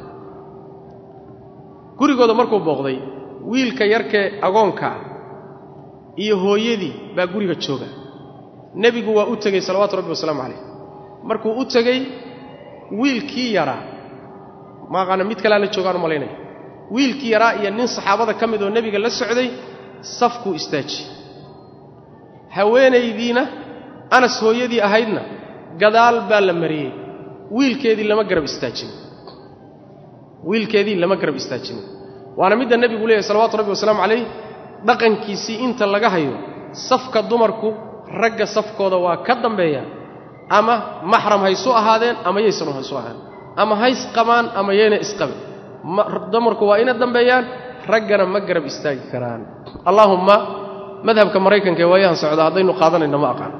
gurigooda markuu booqday wiilka yarkee agoonkaa iyo hooyadii baa guriga jooga nebigu waa u tegey salawaatu rabbi wasalaamu calayh markuu u tegey wiilkii yaraa maaqaana mid kalea la joogaan u malaynaya wiilkii yaraa iyo nin saxaabada ka mid oo nebiga la socday safkuu istaajiyey haweenaydiina anas hooyadii ahaydna gadaal baa la mariyey wiilkeedii lama garab istaajin wiilkeedii lama garab istaajinin waana midda nebigu leeyahy salawatu rabbi wasalaamu calayh dhaqankiisii inta laga hayo safka dumarku ragga safkooda waa ka dambeeya ama maxram haysu ahaadeen ama yaysan haysu ahaadeen ama hays qabaan ama yayna isqabin dumarku waa ina dambeeyaan raggana ma garab istaagi karaan allaahumma madhabka maraykanka ee waayahan socda haddaynu qaadanayno ma aqaan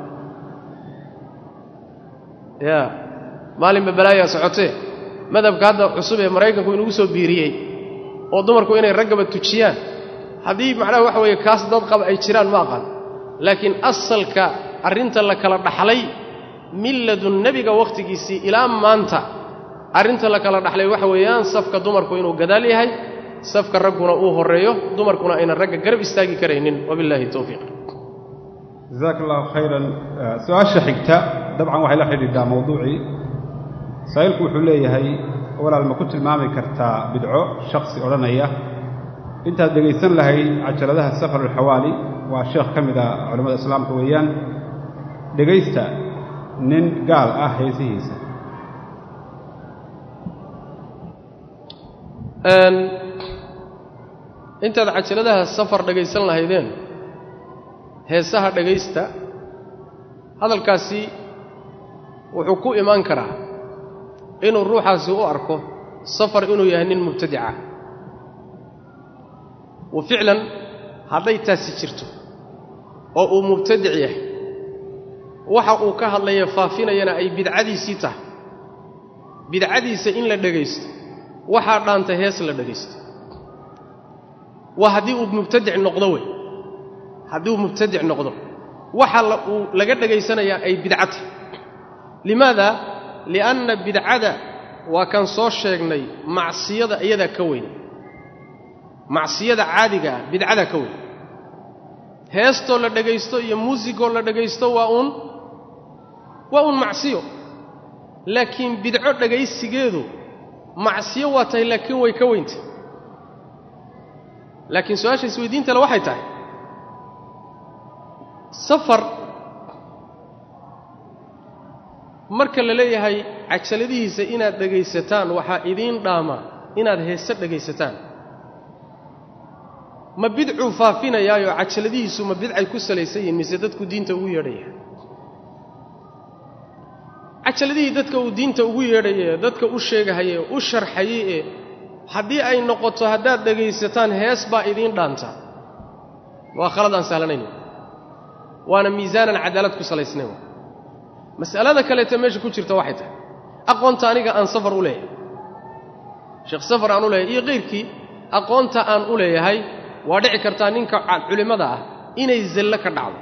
ya maalinba balaayaa socotee madhabka hadda cusub ee maraykanku inugu soo biiriyey oo dumarku inay raggaba tujiyaan haddii macnaha waxa weeye kaas dad qaba ay jiraan ma aqaan laakiin asalka arrinta la kala dhaxlay milladun nebiga wakhtigiisii ilaa maanta arrinta la kala dhaxlay waxa weeyaan safka dumarku inuu gadaal yahay safka ragguna uu horreeyo dumarkuna aynan ragga garab istaagi karaynin wabillahi towfiiq jazaaka allahu khayran su-aasha xigta dabcan waxay la xidhiidhaa mawduucii saa'ilku wuxuu leeyahay walaal ma ku tilmaami kartaa bidco shakhsi odhanaya intaad dhegaysan lahayd cajaladaha safar alxawaali waa sheekh ka mid a culimmada islaamka weeyaan dhegaysta nin gaal ah heesihiisa intaad cajaladaha safar dhegaysan lahaydeen heesaha dhegaysta hadalkaasi wuxuu ku imaan karaa inuu ruuxaasi u arko safar inuu yahay nin mubtadica wa ficlan hadday taasi jirto oo uu mubtadic yahay waxa uu ka hadlaya faafinayana ay bidcadiisii tahay bidcadiisa in la dhegaysto waxaa dhaanta hees la dhegaysto waa haddii uu mubtadic noqdo wey haddii uu mubtadic noqdo waxa uu laga dhegaysanayaa ay bidca tahay limaada li'anna bidcada waa kan soo sheegnay macsiyada iyadaa ka weyn macsiyada caadiga ah bidcadaa ka weyn heestoo la dhegaysto iyo muusigoo la dhegaysto waa uun waa uun macsiyo laakiin bidco dhegaysigeedu macsiyo waa tahay laakiin way ka weyntay laakiin su-aasha isweydiintale waxay tahay safar marka la leeyahay cajaladihiisa inaad dhegaysataan waxaa idiin dhaama inaad heese dhegaysataan ma bidcuu faafinayaayo cajaladihiisu ma bidcay ku salaysan yihiin mise dadku diinta ugu yeedhaya cajaladihii dadka uu diinta ugu yeedhaye dadka u sheegahaye u sharxayey ee haddii ay noqoto haddaad dhegaysataan hees baa idiin dhaanta waa khalad aan sahlanayn waana miisaanan cadaalad ku salaysnayn mas'alada kaleeta meesha ku jirta waxay tahay aqoonta aniga aan safar u leeyahay sheekh safar aan u leeyahay iyo kayrkii aqoonta aan u leeyahay waa dhici kartaa ninka culimmada ah inay zallo ka dhacdo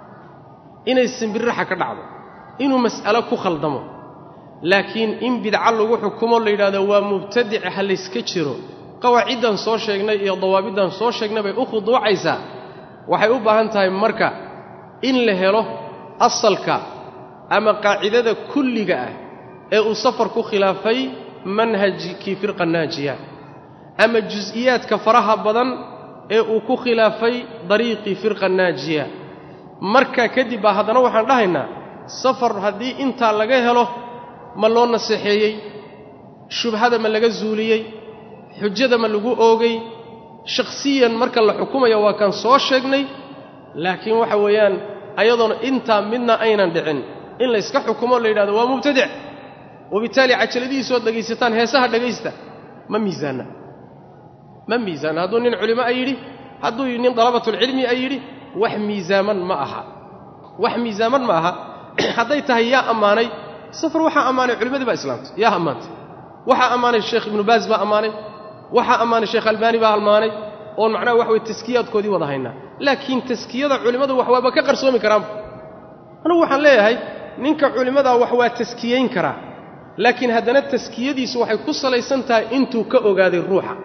inay simbirraxa ka dhacdo inuu mas'alo ku khaldamo laakiin in bidco lagu xukumo la yidhahdo waa mubtadic ha layska jiro qawaaciddan soo sheegnay iyo dawaabiddan soo sheegnay bay u khuduucaysaa waxay u baahan tahay marka in la helo asalka ama qaacidada kulliga ah ee uu safar ku khilaafay manhajkii firqa naajiya ama jus'iyaadka faraha badan ee uu ku khilaafay dariiqii firqa naajiya markaa kadib baa haddana waxaan dhahaynaa safar haddii intaa laga helo ma loo naseexeeyey shubhada ma laga zuuliyey xujada ma lagu oogay shakhsiyan marka la xukumayo waa kan soo sheegnay laakiin waxa weeyaan ayadoona intaa midna aynan dhicin in layska xukumo la yidhahdo waa mubtadic wabittaali cajaladihiisood dhegaysataan heesaha dhegaysta ma miisaanna ma miisaanna hadduu nin culimo a yidhi hadduu nin dalabatulcilmi a yidhi wax miisaaman ma aha wax miisaaman ma aha hadday tahay yaa ammaanay safar waxaa ammaanay culimmadii baa islaamtay yaa ammaantay waxaa ammaanay sheekh ibnu baas baa ammaanay waxaa ammaanay sheekh albaani baa ammaanay oon macnaha wax weye taskiyaadkoodii wada haynaa laakiin taskiyada culimmadu wax waaba ka qarsoomi karaanba anugu waxaan leeyahay ninka culimmadaa wax waa taskiyayn karaa laakiin haddana taskiyadiisu waxay ku salaysan tahay intuu ka ogaaday ruuxa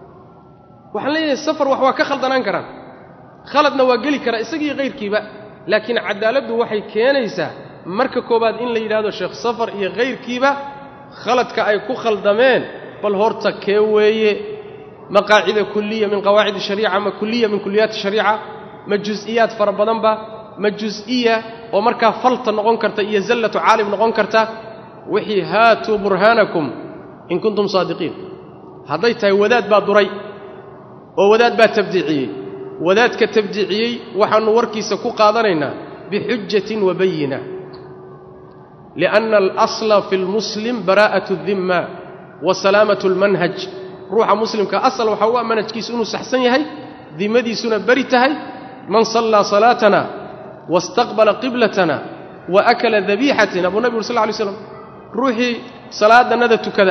waxaan leeyahay safar wax waa ka khaldanaan karaan khaladna waa geli karaa isagii kayrkiiba laakiin cadaaladdu waxay keenaysaa marka koowaad in la yidhaahdo sheekh safar iyo kayrkiiba khaladka ay ku khaldameen bal horta kee weeye ma qaacida kuliya min qawaacid shariica ma kuliya min kuliyaati shariica ma jus-iyaad fara badanba ma jus-iya oo markaa falta noqon karta iyo zallatu caalim noqon karta wixii haatuu burhaanakum in kuntum saadiqiin hadday tahay wadaad baa duray oo wadaad baa tabdiiciyey wadaadka tabdiiciyey waxaannu warkiisa ku qaadanaynaa bixujatin wa bayina lianna alasla fi lmuslim baraa'atu dimma wa salaamatu almanhaj ruuxa muslimka asal waxaa u ah manhajkiisu inuu saxsan yahay dimadiisuna beri tahay man sallaa salaatana wastaqbala qiblatana wa akala dabiixatina buu nabi uri sal lay slam ruuxii salaadannada tukada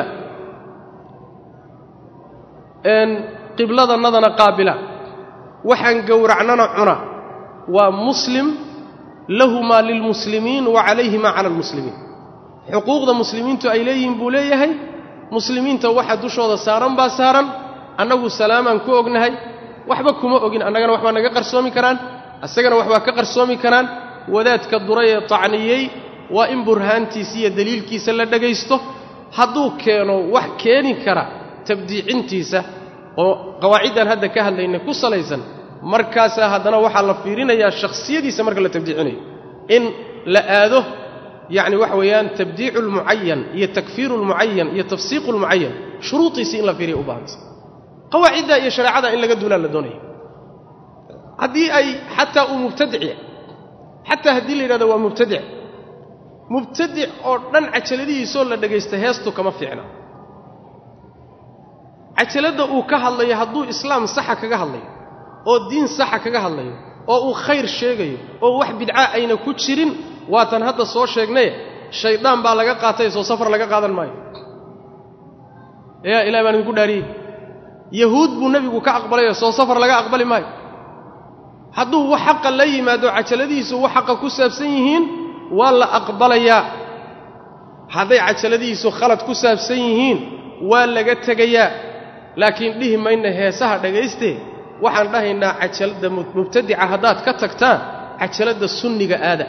qibladannadana qaabila waxaan gowracnana cuna waa muslim lahu maa lilmuslimiin wa calayhi maa cala almuslimiin xuquuqda muslimiintu ay leeyihiin buu leeyahay muslimiinta waxa dushooda saaran baa saaran annagu salaamaan ku ognahay waxba kuma ogin annagana waxbaa naga qarsoomi karaan isagana waxbaa ka qarsoomi karaan wadaadka duray ee tacniyey waa in burhaantiisa iyo deliilkiisa la dhegaysto hadduu keeno wax keeni kara tabdiicintiisa oo qawaaciddan hadda ka hadlaynay ku salaysan markaasaa haddana waxaa la fiirinayaa shakhsiyadiisa marka la tabdiicinayo in la aado yacni waxa weeyaan tabdiicu lmucayan iyo takfiiru lmucayan iyo tafsiiqu lmucayan shuruudiisii in la fiiriya u baahanta qawaacidda iyo shareecada in laga duulaa la doonaya haddii ay xataa uu mubtadic yahay xataa haddii la yidhahdo waa mubtadic mubtadic oo dhan cajaladihiisoo la dhegaysta heestu kama fiicna cajaladda uu ka hadlayo hadduu islaam saxa kaga hadlayo oo diin saxa kaga hadlayo oo uu khayr sheegayo oo wax bidca ayna ku jirin waatan hadda soo sheegnaye shaydaan baa laga qaatay soo safar laga qaadan maayo yaa ilahi baan idinku dhaariyey yahuud buu nebigu ka aqbalayoo soo safar laga aqbali maayo hadduu wax xaqa la yimaado cajaladihiisu wax xaqa ku saabsan yihiin waa la aqbalayaa hadday cajaladihiisu khalad ku saabsan yihiin waa laga tegayaa laakiin dhihi mayna heesaha dhagaystee waxaan dhahaynaa cajaladda mubtadica haddaad ka tagtaan cajaladda sunniga aada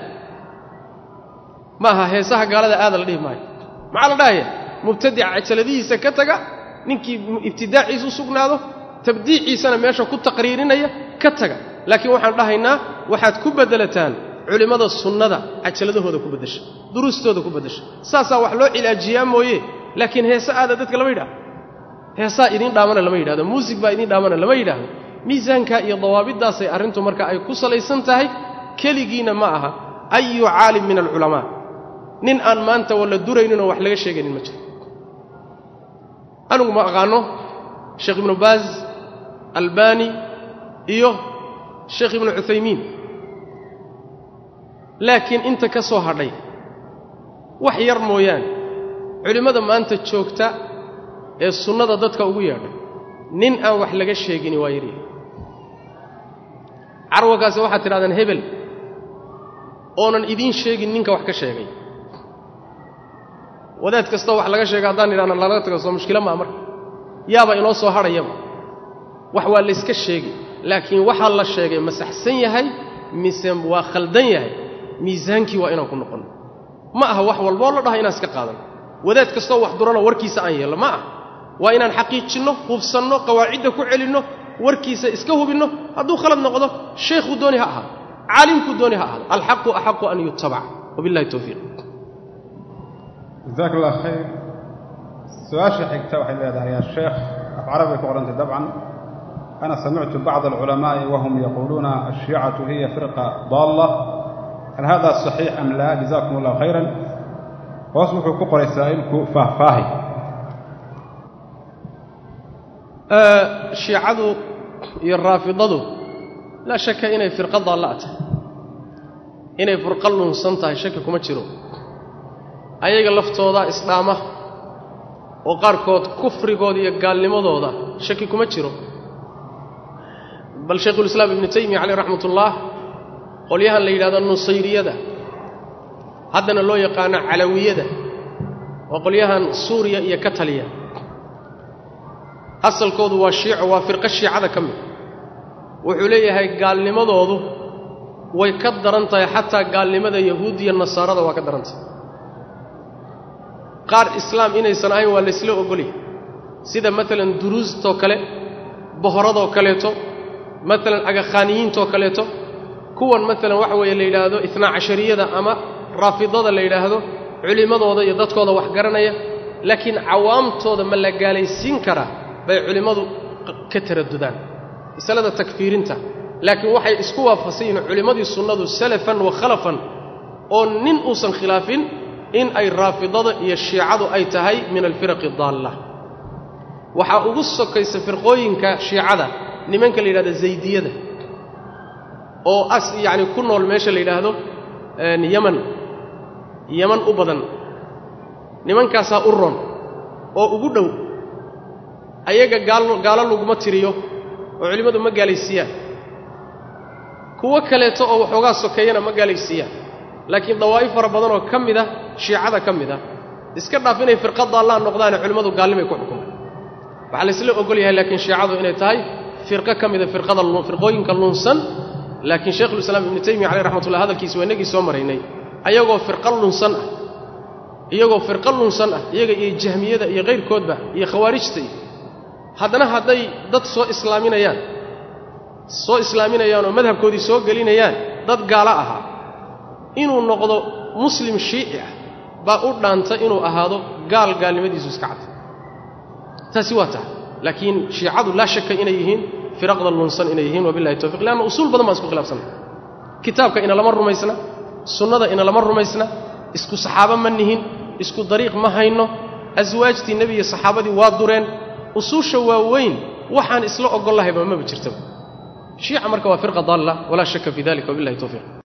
ma aha heesaha gaalada aada la dhihi maayo maxaa la dhahaya mubtadica cajaladihiisa ka taga ninkii ibtidaaciisa u sugnaado tabdiiciisana meesha ku taqriirinaya ka taga laakiin waxaan dhahaynaa waxaad ku beddelataan culimmada sunnada cajaladahooda ku beddesha duruustooda ku beddesha saasaa wax loo cilaajiyaa mooye laakiin heese aada dadka lama yidhahdo heesaa idiin dhaamana lama yidhahdo muusig baa idiin dhaamana lama yidhaahdo miisaankaa iyo dawaabiddaasay arrintu marka ay ku salaysan tahay keligiina ma aha ayu caalim min alculamaa nin aan maanta walla durayninoo wax laga sheegaynin ma jiro anigu ma aqaano sheekh ibnu baaz albani iyo sheekh ibnu cuthaymiin laakiin inta ka soo hadhay wax yar mooyaane culimmada maanta joogta ee sunnada dadka ugu yeedhay nin aan wax laga sheegini waa yaryahay carwagaasi waxaad tidhahdeen hebel oonan idiin sheegin ninka wax ka sheegay wadaad kastoo wax laga sheega haddaan idhahna lalaga tago soo mushkilo maa marka yaaba inoo soo hadhayaba wax waa layska sheegi laakiin waxaa la sheegay ma saxsan yahay mise waa khaldan yahay miisaankii waa inaan ku noqonno ma aha wax walboo la dhaha inaan iska qaadan wadaad kastoo wax durano warkiisa aan yeello ma ah waa inaan xaqiijinno hubsanno qawaacidda ku celinno warkiisa iska hubinno hadduu khalad noqdo shaykhuu dooni ha ahaado caalimkuu dooni ha ahaado alxaqu axaqu an yutabac wabillahi towfiiq jazaak allah khayr su-aasha xigta waxay leedahay yaa sheekh af carabay ku qorantay dabcan ana samictu bacd alculamaa'i wahum yaquuluuna alshiicatu hiya firqa daalla hal hada saxiix am laa jazakum allah khayran hoos wuxuu ku qoray saa'ilku faahfaahi shiicadu iyo raafidadu laa shaka inay firqa daalla tahay inay furqa lunsan tahay shaki kuma jiro ayaga laftooda isdhaama oo qaarkood kufrigooda iyo gaalnimadooda shaki kuma jiro bal shaykhulislaam ibnu taymiya caleyh raxmatullaah qolyahan la yidhahdo nusayriyada haddana loo yaqaano calawiyada waa qolyahan suuriya iyo ka taliya asalkoodu waa shiico waa firqo shiicada ka mid wuxuu leeyahay gaalnimadoodu way ka daran tahay xataa gaalnimada yahuud iyo nasaarada waa ka daran tahay qaar islaam inaysan ahayn waa laysla ogolyahy sida maalan duruustoo kale bohoradoo kaleeto maalan agakhaaniyiintoo kaleeto kuwan maalan waxa weeye la yidhaahdo itnaa cashariyada ama raafidada la yidhaahdo culimmadooda iyo dadkooda wax garanaya laakiin cawaamtooda ma la gaalaysiin karaa bay culimmadu ka taradudaan masalada takfiirinta laakiin waxay isku waafaqsan yihiin culimmadii sunnadu salafan wa khalafan oo nin uusan khilaafin in ay raafidada iyo shiicadu ay tahay min alfiraqi daalla waxaa ugu sokaysa firqooyinka shiicada nimanka la yidhahdo zaydiyada oo as yacni ku nool meesha la yidhaahdo yaman yaman u badan nimankaasaa u ron oo ugu dhow ayaga gaal gaalo laguma tiriyo oo culimmadu ma gaalaysiiyaan kuwo kaleeto oo waxoogaa sokeeyana ma gaalaysiiyaan laakiin dawaa'if fara badan oo ka mid ah shiicada ka mid ah iska dhaaf inay firqa daallaan noqdaane culimmadu gaalnimay ku xukumaan waxaa laysla ogol yahay laakiin shiicadu inay tahay firqo ka mida firqada firqooyinka lunsan laakiin shaykhulislaam ibnu taymiya caleyh raxmatullah hadalkiisa waa inagii soo maraynay ayagoo firqa lunsan ah iyagoo firqo lunsan ah iyaga iyo jahmiyada iyo kayrkoodba iyo khawaarijta iyo haddana hadday dad soo islaaminayaan soo islaaminayaan oo madhabkoodii soo gelinayaan dad gaalo ahaa inuu noqdo muslim shiici ah baa u dhaanta inuu ahaado gaal gaalnimadiisu iska cad taasi waa tahay laakiin shiicadu laa shaka inay yihiin firaqda lunsan inay yihiin wabillahi towfiq leanna usuul badan baan isku khilaafsanna kitaabka inalama rumaysna sunnada inalama rumaysna isku saxaabo ma nihin isku dariiq ma hayno aswaajtii nebi iyo saxaabadii waa dureen usuusha waaweyn waxaan isla ogollahayba maba jirtaba shiica marka waa firqa daalla walaa shaka fi dalika wabillahi towfiiq